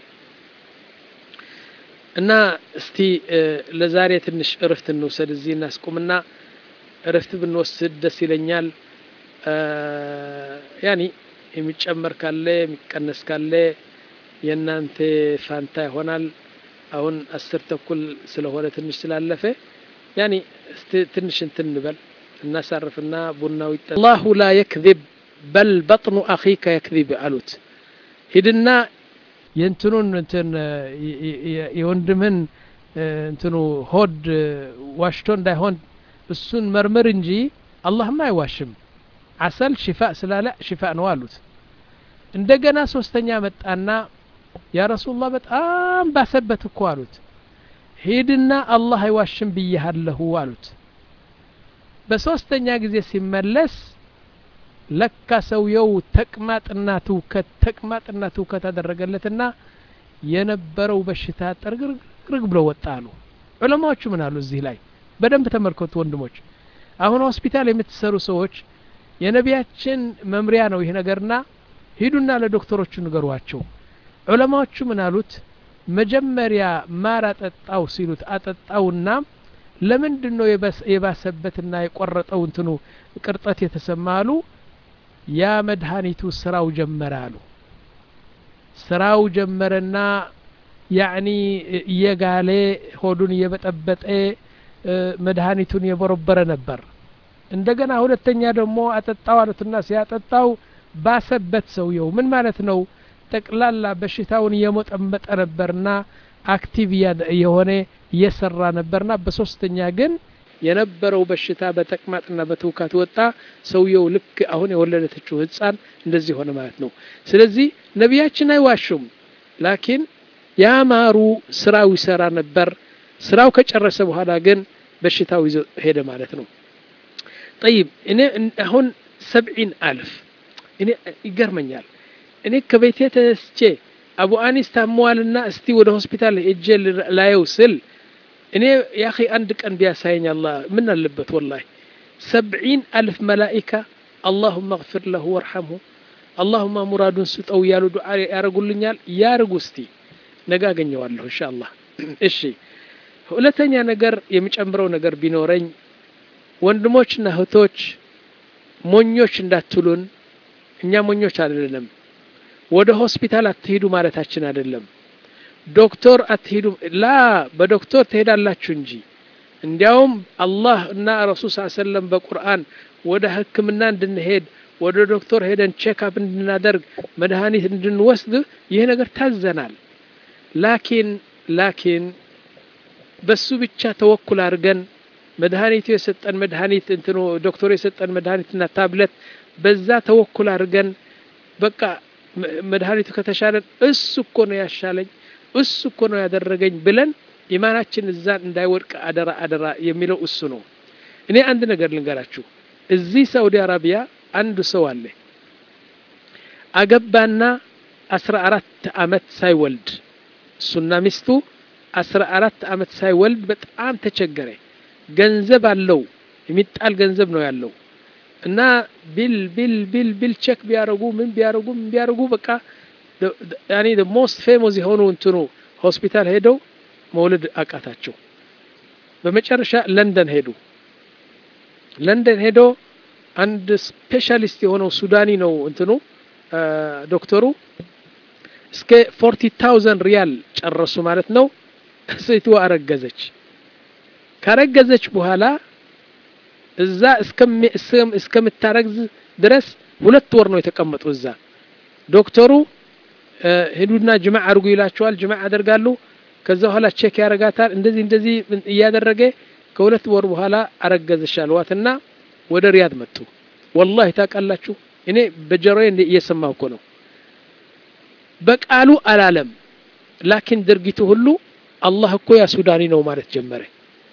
እና እስቲ ለዛሬ ትንሽ እረፍት እንውሰድ እዚህ እናስቁምና እረፍት ብንወስድ ደስ ይለኛል ያኒ የሚጨመር ካለ የሚቀነስ ካለ የእናንተ ፋንታ ይሆናል አሁን አስር ተኩል ስለሆነ ትንሽ ስላለፈ ያኒ ትንሽ እንትን እንበል እናሳርፍና ቡናው ይጠ አላሁ ላ የክذብ በል በጥኑ አኺከ የክذብ አሉት ሂድና የእንትኑን እንትን የወንድምህን እንትኑ ሆድ ዋሽቶ እንዳይሆን እሱን መርምር እንጂ አላህማ አይዋሽም አሰል ሽፋ ስላለ ሽፋ ነው አሉት እንደገና ሶስተኛ መጣና ያ ረሱላህ በጣም ባሰበት እኮ አሉት ሂድና አላህ አይዋሽም ብያሃለሁ አሉት በሶስተኛ ጊዜ ሲመለስ ለካ ሰውየው ተቅማጥና ትውከት ተቅማጥና ትውከት አደረገለትና የነበረው በሽታ ጥርግርግ ብሎ ወጣ አሉ ዑለማዎቹ ምን አሉ እዚህ ላይ በደንብ ተመልከቱ ወንድሞች አሁን ሆስፒታል የምትሰሩ ሰዎች የነቢያችን መምሪያ ነው ይህ ነገርና ሂዱና ለዶክተሮቹ ንገሯቸው ዑለማዎቹ ምን አሉት መጀመሪያ ማር አጠጣው ሲሉት አጠጣውና ለምንድን ነው የባሰበትና የቆረጠው እንትኑ ቅርጠት የተሰማ አሉ ያ መድኃኒቱ ስራው ጀመረ አሉ ስራው ጀመረና ያዕኒ እየጋሌ ሆዱን እየበጠበጠ መድኃኒቱን የበረበረ ነበር እንደገና ሁለተኛ ደግሞ አጠጣው አሉትና ሲያጠጣው ባሰበት ሰውየው ምን ማለት ነው ጠቅላላ በሽታውን እየሞጠመጠ ነበርና አክቲቭ የሆነ እየሰራ ነበርና በሶስተኛ ግን የነበረው በሽታ በተቅማጥና በትውካት ወጣ ሰውየው ልክ አሁን የወለደችው ህፃን እንደዚህ ሆነ ማለት ነው ስለዚህ ነቢያችን አይዋሹም ላኪን ያማሩ ስራው ይሰራ ነበር ስራው ከጨረሰ በኋላ ግን በሽታው ይዞ ሄደ ማለት ነው ጠይብ እኔ አሁን ሰብዒን አልፍ እኔ ይገርመኛል እኔ ከቤቴ ተነስቼ አቡ አኒስ ታመዋልና እስቲ ወደ ሆስፒታል እጄ ላየው ስል እኔ ያኺ አንድ ቀን ቢያሳየኝ አላህ ምን አለበት ወላሂ ሰብዒን አልፍ መላኢካ አላሁመ እግፊር ለሁ ወርሐምሁ አላሁማ ሙራዱን ስጠው እያሉ ዱዓ ያደርጉልኛል ያርጉ እስቲ ነገ አገኘዋለሁ እንሻ አላህ እሺ ሁለተኛ ነገር የሚጨምረው ነገር ቢኖረኝ ወንድሞችና እህቶች ሞኞች እንዳትሉን እኛ ሞኞች አይደለም ወደ ሆስፒታል አትሄዱ ማለታችን አይደለም ዶክተር አትሄዱም ላ በዶክተር ትሄዳላችሁ እንጂ እንዲያውም አላህ እና ረሱል ስ ሰለም በቁርአን ወደ ህክምና እንድንሄድ ወደ ዶክተር ሄደን ቼክአፕ እንድናደርግ መድኃኒት እንድንወስድ ይህ ነገር ታዘናል ላኪን ላኪን በሱ ብቻ ተወኩል አድርገን መድኃኒቱ የሰጠን መድኃኒት እንትኑ ዶክተሩ የሰጠን መድኃኒትና ታብለት በዛ ተወኩል አድርገን በቃ መድኃኒቱ ከተሻለን እሱ እኮ ነው ያሻለኝ እሱ እኮ ነው ያደረገኝ ብለን ኢማናችን እዛን እንዳይወድቅ አደራ አደራ የሚለው እሱ ነው እኔ አንድ ነገር ልንገራችሁ እዚህ ሳውዲ አረቢያ አንዱ ሰው አለ አገባና አስራ አራት አመት ሳይወልድ እሱና ሚስቱ አስራ አራት አመት ሳይወልድ በጣም ተቸገረ ገንዘብ አለው የሚጣል ገንዘብ ነው ያለው እና ቢል ቢል ቢል ቢል ቼክ ቢያደርጉ ምን ቢያደርጉ ምን ቢያደርጉ በቃ ያኔ ሞስት ፌሞስ የሆኑ እንትኑ ሆስፒታል ሄደው መውለድ አቃታቸው በመጨረሻ ለንደን ሄዱ ለንደን ሄዶ አንድ ስፔሻሊስት የሆነው ሱዳኒ ነው እንትኑ ዶክተሩ እስከ ፎርቲ ታውዘንድ ሪያል ጨረሱ ማለት ነው ሴትዋ አረገዘች ካረገዘች በኋላ እዛ እስከምታረግዝ ድረስ ሁለት ወር ነው የተቀመጡ እዛ ዶክተሩ ሂዱና ጅማዕ አድርጉ ይላቸዋል ጅማዕ ያደርጋሉ ከዛ በኋላ ቼክ ያረጋታል እንደዚህ እንደዚህ እያደረገ ከሁለት ወር በኋላ አረገዘች አልዋትና ወደ ሪያድ መጡ ወላሂ ታውቃላችሁ እኔ በጀሮዬ እየሰማሁ እኮ ነው በቃሉ አላለም ላኪን ድርጊቱ ሁሉ አላህ እኮ ያ ሱዳኒ ነው ማለት ጀመረ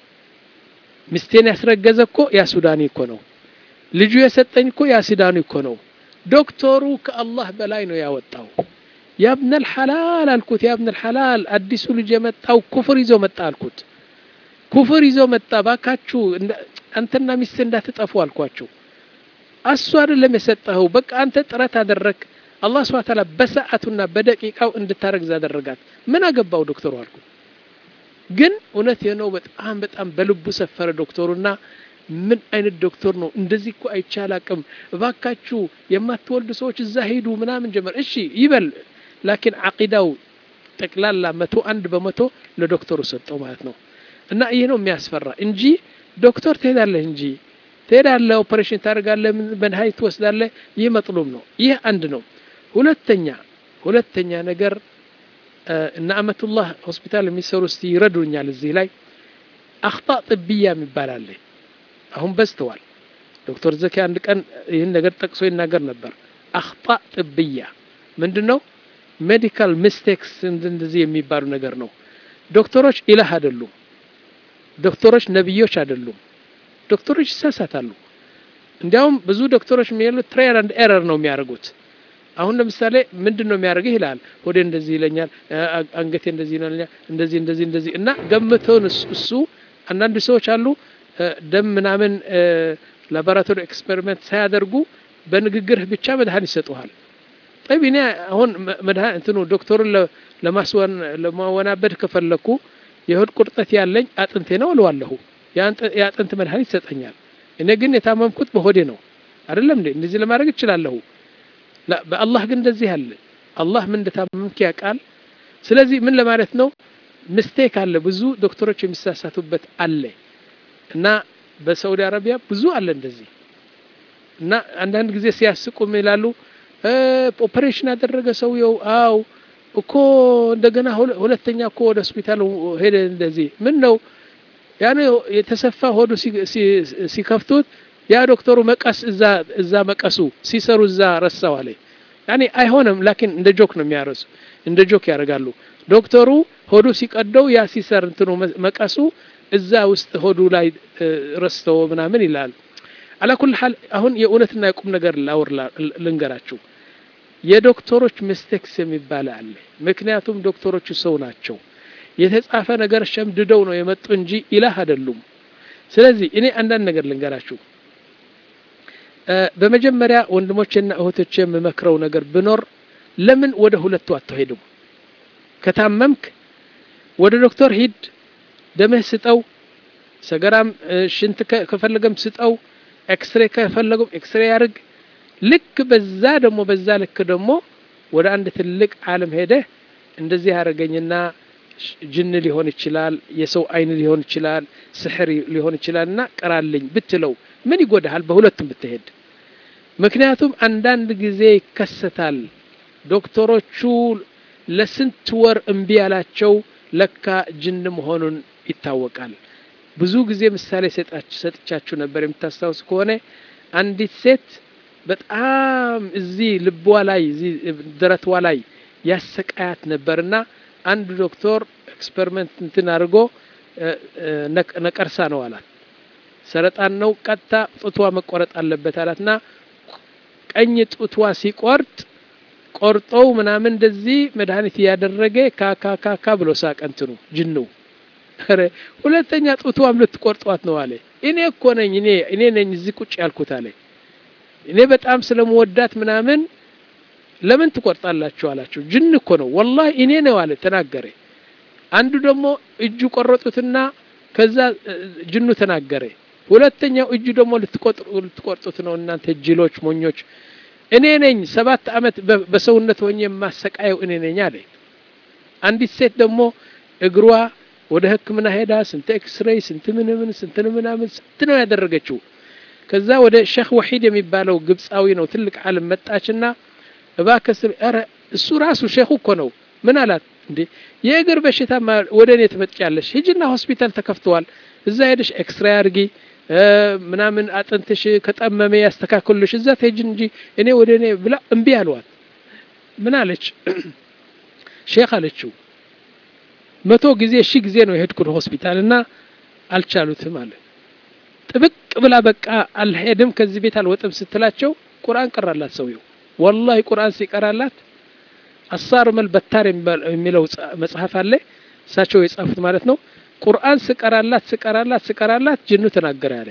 ሚስቴን ያስረገዘ እኮ ያ ሱዳኒ እኮ ነው ልጁ የሰጠኝ እኮ ያ ሱዳኒ እኮ ነው ዶክተሩ ከአላህ በላይ ነው ያወጣው ያብነል ሐላል አልኩት ያብነል ሐላል አዲሱ ልጅ የመጣው ኩፍር ይዞ መጣ አልኩት ኩፍር ይዞ መጣ ባካችሁ አንተና ሚስት እንዳትጠፉ አልኳቸው እሱ አይደለም የሰጠኸው በቃ አንተ ጥረት አደረግ አላህ ስብሐ ተዓላ በሰዓቱና በደቂቃው እንድታረግዝ አደረጋት ምን አገባው ዶክተሩ አልኩ ግን እውነት ነው በጣም በጣም በልቡ ሰፈረ ዶክተሩና ምን አይነት ዶክተር ነው እንደዚህ እኮ አይቻል አቅም እባካችሁ የማትወልዱ ሰዎች እዛ ሄዱ ምናምን ጀመር እሺ ይበል ላኪን አቂዳው ጠቅላላ መቶ አንድ በመቶ ለዶክተሩ ሰጠው ማለት ነው እና ይህ ነው የሚያስፈራ እንጂ ዶክተር ትሄዳለህ እንጂ ትሄዳለህ ኦፐሬሽን ታደርጋለህ መድኃኒት ትወስዳለህ ይህ መጥሉም ነው ይህ አንድ ነው ሁለተኛ ሁለተኛ ነገር እነ አመቱላህ ሆስፒታል የሚሰሩ እስቲ ይረዱኛል እዚህ ላይ አክጣ ጥብያ የሚባል አለ አሁን በዝተዋል ዶክተር ዘኪ አንድ ቀን ይህን ነገር ጠቅሶ ይናገር ነበር አክጣ ጥብያ ምንድን ነው ሜዲካል ሚስቴክስ እንደዚህ የሚባሉ ነገር ነው ዶክተሮች ኢላህ አይደሉም ዶክተሮች ነቢዮች አይደሉም ዶክተሮች ይሳሳታሉ እንዲያውም ብዙ ዶክተሮች የሚሉት ትራያል አንድ ኤረር ነው የሚያደርጉት አሁን ለምሳሌ ምንድን ነው የሚያደርግህ ይላል ሆዴ እንደዚህ ይለኛል አንገቴ እንደዚህ ይለኛል እንደዚህ እንደዚህ እንደዚህ እና ገምተውን እሱ አንዳንድ ሰዎች አሉ ደም ምናምን ላቦራቶሪ ኤክስፔሪመንት ሳያደርጉ በንግግርህ ብቻ መድኃኒት ይሰጡሃል ጠቢ እኔ አሁን መድኃኒት እንትኑ ዶክተሩን ለማወናበድ ከፈለኩ የሆድ ቁርጠት ያለኝ አጥንቴ ነው እለዋለሁ የአጥንት መድኃኒት ይሰጠኛል እኔ ግን የታመምኩት በሆዴ ነው አይደለም እንዴ እንደዚህ ለማድረግ እችላለሁ በአላህ ግን እንደዚህ አለ አላህ ምን እንደታመምክ ያውቃል ስለዚህ ምን ለማለት ነው ምስቴክ አለ ብዙ ዶክተሮች የሚሳሳቱበት አለ እና በሳውዲ አረቢያ ብዙ አለ እንደዚህ እና አንዳንድ ጊዜ ሲያስቁም ይላሉ ኦፐሬሽን ያደረገ ሰውየው አው እኮ እንደገና ሁለተኛ እኮ ወደ ሆስፒታል ሄደ እንደዚህ ምን ነው ያኔ የተሰፋ ሆዱ ሲከፍቱት ያ ዶክተሩ መቀስ እዛ እዛ መቀሱ ሲሰሩ እዛ ረሳው አለ ያኔ አይሆንም ላኪን እንደ ጆክ ነው የሚያረሱ እንደ ጆክ ያደርጋሉ ዶክተሩ ሆዱ ሲቀደው ያ ሲሰር እንትኑ መቀሱ እዛ ውስጥ ሆዱ ላይ ረስተው ምናምን ይላል አላኩል ሐል አሁን የእውነትና የቁም ነገር ላውር ልንገራችሁ የዶክተሮች ሚስቴክስ የሚባል አለ ምክንያቱም ዶክተሮቹ ሰው ናቸው የተጻፈ ነገር ሸምድደው ነው የመጡ እንጂ ኢላህ አይደሉም ስለዚህ እኔ አንዳንድ ነገር ልንገራችሁ በመጀመሪያ ወንድሞቼና እህቶቼ የምመክረው ነገር ብኖር ለምን ወደ ሁለቱ አትሄዱም ከታመምክ ወደ ዶክተር ሂድ ደምህ ስጠው ሰገራም ሽንት ከፈለገም ስጠው ኤክስሬ ከፈለገም ኤክስሬ ያርግ ልክ በዛ ደግሞ በዛ ልክ ደግሞ ወደ አንድ ትልቅ ዓለም ሄደህ እንደዚህ ያደረገኝና ጅን ሊሆን ይችላል፣ የሰው አይን ሊሆን ይችላል፣ ስሕር ሊሆን ይችላል እና ቅራልኝ ብትለው ምን ይጎዳሃል? በሁለቱም ብትሄድ። ምክንያቱም አንዳንድ ጊዜ ይከሰታል። ዶክተሮቹ ለስንት ወር እምቢ ያላቸው ለካ ጅን መሆኑን ይታወቃል። ብዙ ጊዜ ምሳሌ ሰጥቻችሁ ነበር። የምታስታውስ ከሆነ አንዲት ሴት በጣም እዚህ ልቧ ላይ እዚህ ደረትዋ ላይ ያሰቃያት ነበርና አንድ ዶክተር ኤክስፐሪመንት እንትን አድርጎ ነቀርሳ ነው አላት። ሰረጣን ነው፣ ቀጥታ ጡትዋ መቆረጥ አለበት አላትና ቀኝ ጡትዋ ሲቆርጥ ቆርጠው ምናምን እንደዚህ መድኃኒት እያደረገ ካካካካ ብሎ ሳቀ እንትኑ ጅኑ። ኧረ ሁለተኛ ጡትዋም ልትቆርጧት ነው አለ። እኔ እኮ ነኝ እኔ እኔ ነኝ እዚህ ቁጭ ያልኩት አለ። እኔ በጣም ስለምወዳት ምናምን ለምን ትቆርጣላችሁ አላቸው። ጅን እኮ ነው ወላሂ እኔ ነው አለ ተናገረ። አንዱ ደግሞ እጁ ቆረጡትና ከዛ ጅኑ ተናገረ። ሁለተኛው እጁ ደግሞ ልትቆርጡት ነው እናንተ ጅሎች፣ ሞኞች እኔ ነኝ ሰባት ዓመት በሰውነት ሆኜ የማሰቃየው እኔ ነኝ አለ። አንዲት ሴት ደግሞ እግሯ ወደ ሕክምና ሄዳ ስንት ኤክስሬይ ስንት ምንምን ስንት ምናምን ስንት ነው ያደረገችው። ከዛ ወደ ሼክ ወሒድ የሚባለው ግብፃዊ ነው ትልቅ ዓለም መጣችና እባክህ ኧረ እሱ ራሱ ሼኹ እኮ ነው ምን አላት እንዴ የእግር በሽታ ወደ እኔ ትመጥጫለሽ ሂጂና ሆስፒታል ተከፍተዋል እዛ ሄደሽ ኤክስሬይ አድርጊ ምናምን አጥንትሽ ከጠመመ ያስተካክሉልሽ እዛ ትሄጂ እንጂ እኔ ወደ እኔ ብላ እምቢ አልዋት ምን አለች ሼክ አለችው መቶ ጊዜ ሺህ ጊዜ ነው የሄድኩት ሆስፒታል እና አልቻሉትም አለ ጥብቅ ብላ በቃ አልሄድም ከዚህ ቤት አልወጥም ስትላቸው ቁርአን ቀራላት ሰውየው ወላሂ ቁርአን ሲቀራላት አሳር መልበታር የሚለው መጽሐፍ አለ እሳቸው የጻፉት ማለት ነው ቁርአን ስቀራላት ስቀራላት ስቀራላት ጅኑ ተናገረ ያለ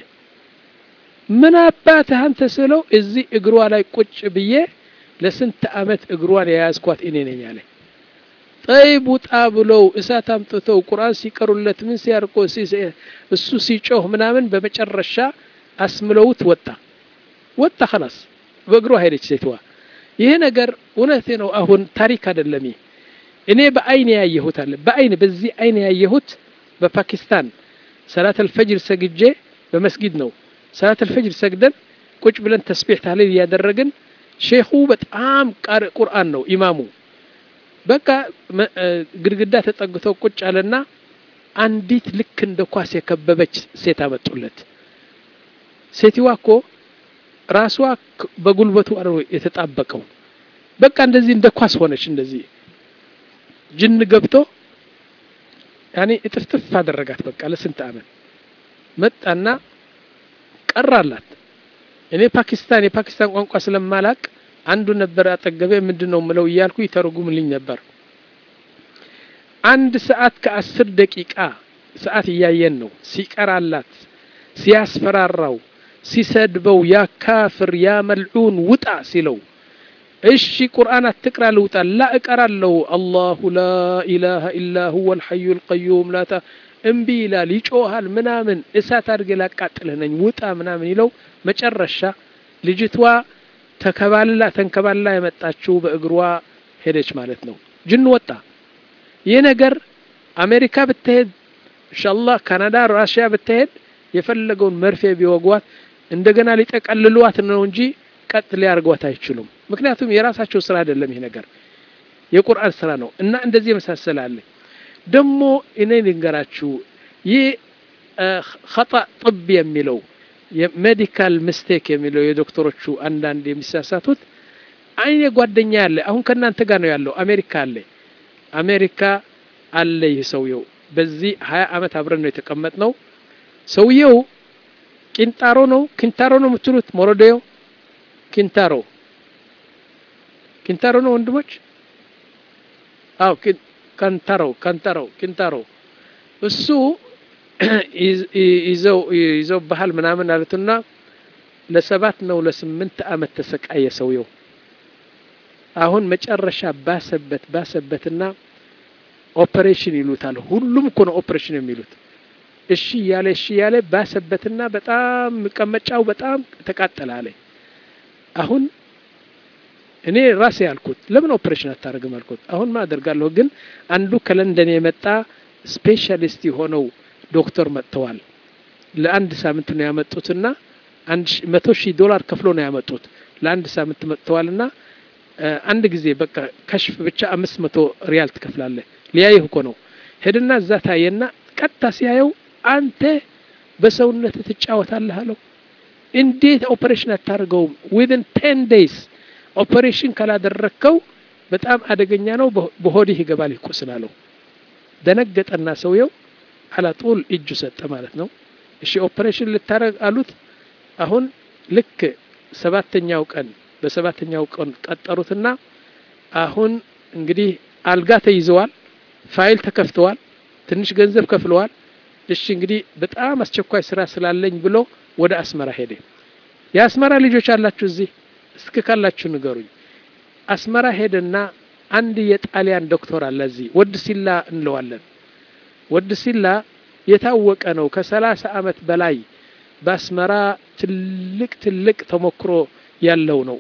ምን አባትህ አንተ ስለው እዚህ እግሯ ላይ ቁጭ ብዬ ለስንት አመት እግሯን የያዝኳት እኔ ነኝ አለ ጠይብ ውጣ ብለው እሳት አምጥተው ቁርአን ሲቀሩለት ምን ሲያርቆ እሱ ሲጮህ ምናምን በመጨረሻ አስምለውት ወጣ ወጣ خلاص በእግሯ ሄደች ሴትዋ ይሄ ነገር እውነት ነው አሁን ታሪክ አይደለም እኔ በአይን ያየሁት አለ በአይን በዚህ አይን ያየሁት በፓኪስታን ሰላት አልፈጅር ሰግጄ በመስጊድ ነው ሰላት አልፈጅር ሰግደን ቁጭ ብለን ተስቢሕ ታህሊል እያደረግን ሼኹ በጣም ቃርእ ቁርአን ነው ኢማሙ በቃ ግድግዳ ተጠግተው ቁጭ አለና አንዲት ልክ እንደ ኳስ የከበበች ሴት አመጡለት ሴትዋ እኮ ራሷ በጉልበቱ ነው የተጣበቀው በቃ እንደዚህ እንደ ኳስ ሆነች እንደዚህ ጅን ገብቶ ያኔ እጥፍጥፍ አደረጋት በቃ ለስንት አመት መጣና ቀራላት እኔ ፓኪስታን የፓኪስታን ቋንቋ ስለማላቅ አንዱ ነበር አጠገቤ ምንድን ነው ምለው እያልኩ ይተረጉምልኝ ነበር አንድ ሰዓት ከአስር ደቂቃ ሰዓት እያየን ነው ሲቀራላት ሲያስፈራራው ሲሰድበው ያ ካፍር ያ መልዑን ውጣ ሲለው እሺ ቁርአን አትቅራ ልውጣ ላ እቀራለሁ አላሁ ላ ኢላሃ ኢላ ሁወ ልሐዩ ልቀዩም ላታ እምቢ ይላል ይጮሃል ምናምን እሳት አድርጌ ላቃጥልህ ነኝ ውጣ ምናምን ይለው መጨረሻ ልጅቷ ተከባልላ ተንከባልላ የመጣችው በእግሯ ሄደች ማለት ነው ጅን ወጣ ይህ ነገር አሜሪካ ብትሄድ ኢንሻአላህ ካናዳ ራሽያ ብትሄድ የፈለገውን መርፌ ቢወጓት እንደገና ሊጠቀልሏት ነው እንጂ ቀጥ ሊያርጓት አይችሉም ምክንያቱም የራሳቸው ስራ አይደለም ይሄ ነገር የቁርአን ስራ ነው እና እንደዚህ የመሳሰላለ ደግሞ እኔ ልንገራችሁ ይህ ኸጣ ጥብ የሚለው የሜዲካል ሚስቴክ የሚለው የዶክተሮቹ አንዳንድ የሚሳሳቱት አይኔ ጓደኛ ያለ አሁን ከእናንተ ጋር ነው ያለው አሜሪካ አለ አሜሪካ አለ ይህ ሰውየው በዚህ ሀያ አመት አብረን ነው የተቀመጥ ነው ሰውየው ቂንጣሮ ነው ኪንታሮ ነው የምትሉት ሞሮዴዮ ኪንታሮ ኪንታሮ ነው ወንድሞች አው ካንታሮ ካንታሮ ኪንታሮ እሱ ይዘው ይዘው ባህል ምናምን አሉትና ለሰባት ነው ለስምንት አመት ተሰቃየ ሰውየው አሁን መጨረሻ ባሰበት ባሰበትና ኦፕሬሽን ይሉታል ሁሉም እኮ ነው ኦፕሬሽን የሚሉት እሺ እያለ እሺ እያለ ባሰበትና በጣም መቀመጫው በጣም ተቃጠለ አለ አሁን እኔ ራሴ ያልኩት ለምን ኦፕሬሽን አታደርግም አልኩት። አሁን ማ አደርጋለሁ፣ ግን አንዱ ከለንደን የመጣ ስፔሻሊስት የሆነው ዶክተር መጥተዋል። ለአንድ ሳምንት ነው ያመጡትና አንድ መቶ ሺህ ዶላር ከፍሎ ነው ያመጡት። ለአንድ ሳምንት መጥተዋልና አንድ ጊዜ በቃ ከሽፍ ብቻ አምስት መቶ ሪያል ትከፍላለህ። ሊያይህ እኮ ነው። ሄድና እዛ ታየና ቀጥታ ሲያየው አንተ በሰውነት ትጫወታለህ አለው። እንዴት ኦፕሬሽን አታደርገውም? ዊዝን ቴን ዴይስ ኦፕሬሽን ካላደረግከው በጣም አደገኛ ነው፣ በሆድህ ይገባል ቁስል አለው። ደነገጠና ሰውየው አላጡል እጁ ሰጠ ማለት ነው። እሺ ኦፕሬሽን ልታደርግ አሉት። አሁን ልክ ሰባተኛው ቀን በሰባተኛው ቀን ቀጠሩትና አሁን እንግዲህ አልጋ ተይዘዋል፣ ፋይል ተከፍተዋል፣ ትንሽ ገንዘብ ከፍለዋል። እሺ እንግዲህ በጣም አስቸኳይ ስራ ስላለኝ ብሎ ወደ አስመራ ሄደ። የአስመራ ልጆች አላችሁ እዚህ እስክ ካላችሁ ንገሩኝ። አስመራ ሄደና አንድ የጣሊያን ዶክተር አለ እዚህ ወድ ሲላ እንለዋለን። ወድ ሲላ የታወቀ ነው። ከሰላሳ አመት በላይ በአስመራ ትልቅ ትልቅ ተሞክሮ ያለው ነው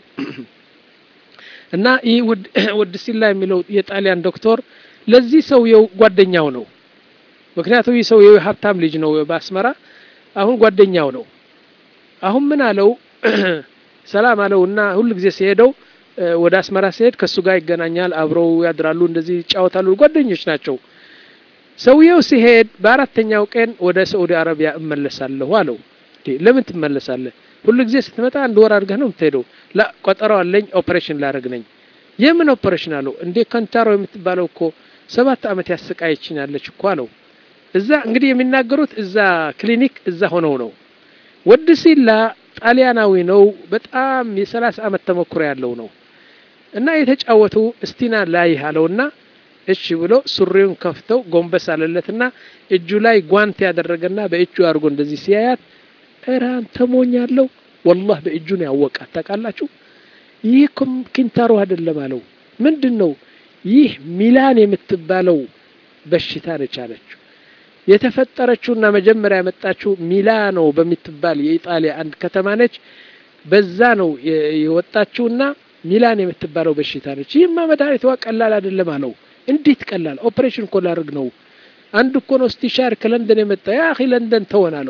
እና ይህ ወድ ሲላ የሚለው የጣሊያን ዶክተር ለዚህ ሰውየው ጓደኛው ነው። ምክንያቱም ይህ ሰውየው ሀብታም ልጅ ነው በአስመራ አሁን ጓደኛው ነው። አሁን ምን አለው ሰላም አለው እና ሁል ጊዜ ሲሄደው ወደ አስመራ ሲሄድ ከእሱ ጋር ይገናኛል። አብረው ያድራሉ፣ እንደዚህ ይጫወታሉ። ጓደኞች ናቸው። ሰውየው ሲሄድ በአራተኛው ቀን ወደ ሳዑዲ አረቢያ እመለሳለሁ አለው። ለምን ትመለሳለህ? ሁሉ ጊዜ ስትመጣ አንድ ወር አድርገህ ነው የምትሄደው። ላ ቆጠሮ አለኝ፣ ኦፕሬሽን ላደርግ ነኝ። የምን ኦፕሬሽን አለው። እንዴ ከንታሮ የምትባለው እኮ ሰባት አመት ያሰቃየችኛለች እኮ አለው። እዛ እንግዲህ የሚናገሩት እዛ ክሊኒክ እዛ ሆነው ነው። ወድ ሲላ ጣሊያናዊ ነው። በጣም የሰላሳ አመት ተሞክሮ ያለው ነው። እና የተጫወቱ እስቲና ላይ አለውና እሺ ብሎ ሱሪውን ከፍተው ጎንበስ አለለትና እጁ ላይ ጓንት ያደረገና በእጁ አድርጎ እንደዚህ ሲያያት እራን ተሞኛለሁ ወላህ በእጁን ያወቃት ታውቃላችሁ። ይህ ኪንታሮ አይደለም አለው። ምንድን ነው ይህ? ሚላን የምትባለው በሽታ ነች አለችው። የተፈጠረችውና መጀመሪያ ያመጣችው ሚላኖ በምትባል የኢጣሊያ አንድ ከተማ ነች። በዛ ነው የወጣችውና ሚላን የምትባለው በሽታ ነች። ይህማ መድኃኒቷ ቀላል አይደለም አለው። እንዴት ቀላል? ኦፕሬሽን እኮ ላድርግ ነው። አንድ እኮ ነው ስቲሻር ከለንደን የመጣ ያ አኺ ለንደን ተወን አለው።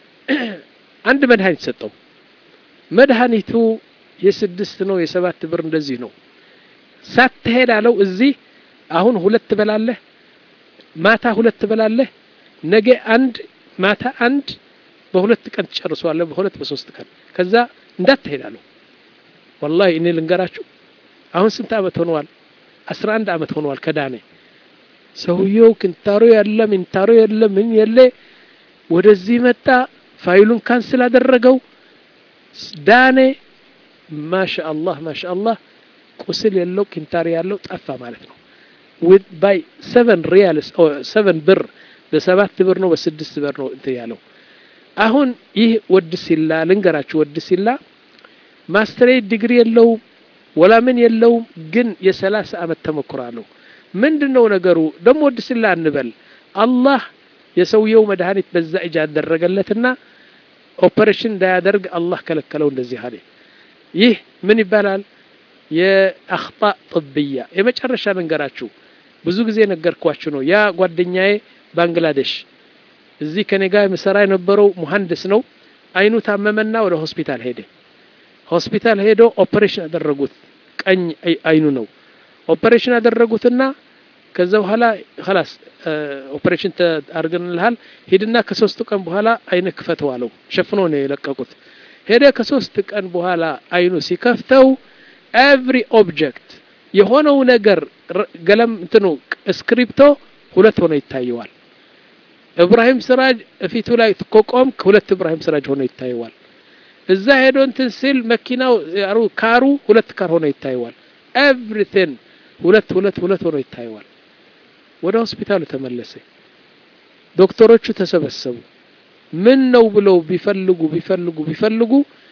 አንድ መድኃኒት ሰጠው። መድኃኒቱ የስድስት ነው የሰባት ብር እንደዚህ ነው። ሳትሄድ አለው እዚህ አሁን ሁለት ትበላለህ፣ ማታ ሁለት ትበላለህ፣ ነገ አንድ ማታ አንድ፣ በሁለት ቀን ትጨርሰዋለህ፣ በሁለት በሶስት ቀን ከዛ እንዳትሄድ አለው። ወላሂ እኔ ልንገራችሁ አሁን ስንት አመት ሆነዋል? አስራ አንድ አመት ሆነዋል ከዳኔ ሰውየው ክንታሮ ያለ ሚንታሮ የለ ምን የለ ወደዚህ መጣ። ፋይሉን ካንስል አደረገው። ዳኔ ማሻአላህ ማሻአላህ ቁስል የለው ኪንታር ያለው ጠፋ ማለት ነው። ባይ ሰቨን ሪያል ሰቨን ብር በሰባት ብር ነው በስድስት ብር ነው እንትን ያለው። አሁን ይህ ወድ ሲላ ልንገራችሁ፣ ወድ ሲላ ማስተሬት ዲግሪ የለውም ወላ ምን የለውም፣ ግን የሰላሳ አመት ተሞክሮ አለው። ምንድን ነው ነገሩ? ደግሞ ወድ ሲላ እንበል አላህ የሰውየው መድኃኒት በዛ እጅ አደረገለትና ኦፐሬሽን እንዳያደርግ አላህ ከለከለው። እንደዚህ አለ። ይህ ምን ይባላል? የአክጣ ጥብያ የመጨረሻ መንገራችሁ ብዙ ጊዜ ነገርኳችሁ ነው። ያ ጓደኛዬ ባንግላዴሽ እዚህ ከኔ ጋር የምሰራ የነበረው ሙሀንድስ ነው። አይኑ ታመመና ወደ ሆስፒታል ሄደ። ሆስፒታል ሄዶ ኦፐሬሽን አደረጉት። ቀኝ አይኑ ነው ኦፐሬሽን አደረጉትና ከዛ በኋላ ላስ ኦፐሬሽን አድርገንልሃል ሂድና ከሶስት ቀን በኋላ አይን ክፈተው አለው። ሸፍኖ ነው የለቀቁት። ሄደ ከሶስት ቀን በኋላ አይኑ ሲከፍተው ኤቭሪ ኦብጀክት የሆነው ነገር ገለም እንትኑ ስክሪፕቶ ሁለት ሆኖ ይታየዋል። እብራሂም ስራጅ እፊቱ ላይ ኮቆም ሁለት እብራሂም ስራጅ ሆኖ ይታየዋል። እዛ ሄዶ እንትን ሲል መኪናው ካሩ ሁለት ካር ሆኖ ይታየዋል። ኤቭሪቲን ሁለት ሁለት ሁለት ሆኖ ይታየዋል። ወደ ሆስፒታሉ ተመለሰ። ዶክተሮቹ ተሰበሰቡ። ምን ነው ብለው ቢፈልጉ ቢፈልጉ ቢፈልጉ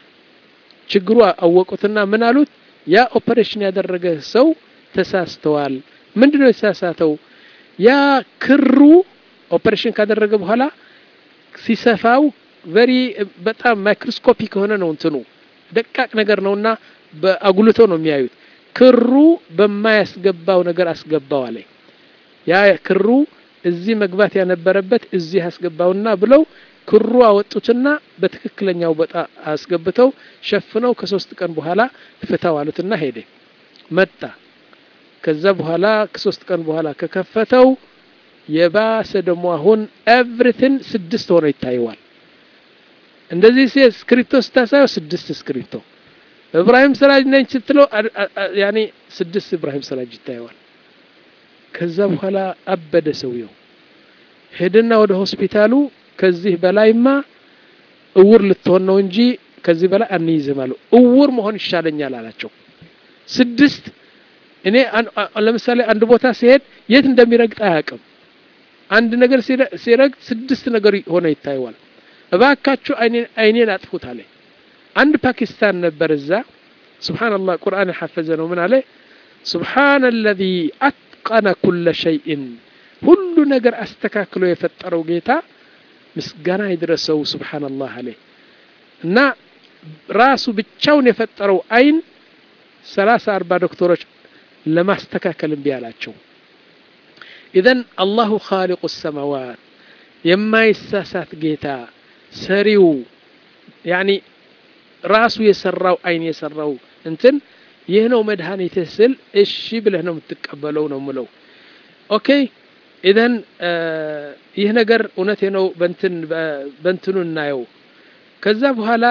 ችግሩ አወቁትና ምን አሉት? ያ ኦፐሬሽን ያደረገ ሰው ተሳስተዋል። ምንድነው የተሳሳተው? ያ ክሩ ኦፐሬሽን ካደረገ በኋላ ሲሰፋው ቨሪ በጣም ማይክሮስኮፒክ የሆነ ነው እንትኑ ደቃቅ ነገር ነውና በአጉልቶ ነው የሚያዩት። ክሩ በማያስገባው ነገር አስገባው አለ። ያ ክሩ እዚህ መግባት ያነበረበት እዚህ አስገባውና ብለው ክሩ አወጡትና በትክክለኛው ቦታ አስገብተው ሸፍነው ከሶስት ቀን በኋላ ፍታው አሉትና ሄደ መጣ። ከዛ በኋላ ከሶስት ቀን በኋላ ከከፈተው የባሰ ደግሞ አሁን ኤቭሪቲን ስድስት ሆኖ ይታየዋል። እንደዚህ ሲ እስክሪፕቶ ስታሳየው ስድስት እስክሪፕቶ እብራሂም ሰላጅ ነኝ ስትለው ያኔ ስድስት እብራሂም ሰላጅ ይታየዋል። ከዛ በኋላ አበደ ሰውየው። ሄድና ወደ ሆስፒታሉ ከዚህ በላይማ እውር ልትሆን ነው እንጂ ከዚህ በላይ አንይዝም አለው። እውር መሆን ይሻለኛል አላቸው። ስድስት እኔ ለምሳሌ አንድ ቦታ ሲሄድ የት እንደሚረግጥ አያውቅም። አንድ ነገር ሲረግጥ ስድስት ነገር ሆነ ይታየዋል። እባካችሁ አይኔን አጥፉት አለ። አንድ ፓኪስታን ነበር እዛ። ሱብሓነላህ ቁርአን የሐፈዘ ነው። ምን አለ? ሱብሓነ አለዚ አትቀነ ኩለ ሸይእን ሁሉ ነገር አስተካክሎ የፈጠረው ጌታ ምስጋና ይድረሰው ሱብሓነላህ አለ እና ራሱ ብቻውን የፈጠረው አይን ሰላሳ አርባ ዶክተሮች ለማስተካከል እምቢ አላቸው። ኢዘን አላሁ ኻሊቁ ሰማዋት የማይሳሳት ጌታ ሰሪው ያኒ ራሱ የሰራው አይን የሰራው እንትን ይህ ነው መድኃኒትህ ስል እሺ ብለህ ነው የምትቀበለው ነው ምለው። ኦኬ ኢዘን ይህ ነገር እውነቴ ነው በንትን በንትኑ እናየው። ከዛ በኋላ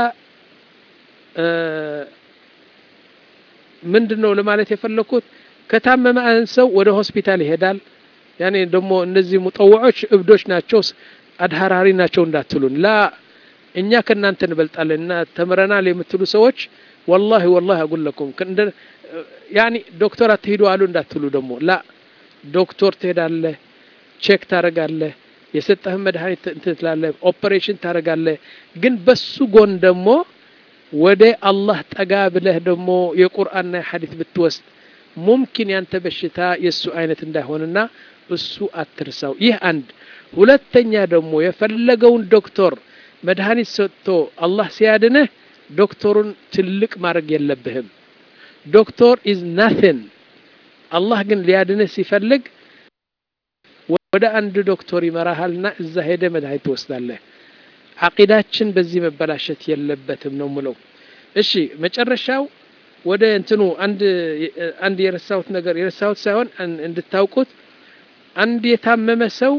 ምንድን ነው ለማለት የፈለኩት ከታመመ አንድ ሰው ወደ ሆስፒታል ይሄዳል። ያኔ ደግሞ እነዚህ ሙጠወዖች እብዶች ናቸው አድሃራሪ ናቸው እንዳትሉን ላ እኛ ከእናንተ እንበልጣለን እና ተምረናል የምትሉ ሰዎች ወላሂ ወላሂ አጉለኩም ያኒ ዶክተር አትሂዱ አሉ እንዳትሉ ደግሞ ላ ዶክተር ትሄዳለህ፣ ቼክ ታረጋለህ፣ የሰጠህን መድኃኒት እንትን ትላለህ፣ ኦፕሬሽን ታረጋለህ። ግን በሱ ጎን ደግሞ ወደ አላህ ጠጋ ብለህ ደግሞ የቁርአንና የሐዲት ብትወስድ ሙምኪን ያንተ በሽታ የእሱ አይነት እንዳይሆንና እሱ አትርሳው። ይህ አንድ። ሁለተኛ ደግሞ የፈለገውን ዶክተር መድኃኒት ሰጥቶ አላህ ሲያድንህ ዶክተሩን ትልቅ ማድረግ የለብህም። ዶክተር ኢዝ ናትን። አላህ ግን ሊያድንህ ሲፈልግ ወደ አንድ ዶክተር ይመራሃልና እዛ ሄደ መድኃኒት ትወስዳለህ። አቂዳችን በዚህ መበላሸት የለበትም ነው ምለው። እሺ መጨረሻው ወደ እንትኑ አንድ አንድ የረሳሁት ነገር የረሳሁት ሳይሆን እንድታውቁት አንድ የታመመ ሰው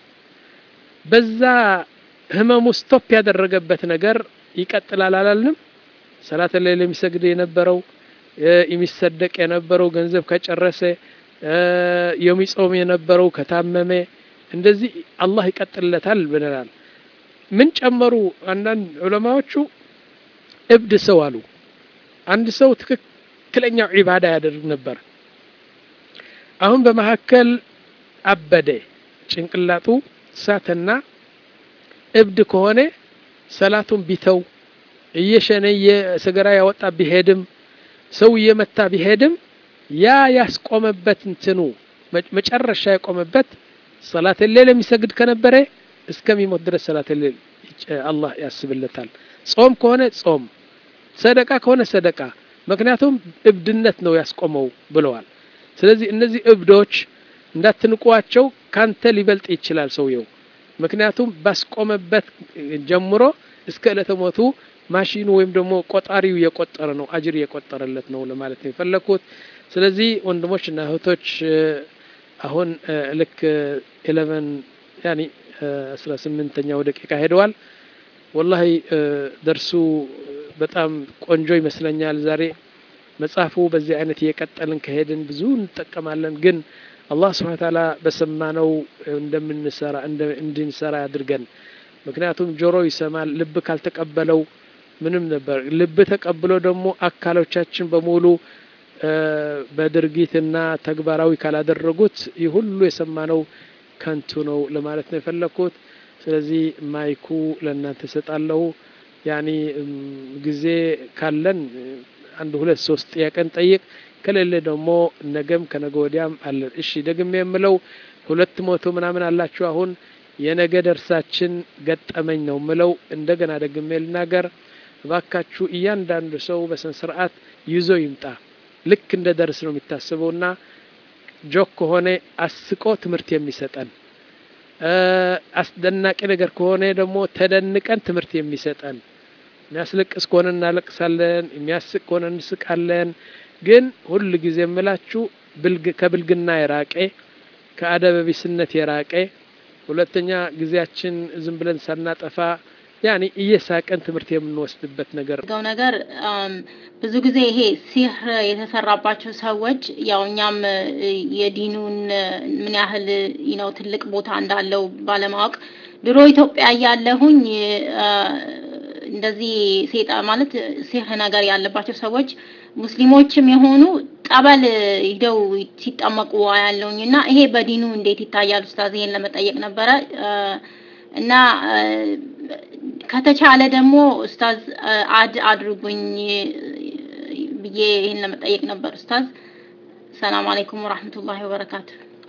በዛ ህመሙ ስቶፕ ያደረገበት ነገር ይቀጥላል አላልንም? ሰላተ ሌል የሚሰግድ የነበረው የሚሰደቅ የነበረው ገንዘብ ከጨረሰ የሚጾም የነበረው ከታመመ እንደዚህ አላህ ይቀጥልለታል ብለናል። ምን ጨመሩ? አንዳንድ ዑለማዎቹ እብድ ሰው አሉ። አንድ ሰው ትክክለኛው ዒባዳ ያደርግ ነበር። አሁን በመካከል አበደ፣ ጭንቅላቱ ሳተና እብድ ከሆነ ሰላቱን ቢተው እየሸነየ ሰገራ ያወጣ ቢሄድም ሰው እየመታ ቢሄድም ያ ያስቆመበት እንትኑ መጨረሻ የቆመበት ሰላት ሌል የሚሰግድ ከነበረ እስከሚሞት ድረስ ሰላት ሌል አላህ ያስብለታል። ጾም ከሆነ ጾም፣ ሰደቃ ከሆነ ሰደቃ። ምክንያቱም እብድነት ነው ያስቆመው ብለዋል። ስለዚህ እነዚህ እብዶች እንዳትንቋቸው፣ ካንተ ሊበልጥ ይችላል ሰውየው። ምክንያቱም ባስቆመበት ጀምሮ እስከ ዕለተ ሞቱ ማሽኑ ወይም ደግሞ ቆጣሪው የቆጠረ ነው፣ አጅር የቆጠረለት ነው ለማለት ነው የፈለግኩት። ስለዚህ ወንድሞች እና እህቶች አሁን ልክ ኤሌቨን ያኒ አስራ ስምንተኛው ደቂቃ ሄደዋል። ወላሂ ደርሱ በጣም ቆንጆ ይመስለኛል። ዛሬ መጽሐፉ በዚህ አይነት እየቀጠልን ከሄድን ብዙ እንጠቀማለን። ግን አላህ ስብሐነ ተዓላ በሰማነው እንደምንሰራ እንድንሰራ ያድርገን። ምክንያቱም ጆሮ ይሰማል፣ ልብ ካልተቀበለው ምንም ነበር። ልብ ተቀብሎ ደግሞ አካሎቻችን በሙሉ በድርጊትና ተግባራዊ ካላደረጉት ይህ ሁሉ የሰማነው ከንቱ ነው ለማለት ነው የፈለግኩት። ስለዚህ ማይኩ ለእናንተ እሰጣለሁ። ያኒ ጊዜ ካለን አንድ ሁለት ሶስት ጥያቄን ጠይቅ፣ ከሌለ ደግሞ ነገም ከነገ ወዲያም አለን። እሺ ደግሜ የምለው ሁለት መቶ ምናምን አላችሁ። አሁን የነገ ደርሳችን ገጠመኝ ነው ምለው። እንደገና ደግሜ ልናገር እባካችሁ፣ እያንዳንዱ ሰው በስነ ስርዓት ይዞ ይምጣ። ልክ እንደ ደርስ ነው የሚታስበውና ጆክ ከሆነ አስቆ ትምህርት የሚሰጠን አስደናቂ ነገር ከሆነ ደግሞ ተደንቀን ትምህርት የሚሰጠን የሚያስለቅስ ከሆነ እናለቅሳለን፣ የሚያስቅ ከሆነ እንስቃለን። ግን ሁል ጊዜ የምላችሁ ከብልግና የራቀ ከአደበቢስነት የራቀ ሁለተኛ ጊዜያችን ዝም ብለን ሳናጠፋ ያኔ እየሳቀን ትምህርት የምንወስድበት ነገር ገው ነገር ብዙ ጊዜ ይሄ ሲህር የተሰራባቸው ሰዎች ያው እኛም የዲኑን ምን ያህል ነው ትልቅ ቦታ እንዳለው ባለማወቅ ድሮ ኢትዮጵያ እያለሁኝ እንደዚህ ሴጣ ማለት ሲህር ነገር ያለባቸው ሰዎች ሙስሊሞችም የሆኑ ጠበል ሂደው ሲጠመቁ ያለውኝ እና ይሄ በዲኑ እንዴት ይታያል ኡስታዝ? ይሄን ለመጠየቅ ነበረ እና ከተቻለ ደግሞ ኡስታዝ አድ አድርጉኝ ብዬ ይህን ለመጠየቅ ነበር ኡስታዝ። ሰላም አለይኩም ወራህመቱላሂ ወበረካቱ።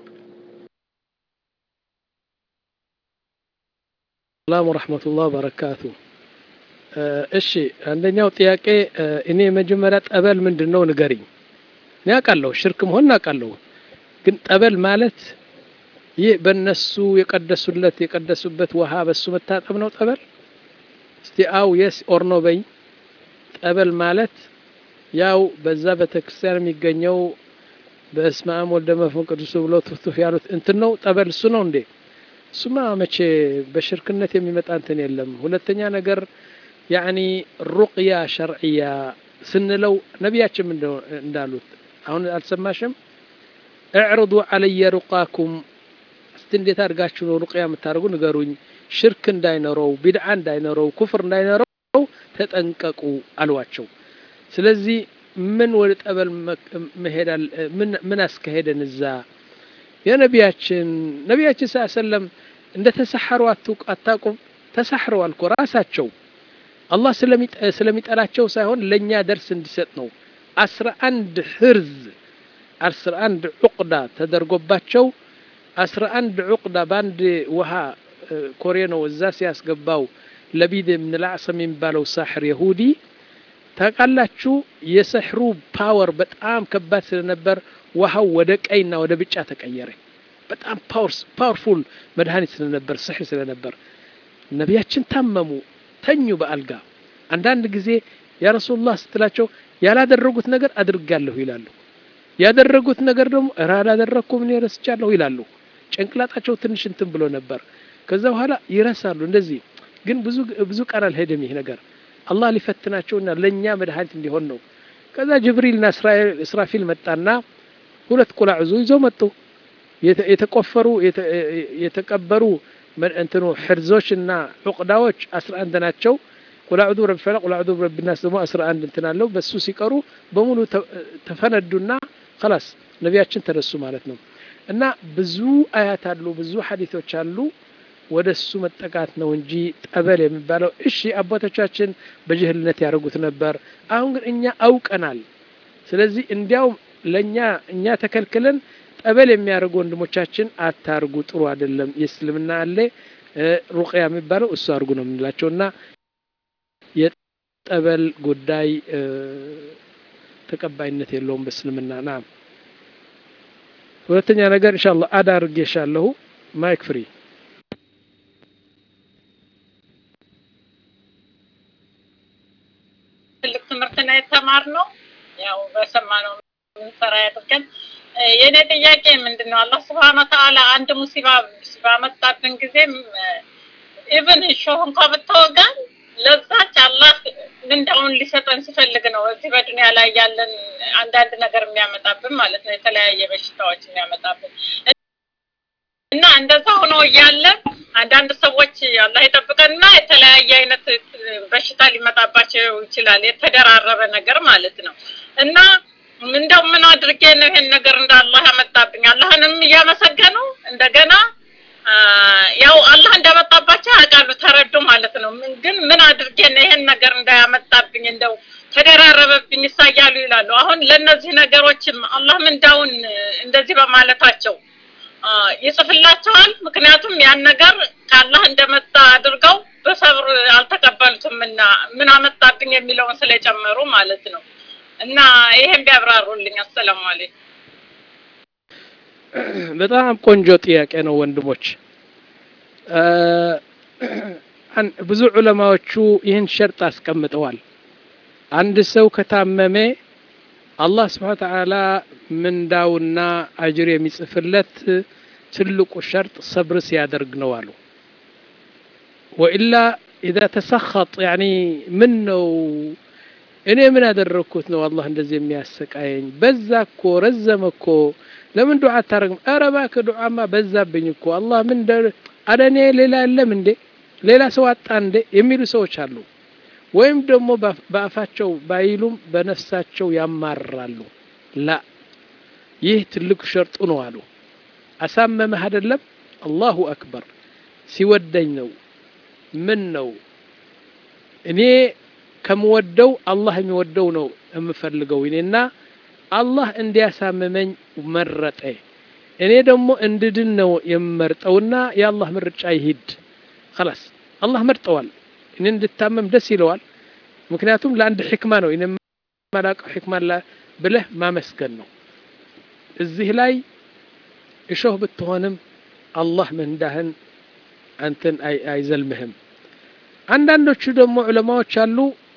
ሰላም ወራህመቱላሂ ወበረካቱ። እሺ አንደኛው ጥያቄ እኔ መጀመሪያ ጠበል ምንድን ነው ንገሪኝ። እኔ አውቃለሁ ሽርክ መሆን አውቃለሁ፣ ግን ጠበል ማለት ይህ በእነሱ የቀደሱለት የቀደሱበት ውሃ በሱ መታጠብ ነው ጠበል? እስቲ አው የስ ኦር ኖ በኝ። ጠበል ማለት ያው በዛ ቤተክርስቲያን የሚገኘው በስመ አብ ወልደ መንፈስ ቅዱስ ብሎ ቱፍቱፍ ያሉት እንትን ነው ጠበል እሱ ነው እንዴ? እሱማ መቼ በሽርክነት የሚመጣ እንትን የለም። ሁለተኛ ነገር ያኒ ሩቅያ ሸርዕያ ስንለው ነቢያችን እንዳሉት አሁን አልሰማሽም? እዕርዱ አለየ ሩቃኩም እስቲ እንዴት አድርጋችሁ ነው ሩቅያ የምታደርጉ ንገሩኝ። ሽርክ እንዳይኖረው፣ ቢድዓ እንዳይኖረው፣ ኩፍር እንዳይኖረው ተጠንቀቁ አሏቸው። ስለዚህ ምን ወደ ጠበል መሄዳል? ምን አስካሄደን እዛ? የነቢያችን ነቢያችን ስ ሰለም እንደ ተሰሐሩ አታውቁም? ተሰሕረዋል እኮ ራሳቸው አላህ ስለሚጠላቸው ሳይሆን ለእኛ ደርስ እንዲሰጥ ነው። አስራ አንድ ህርዝ አስራ አንድ ዑቅዳ ተደርጎባቸው አስራ አንድ ዑቅዳ በአንድ ውሃ ኮሬ ነው እዛ ሲያስገባው ለቢድ ብን ላዕሰም የሚባለው ሳሕር የሁዲ ታውቃላችሁ። የሰሕሩ ፓወር በጣም ከባድ ስለነበር ውሃው ወደ ቀይና ወደ ብጫ ተቀየረ። በጣም ፓወርፉል መድኃኒት ስለነበር ስሕር ስለነበር ነቢያችን ታመሙ፣ ተኙ በአልጋ። አንዳንድ ጊዜ ያ ረሱሉላህ ስትላቸው ያላደረጉት ነገር አድርጋለሁ ይላሉ። ያደረጉት ነገር ደግሞ እረ አላደረግኩም እኔ ረስቻለሁ ይላሉ። ጭንቅላጣቸው ትንሽ እንትን ብሎ ነበር። ከዛ በኋላ ይረሳሉ። እንደዚህ ግን ብዙ ብዙ ቀን አልሄድም ይህ ነገር አላህ ሊፈትናቸውና ለእኛ መድኃኒት እንዲሆን ነው። ከዛ ጅብሪልና እስራፊል መጣና ሁለት ቁላዕዙ ይዘው መጡ። የተቆፈሩ የተቀበሩ እንትኑ ሕርዞች እና ዑቅዳዎች አስራ አንድ ናቸው። ቁላዕዱ ረቢ ፈለቅ ቁላዕዱ ረቢ ናስ ደግሞ አስራ አንድ እንትን አለው። በሱ ሲቀሩ በሙሉ ተፈነዱና ከላስ ነቢያችን ተነሱ ማለት ነው። እና ብዙ አያት አሉ፣ ብዙ ሐዲቶች አሉ። ወደ እሱ መጠቃት ነው እንጂ ጠበል የሚባለው እሺ፣ አባቶቻችን በጅህልነት ያደርጉት ነበር። አሁን ግን እኛ አውቀናል። ስለዚህ እንዲያውም ለእኛ እኛ ተከልክለን ጠበል የሚያደርጉ ወንድሞቻችን አታርጉ፣ ጥሩ አይደለም። የእስልምና አለ ሩቅያ የሚባለው እሱ አድርጉ ነው የምንላቸው እና የጠበል ጉዳይ ተቀባይነት የለውም በእስልምና ና ሁለተኛ ነገር ኢንሻአላህ አዳ አድርጌሻለሁ። ማይክ ፍሪ ትልቅ ትምህርት ነው የተማርነው። ያው በሰማነው ምንሰራ ያድርገን። የእኔ ጥያቄ ምንድን ነው? አላህ ስብሐነ ወተዓላ አንድ ሙሲባ ባመጣብን ጊዜ ኢብን እሾህ እንኳ ብትወጋን ለዛች አላህ ምንዳውን ሊሰጠን ሲፈልግ ነው እዚህ በዱንያ ላይ ያለን አንዳንድ ነገር የሚያመጣብን ማለት ነው። የተለያየ በሽታዎች የሚያመጣብን እና እንደዛ ሆኖ እያለ አንዳንድ ሰዎች አላህ ይጠብቀንና የተለያየ አይነት በሽታ ሊመጣባቸው ይችላል። የተደራረበ ነገር ማለት ነው እና እንደው ምን አድርጌ ነው ይሄን ነገር እንደ አላህ ያመጣብኝ? አላህንም እያመሰገኑ እንደገና ያው አላህ እንዳመጣባቸው ያውቃሉ፣ ተረዱ ማለት ነው። ግን ምን አድርጌ ነው ይሄን ነገር እንዳያመጣብኝ እንደው ተደራረበብኝ ይሳያሉ ይላሉ። አሁን ለነዚህ ነገሮችም አላህ ምንዳውን እንደዚህ በማለታቸው ይጽፍላቸዋል። ምክንያቱም ያን ነገር ከአላህ እንደመጣ አድርገው በሰብር አልተቀበሉትም እና ምን አመጣብኝ የሚለውን ስለጨመሩ ማለት ነው። እና ይሄን ቢያብራሩልኝ። አሰላሙ አለይኩም። በጣም ቆንጆ ጥያቄ ነው ወንድሞች። ብዙ ዑለማዎቹ ይህን ሸርጥ አስቀምጠዋል። አንድ ሰው ከታመመ አላህ ስብሓነ ተዓላ ምንዳውና አጅር የሚጽፍለት ትልቁ ሸርጥ ሰብር ሲያደርግ ነው አሉ። ወኢላ ኢዛ ተሰኸጥ ያኒ ምን ነው እኔ ምን ያደረግኩት ነው አላህ እንደዚህ የሚያሰቃየኝ? በዛ እኮ ረዘመ እኮ ለምን ዱዓ አታረግም? ኧረ እባክህ ዱዓማ በዛብኝ እኮ አላህ ምን አለ እኔ ሌላ የለም እንዴ ሌላ ሰው አጣ እንዴ የሚሉ ሰዎች አሉ። ወይም ደግሞ በአፋቸው ባይሉም በነፍሳቸው ያማርራሉ። ላ ይህ ትልቅ ሸርጡ ነው አሉ። አሳመመህ አይደለም አላሁ አክበር ሲወደኝ ነው ምን ነው እኔ ከምወደው አላህ የሚወደው ነው የምፈልገው እኔና አላህ እንዲያሳምመኝ መረጠ። እኔ ደግሞ እንድድን ነው የምመርጠውና የአላህ ምርጫ ይሂድ። خلاص አላህ መርጠዋል። እኔ እንድታመም ደስ ይለዋል። ምክንያቱም ለአንድ ሕክማ ነው እኔ የማላውቀው ሕክማ ብለህ ማመስገን ነው። እዚህ ላይ እሾህ ብትሆንም አላህ ምንዳህን አንተን አይዘልምህም። አንዳንዶቹ ደግሞ ዑለማዎች አሉ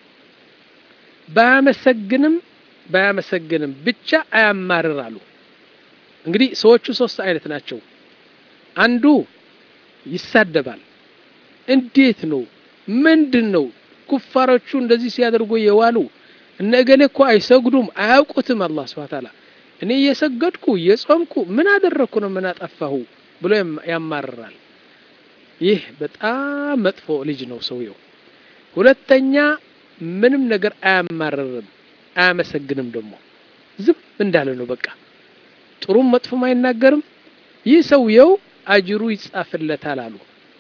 ባያመሰግንም ባያመሰግንም ብቻ አያማርር አሉ። እንግዲህ ሰዎቹ ሶስት አይነት ናቸው። አንዱ ይሳደባል። እንዴት ነው ምንድን ነው ኩፋሮቹ እንደዚህ ሲያደርጉ የዋሉ እነ እገሌ እኮ አይሰግዱም አያውቁትም። አላህ ስብሐ ተዓላ እኔ እየሰገድኩ እየጾምኩ ምን አደረግኩ ነው ምን አጠፋሁ ብሎ ያማርራል። ይህ በጣም መጥፎ ልጅ ነው ሰውየው። ሁለተኛ ምንም ነገር አያማርርም፣ አያመሰግንም። ደግሞ ዝም እንዳለ ነው በቃ ጥሩም መጥፎም አይናገርም። ይህ ሰውየው አጅሩ ይጻፍለታል አሉ።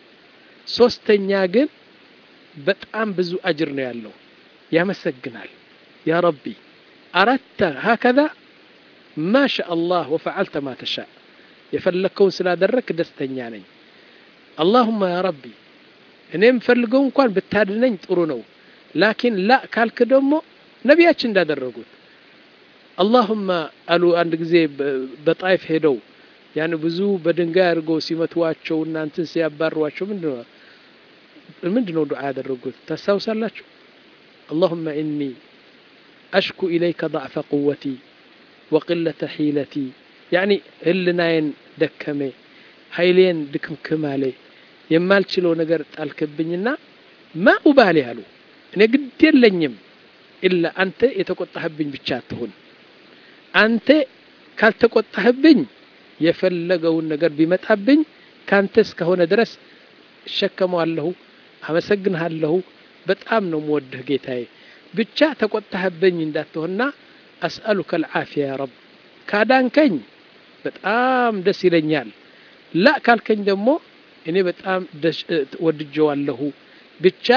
ሶስተኛ ግን በጣም ብዙ አጅር ነው ያለው፣ ያመሰግናል። ያ ረቢ አረተ ሀከዛ ማሻ አላህ ወፈዓልተ ማ ተሻ የፈለግከውን ስላደረክ ደስተኛ ነኝ። አላሁማ ያ ረቢ እኔ የምፈልገው እንኳን ብታድነኝ ጥሩ ነው፣ ላኪን ላ ካልክ ደግሞ ነቢያችን እንዳደረጉት አላሁማ አሉ። አንድ ጊዜ በጣይፍ ሄደው ያን ብዙ በድንጋይ አድርገው ሲመትዋቸው እናንትን ሲያባሯቸው ምንድን ነው ምንድን ነው ዱዓ ያደረጉት ታስታውሳላችሁ? አላሁመ ኢኒ አሽኩ ኢለይከ ضዕፈ ቁወቲ ወቅለተ ሒለቲ ያኒ ህልናዬን ደከሜ ኃይሌን ድክምክም አለ የማልችለው ነገር ጣልክብኝና ማ ኡባሊ አሉ እኔ ግድ የለኝም ኢላ አንተ የተቆጣህብኝ ብቻ አትሁን አንተ ካልተቆጣህብኝ የፈለገውን ነገር ቢመጣብኝ ካንተ እስከሆነ ድረስ እሸከመዋለሁ አመሰግንሃለሁ በጣም ነው ምወድህ ጌታዬ ብቻ ተቆጣህብኝ እንዳትሆንና አስአሉከ ልዓፊያ ያ ረብ ካዳንከኝ በጣም ደስ ይለኛል ላ ካልከኝ ደግሞ እኔ በጣም ወድጀዋለሁ ብቻ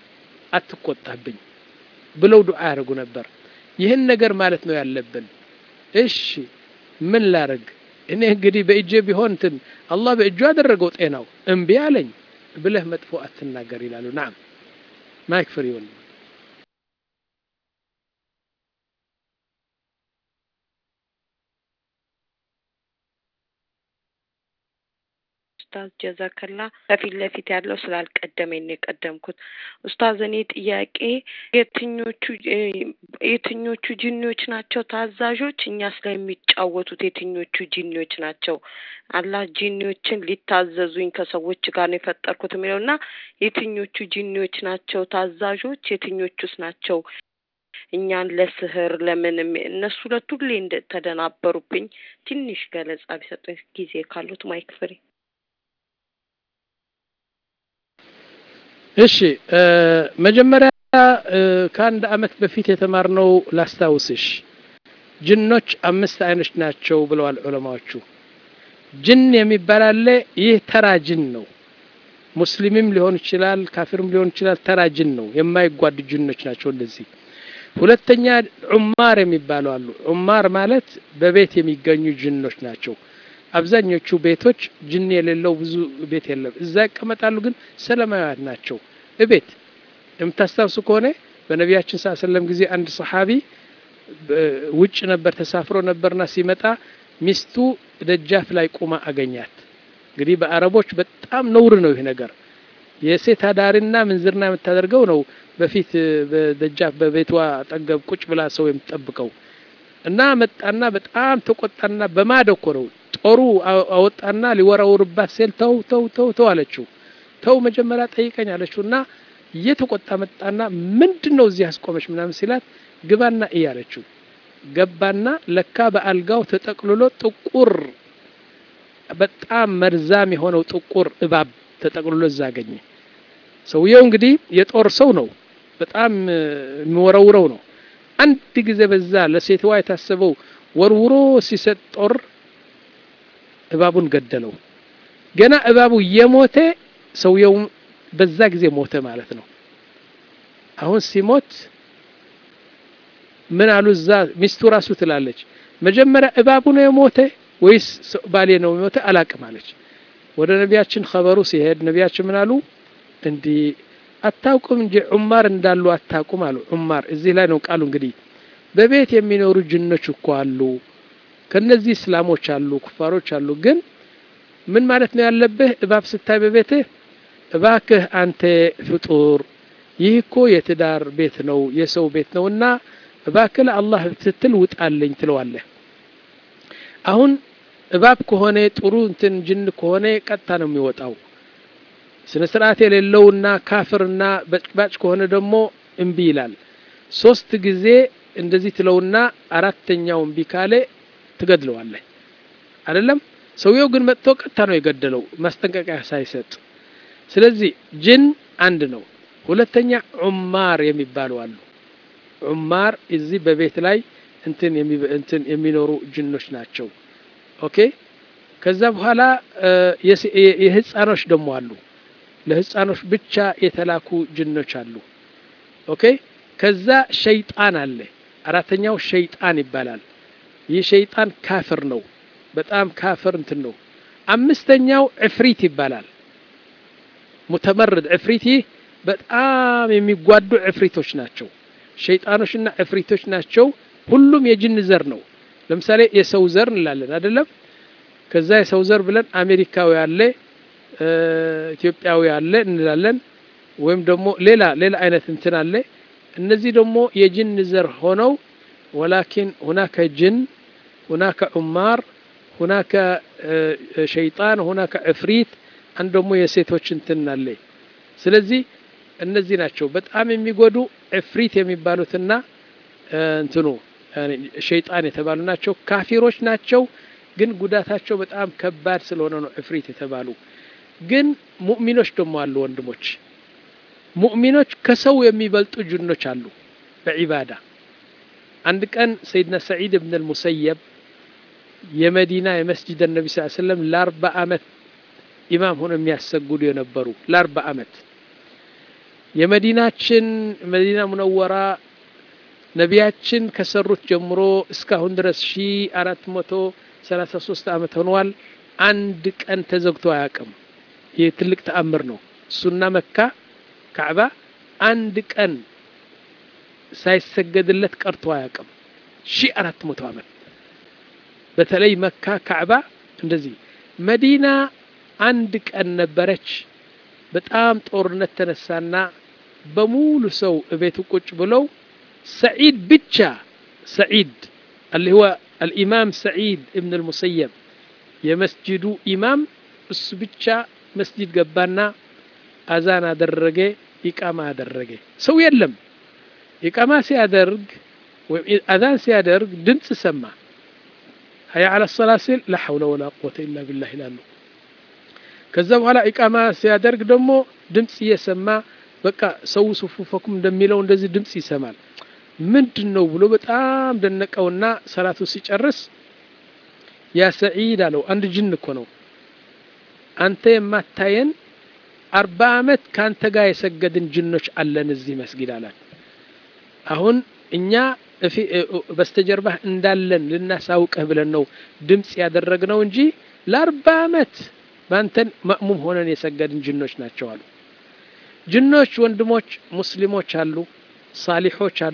አትቆጣብኝ ብለው ዱዓ ያደርጉ ነበር ይህን ነገር ማለት ነው ያለብን እሺ ምን ላረግ እኔ እንግዲህ በእጄ ቢሆን እንትን አላህ በእጁ ያደረገው ጤናው እምቢ አለኝ ብለህ መጥፎ አትናገር ይላሉ ናም ማይክ ፍሪ ወንድ ኡስታዝ ጀዛከላ ከፊት ለፊት ያለው ስላልቀደመኝ ነው የቀደምኩት። ኡስታዝ እኔ ጥያቄ የትኞቹ የትኞቹ ጂኒዎች ናቸው ታዛዦች? እኛስ ላይ የሚጫወቱት የትኞቹ ጂኒዎች ናቸው? አላህ ጂኒዎችን ሊታዘዙኝ ከሰዎች ጋር ነው የፈጠርኩት የሚለው እና የትኞቹ ጂኒዎች ናቸው ታዛዦች? የትኞቹስ ናቸው እኛን ለስህር ለምን እነሱ ሁለቱ ሁሌ እንደተደናበሩብኝ ትንሽ ገለጻ ቢሰጡኝ ጊዜ ካሉት ማይክ ፍሬ እሺ መጀመሪያ ከአንድ አመት በፊት የተማርነው ላስታውስሽ ጅኖች አምስት አይኖች ናቸው ብለዋል ዑለማዎቹ ጅን የሚባል አለ ይህ ተራ ጅን ነው ሙስሊምም ሊሆን ይችላል ካፊርም ሊሆን ይችላል ተራ ጅን ነው የማይጓድ ጅኖች ናቸው እንደዚህ ሁለተኛ ዑማር የሚባሉ አሉ ዑማር ማለት በቤት የሚገኙ ጅኖች ናቸው አብዛኞቹ ቤቶች ጅን የሌለው ብዙ ቤት የለም እዛ ይቀመጣሉ ግን ሰላማዊያት ናቸው እቤት የምታስታውሱ ከሆነ በነቢያችን ስ ሰለም ጊዜ አንድ ሰሓቢ ውጭ ነበር ተሳፍሮ ነበርና ሲመጣ ሚስቱ ደጃፍ ላይ ቁማ አገኛት። እንግዲህ በአረቦች በጣም ነውር ነው ይህ ነገር። የሴት አዳሪና ምንዝርና የምታደርገው ነው በፊት በደጃፍ በቤቷ አጠገብ ቁጭ ብላ ሰው የምትጠብቀው እና መጣና በጣም ተቆጣና በማደኮ ነው ጦሩ አወጣና ሊወራውርባት ሴል ተው ተው ተው ተው አለችው። ተው መጀመሪያ ጠይቀኝ አለችው እና እየተቆጣ መጣና ምንድን ነው እዚህ አስቆመች ምናምን ሲላት ግባና እይ አለችው። ገባና ለካ በአልጋው ተጠቅልሎ ጥቁር በጣም መርዛም የሆነው ጥቁር እባብ ተጠቅልሎ እዛ አገኘ። ሰውየው እንግዲህ የጦር ሰው ነው፣ በጣም የሚወረውረው ነው። አንድ ጊዜ በዛ ለሴትዋ የታሰበው ወርውሮ ሲሰጥ ጦር እባቡን ገደለው። ገና እባቡ የሞተ ሰውየው በዛ ጊዜ ሞተ ማለት ነው። አሁን ሲሞት ምን አሉ እዛ ሚስቱ ራሱ ትላለች፣ መጀመሪያ እባቡ ነው የሞተ ወይስ ባሌ ነው የሞተ አላቅም አለች። ወደ ነቢያችን ኸበሩ ሲሄድ ነቢያችን ምን አሉ? እንዲህ አታውቁም እንጂ ዑማር እንዳሉ አታውቁም አሉ። ዑማር እዚህ ላይ ነው ቃሉ። እንግዲህ በቤት የሚኖሩ ጅኖች እኮ አሉ፣ ከነዚህ እስላሞች አሉ፣ ኩፋሮች አሉ። ግን ምን ማለት ነው ያለብህ? እባብ ስታይ በቤትህ እባክህ አንተ ፍጡር፣ ይህ እኮ የትዳር ቤት ነው የሰው ቤት ነው እና እባክህ ለአላህ ስትል ውጣልኝ ትለዋለህ። አሁን እባብ ከሆነ ጥሩ እንትን ጅን ከሆነ ቀጥታ ነው የሚወጣው። ስነ ስርዓት የሌለውና ካፍርና በጭባጭ ከሆነ ደግሞ እምቢ ይላል። ሶስት ጊዜ እንደዚህ ትለውና አራተኛው እምቢ ካለ ትገድለዋለህ። አይደለም ሰውየው ግን መጥቶ ቀጥታ ነው የገደለው ማስጠንቀቂያ ሳይሰጥ። ስለዚህ ጅን አንድ ነው። ሁለተኛ ዑማር የሚባሉ አሉ። ዑማር እዚህ በቤት ላይ እንትን እንትን የሚኖሩ ጅኖች ናቸው። ኦኬ ከዛ በኋላ የህፃኖች ደግሞ አሉ። ለህፃኖች ብቻ የተላኩ ጅኖች አሉ። ኦኬ ከዛ ሸይጣን አለ። አራተኛው ሸይጣን ይባላል። ይህ ሸይጣን ካፍር ነው። በጣም ካፍር እንትን ነው። አምስተኛው ዕፍሪት ይባላል። ሙተመርድ ዕፍሪት ይህ በጣም የሚጓዱ ዕፍሪቶች ናቸው። ሸይጣኖችና ዕፍሪቶች ናቸው። ሁሉም የጅን ዘር ነው። ለምሳሌ የሰው ዘር እንላለን አይደለም? ከዛ የሰው ዘር ብለን አሜሪካዊ አለ፣ ኢትዮጵያዊ አለ እንላለን። ወይም ደግሞ ሌላ ሌላ አይነት እንትን አለ። እነዚህ ደግሞ የጅን ዘር ሆነው ወላኪን ሁናከ ጅን ሁናከ ዑማር ሁናከ ሸይጣን ሁናከ ዕፍሪት አንድ ደግሞ የሴቶች እንትን አለ። ስለዚህ እነዚህ ናቸው በጣም የሚጎዱ ዕፍሪት የሚባሉትና እንትኑ ሸይጣን የተባሉ ናቸው። ካፊሮች ናቸው፣ ግን ጉዳታቸው በጣም ከባድ ስለሆነ ነው ዕፍሪት የተባሉ። ግን ሙእሚኖች ደግሞ አሉ ወንድሞች፣ ሙእሚኖች ከሰው የሚበልጡ ጅኖች አሉ በዒባዳ። አንድ ቀን ሰይድና ሰዒድ እብን አልሙሰየብ የመዲና የመስጅድ ነቢ ስ ስለም ለአርባ ዓመት ኢማም ሆኖ የሚያሰግዱ የነበሩ ለአርባ ዓመት የመዲናችን መዲና ሙነወራ ነቢያችን ከሰሩት ጀምሮ እስካሁን ድረስ ሺ አራት መቶ ሰላሳ ሶስት ዓመት ሆኗል። አንድ ቀን ተዘግቶ አያውቅም። ይህ ትልቅ ተአምር ነው። እሱና መካ ካዕባ አንድ ቀን ሳይሰገድለት ቀርቶ አያውቅም። ሺ አራት መቶ ዓመት በተለይ መካ ካዕባ እንደዚህ። መዲና አንድ ቀን ነበረች። በጣም ጦርነት ተነሳና በሙሉ ሰው እቤቱ ቁጭ ብለው ሰዒድ ብቻ ሰዒድ አለ ሁወ አልኢማም ሰዒድ እብን አልሙሰየብ የመስጅዱ ኢማም እሱ ብቻ መስጅድ ገባና አዛን አደረገ፣ ኢቃማ አደረገ። ሰው የለም። ኢቃማ ሲያደርግ ወይም አዛን ሲያደርግ ድምፅ ሰማ። ሀያ አላ ሰላ ሲል ላ ሐውለ ወላ ቁወተ ኢላ ቢላህ ይላሉ። ከዛ በኋላ ኢቃማ ሲያደርግ ደግሞ ድምፅ እየሰማ በቃ ሰው ሱፉፈኩም እንደሚለው እንደዚህ ድምፅ ይሰማል። ምንድን ነው ብሎ በጣም ደነቀውና ሰላቱ ሲጨርስ ያ ሰዒድ አለው፣ አንድ ጅን እኮ ነው አንተ የማታየን አርባ ዓመት ከአንተ ጋር የሰገድን ጅኖች አለን እዚህ መስጊድ አላት። አሁን እኛ በስተጀርባህ እንዳለን ልናሳውቅህ ብለን ነው ድምፅ ያደረግነው እንጂ ለአርባ ዓመት በአንተን መእሙም ሆነን የሰገድን ጅኖች ናቸው አሉ። ጅኖች ወንድሞች ሙስሊሞች አሉ፣ ሳሊሖች አሉ፣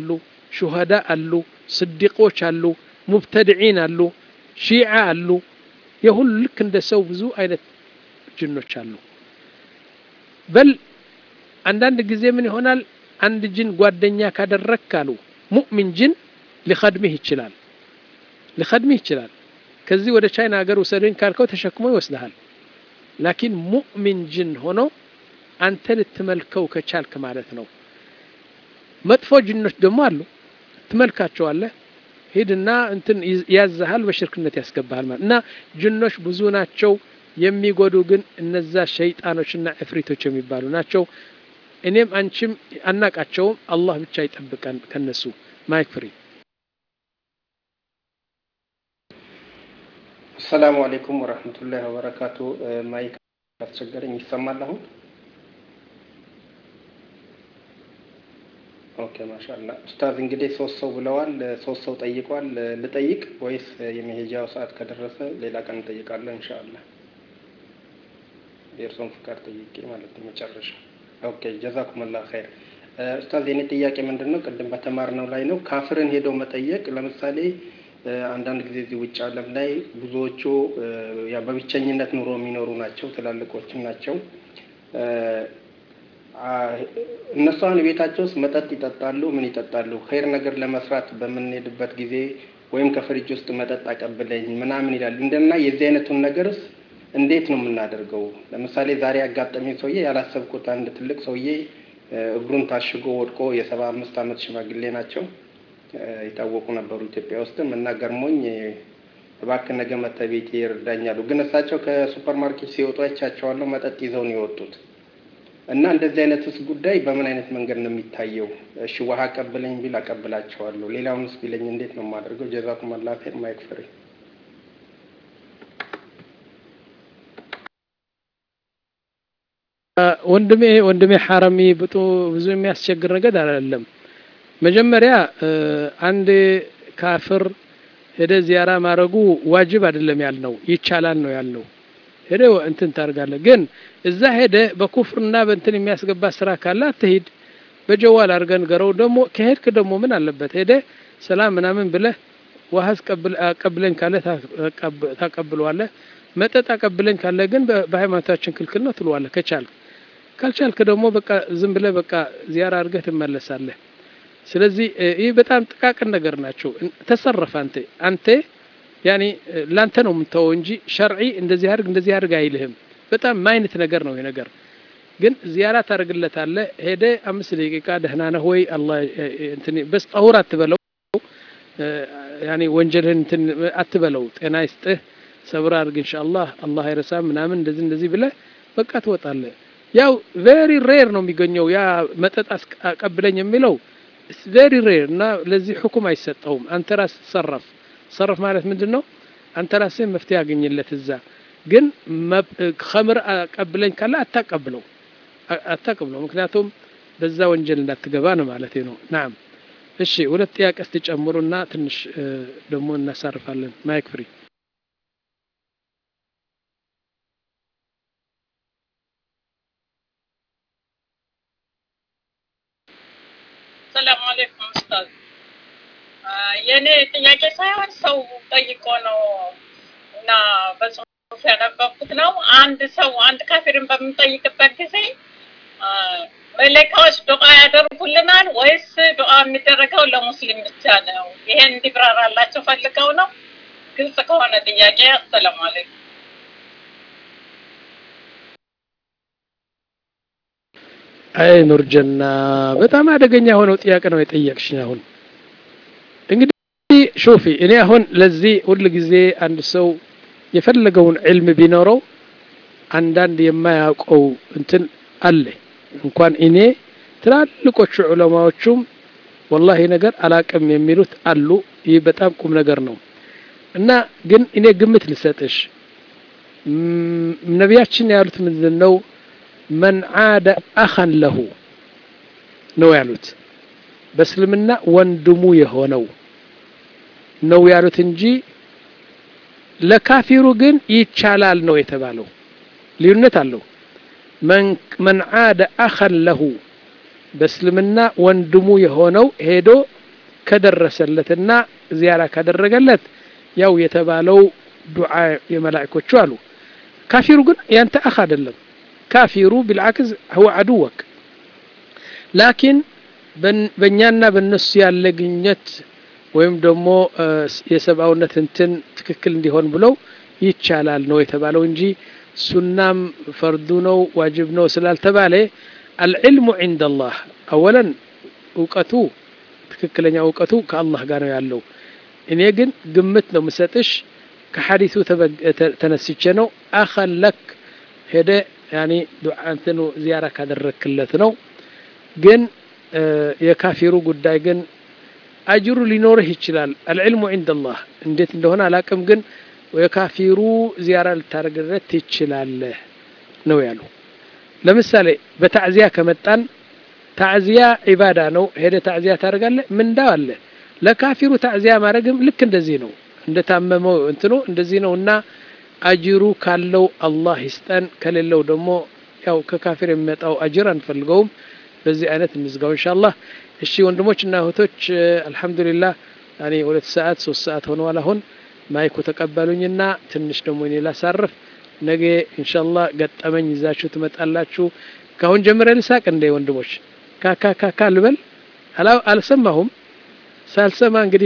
ሹሃዳ አሉ፣ ስዲቆች አሉ፣ ሙብተድዒን አሉ፣ ሺዓ አሉ። የሁሉ ልክ እንደ ሰው ብዙ አይነት ጅኖች አሉ። በል አንዳንድ ጊዜ ምን ይሆናል? አንድ ጅን ጓደኛ ካደረግክ አሉ ሙእሚን ጅን ሊኸድምህ ይችላል ሊኸድምህ ይችላል። ከዚህ ወደ ቻይና ሀገር ውሰደኝ ካልከው ተሸክሞ ይወስድሃል። ላኪን ሙእሚን ጅን ሆኖ አንተ ልትመልከው ከቻልክ ማለት ነው። መጥፎ ጅኖች ደግሞ አሉ። ትመልካቸዋለህ፣ ሂድና እንትን ያዝሃል፣ በሽርክነት ያስገባሃል ማለት እና ጅኖች ብዙ ናቸው። የሚጎዱ ግን እነዛ ሸይጣኖችና እፍሪቶች የሚባሉ ናቸው። እኔም አንቺም አናቃቸውም። አላህ ብቻ ይጠብቀን ከነሱ። ማይክ ፍሪ አሰላሙ አሌይኩም ወረህመቱላሂ ወበረካቱ። ማይክ አስቸገረኝ። ይሰማል አሁን? ኦኬ ማሻላ ኡስታዝ እንግዲህ ሶስት ሰው ብለዋል። ሶስት ሰው ጠይቋል። ልጠይቅ ወይስ የመሄጃው ሰዓት ከደረሰ ሌላ ቀን እንጠይቃለን? እንሻአላ የእርሶን ፍቃድ ጠይቄ ማለት ነው መጨረሻ። ኦኬ ጀዛኩምላ ኸይር። ኡስታዝ የኔ ጥያቄ ምንድን ነው? ቅድም በተማርነው ላይ ነው። ካፍርን ሄደው መጠየቅ ለምሳሌ አንዳንድ ጊዜ እዚህ ውጭ ዓለም ላይ ብዙዎቹ ያው በብቸኝነት ኑሮ የሚኖሩ ናቸው፣ ትላልቆችም ናቸው። እነሱ አሁን ቤታቸው ውስጥ መጠጥ ይጠጣሉ፣ ምን ይጠጣሉ። ኸይር ነገር ለመስራት በምንሄድበት ጊዜ ወይም ከፍሪጅ ውስጥ መጠጥ አቀብለኝ ምናምን ይላሉ። እንደና የዚህ አይነቱን ነገርስ እንዴት ነው የምናደርገው? ለምሳሌ ዛሬ ያጋጠመኝ ሰውዬ ያላሰብኩት አንድ ትልቅ ሰውዬ እግሩን ታሽጎ ወድቆ የሰባ አምስት ዓመት ሽማግሌ ናቸው የታወቁ ነበሩ ኢትዮጵያ ውስጥም እና ገርሞኝ እባክህ ነገ መተህ ቤቴ ይርዳኛሉ። ግን እሳቸው ከሱፐር ማርኬት ሲወጡ አይቻቸዋለሁ መጠጥ ይዘው ነው የወጡት። እና እንደዚህ አይነትስ ጉዳይ በምን አይነት መንገድ ነው የሚታየው? እሺ ውሃ አቀብለኝ ቢል አቀብላቸዋለሁ። ሌላውንስ ቢለኝ እንዴት ነው የማደርገው? ጀዛኩም አላህ ኸይር። ማይክ ፍሪ ወንድሜ ወንድሜ ሐረሚ ብጡ ብዙ የሚያስቸግር ነገር አይደለም። መጀመሪያ አንድ ካፍር ሄደ ዚያራ ማድረጉ ዋጅብ አይደለም ያልነው፣ ይቻላል ነው ያልነው። ሄደ እንትን ታደርጋለህ። ግን እዛ ሄደ በኩፍርና በእንትን የሚያስገባ ስራ ካለ አትሂድ። በጀዋል አድርገን ገረው ደግሞ ከሄድክ ደግሞ ምን አለበት ሄደ ሰላም ምናምን ብለህ ውሃ አቀብለኝ ካለ ታቀብለዋለህ። መጠጥ አቀብለኝ ካለ ግን በሃይማኖታችን ክልክል ነው ትለዋለህ ከቻልክ። ካልቻልክ ደግሞ በቃ ዝም ብለህ በቃ ዚያራ አድርገህ ትመለሳለህ። ስለዚህ ይህ በጣም ጥቃቅን ነገር ናቸው። ተሰረፍ አንተ አንተ ያኔ ላንተ ነው የምትተወው እንጂ ሸርዒ እንደዚህ አድርግ እንደዚህ አድርግ አይልህም። በጣም ማይነት ነገር ነው ይሄ ነገር። ግን ዚያራ ታደርግለታለህ። ሄደ አምስት ደቂቃ ደህና ነህ ወይ አላህ እንትን በስ ጠሁር አትበለው፣ ያኔ ወንጀልህን እንትን አትበለው። ጤና ይስጥህ፣ ሰብር አድርግ ኢንሻአላህ አላህ አይረሳም ምናምን እንደዚህ እንደዚህ ብለህ በቃ ትወጣለህ። ያው ቬሪ ሬር ነው የሚገኘው ያ መጠጥ አቀብለኝ የሚለው ቬሪ ሬር እና ለዚህ ሁኩም አይሰጠውም። አንተ ራስህ ትሰረፍ ሰረፍ ማለት ምንድን ነው? አንተ ራስህ መፍትሄ ያገኝለት እዛ። ግን ከምር አቀብለኝ ካለ አታቀብለው አታቀብለው፣ ምክንያቱም በዛ ወንጀል እንዳትገባ ነው ማለት ነው። ናም እሺ፣ ሁለት ጥያቄ ስትጨምሩና ትንሽ ደግሞ እናሳርፋለን። ማይክ ፍሪ ሰላም አለይኩም ኡስታዝ። የእኔ ጥያቄ ሳይሆን ሰው ጠይቆ ነው እና በጽሁፍ ያነበብኩት ነው። አንድ ሰው አንድ ካፊርን በምንጠይቅበት ጊዜ መለካዎች ዱዓ ያደርጉልናል ወይስ ዱዓ የሚደረገው ለሙስሊም ብቻ ነው? ይሄን እንዲብራራላቸው ፈልገው ነው። ግልጽ ከሆነ ጥያቄ አሰላሙ አለይኩም። አይ ኑርጀና በጣም አደገኛ የሆነው ጥያቄ ነው የጠየቅሽኝ። አሁን እንግዲህ ሾፊ እኔ አሁን ለዚህ ሁል ጊዜ አንድ ሰው የፈለገውን ዕልም ቢኖረው አንዳንድ የማያውቀው እንትን አለ። እንኳን እኔ ትላልቆቹ ዑለማዎቹም ወላሂ ነገር አላቅም የሚሉት አሉ። ይህ በጣም ቁም ነገር ነው እና ግን እኔ ግምት ልሰጥሽ ነቢያችን ያሉት ምንድን ነው? መን ዓደ አኸን ለሁ ነው ያሉት። በእስልምና ወንድሙ የሆነው ነው ያሉት እንጂ ለካፊሩ ግን ይቻላል ነው የተባለው። ልዩነት አለው። መን ዓደ አኸን ለሁ በእስልምና ወንድሙ የሆነው ሄዶ ከደረሰለትና ዚያራ ካደረገለት ያው የተባለው ዱዓ የመላእኮቹ አሉ። ካፊሩ ግን ያንተ አኽ አይደለም። ካፊሩ ቢልዓክስ ህወ አድወክ ላኪን በእኛና በእነሱ ያለ ግንኙነት ወይም ደግሞ የሰብአውነት እንትን ትክክል እንዲሆን ብለው ይቻላል ነው የተባለው እንጂ ሱናም ፈርዱ ነው ዋጅብ ነው ስላልተባለ አልዕልሙ ዒንደ አላህ አወለን እውቀቱ ትክክለኛ እውቀቱ ከአላህ ጋር ነው ያለው። እኔ ግን ግምት ነው ምሰጥሽ ከሐዲሱ ተነስቼ ነው አኸን ለክ ሄደ ያኒ ዱዓ እንትኑ ዚያራ ካደረክለት ነው። ግን የካፊሩ ጉዳይ ግን አጅሩ ሊኖርህ ይችላል። አልዕልሙ ዒንደ አላህ እንዴት እንደሆነ አላቅም፣ ግን የካፊሩ ዚያራ ልታደርግለት ትችላለህ ነው ያሉ። ለምሳሌ በታዕዚያ ከመጣን ታዕዚያ ዒባዳ ነው። ሄደ ታዕዚያ ታደርጋለህ፣ ምንዳው አለ። ለካፊሩ ታዕዚያ ማድረግም ልክ እንደዚህ ነው። እንደታመመው እንትኑ እንደዚህ ነው እና አጅሩ ካለው አላህ ይስጠን፣ ከሌለው ደግሞ ያው ከካፊር የሚመጣው አጅር አንፈልገውም። በዚህ አይነት እንዝጋው ኢንሻአላህ። እሺ ወንድሞች እና እህቶች አልሐምዱሊላህ ያኔ ሁለት ሰዓት ሶስት ሰዓት ሆነዋል። አሁን ማይኩ ተቀበሉኝና ትንሽ ደግሞ እኔ ላሳርፍ። ነገ ኢንሻአላህ ገጠመኝ ይዛችሁ ትመጣላችሁ። ካሁን ጀምረ ልሳቅ እንደ ወንድሞች ካካካካ ልበል አልሰማሁም። ሳልሰማ እንግዲህ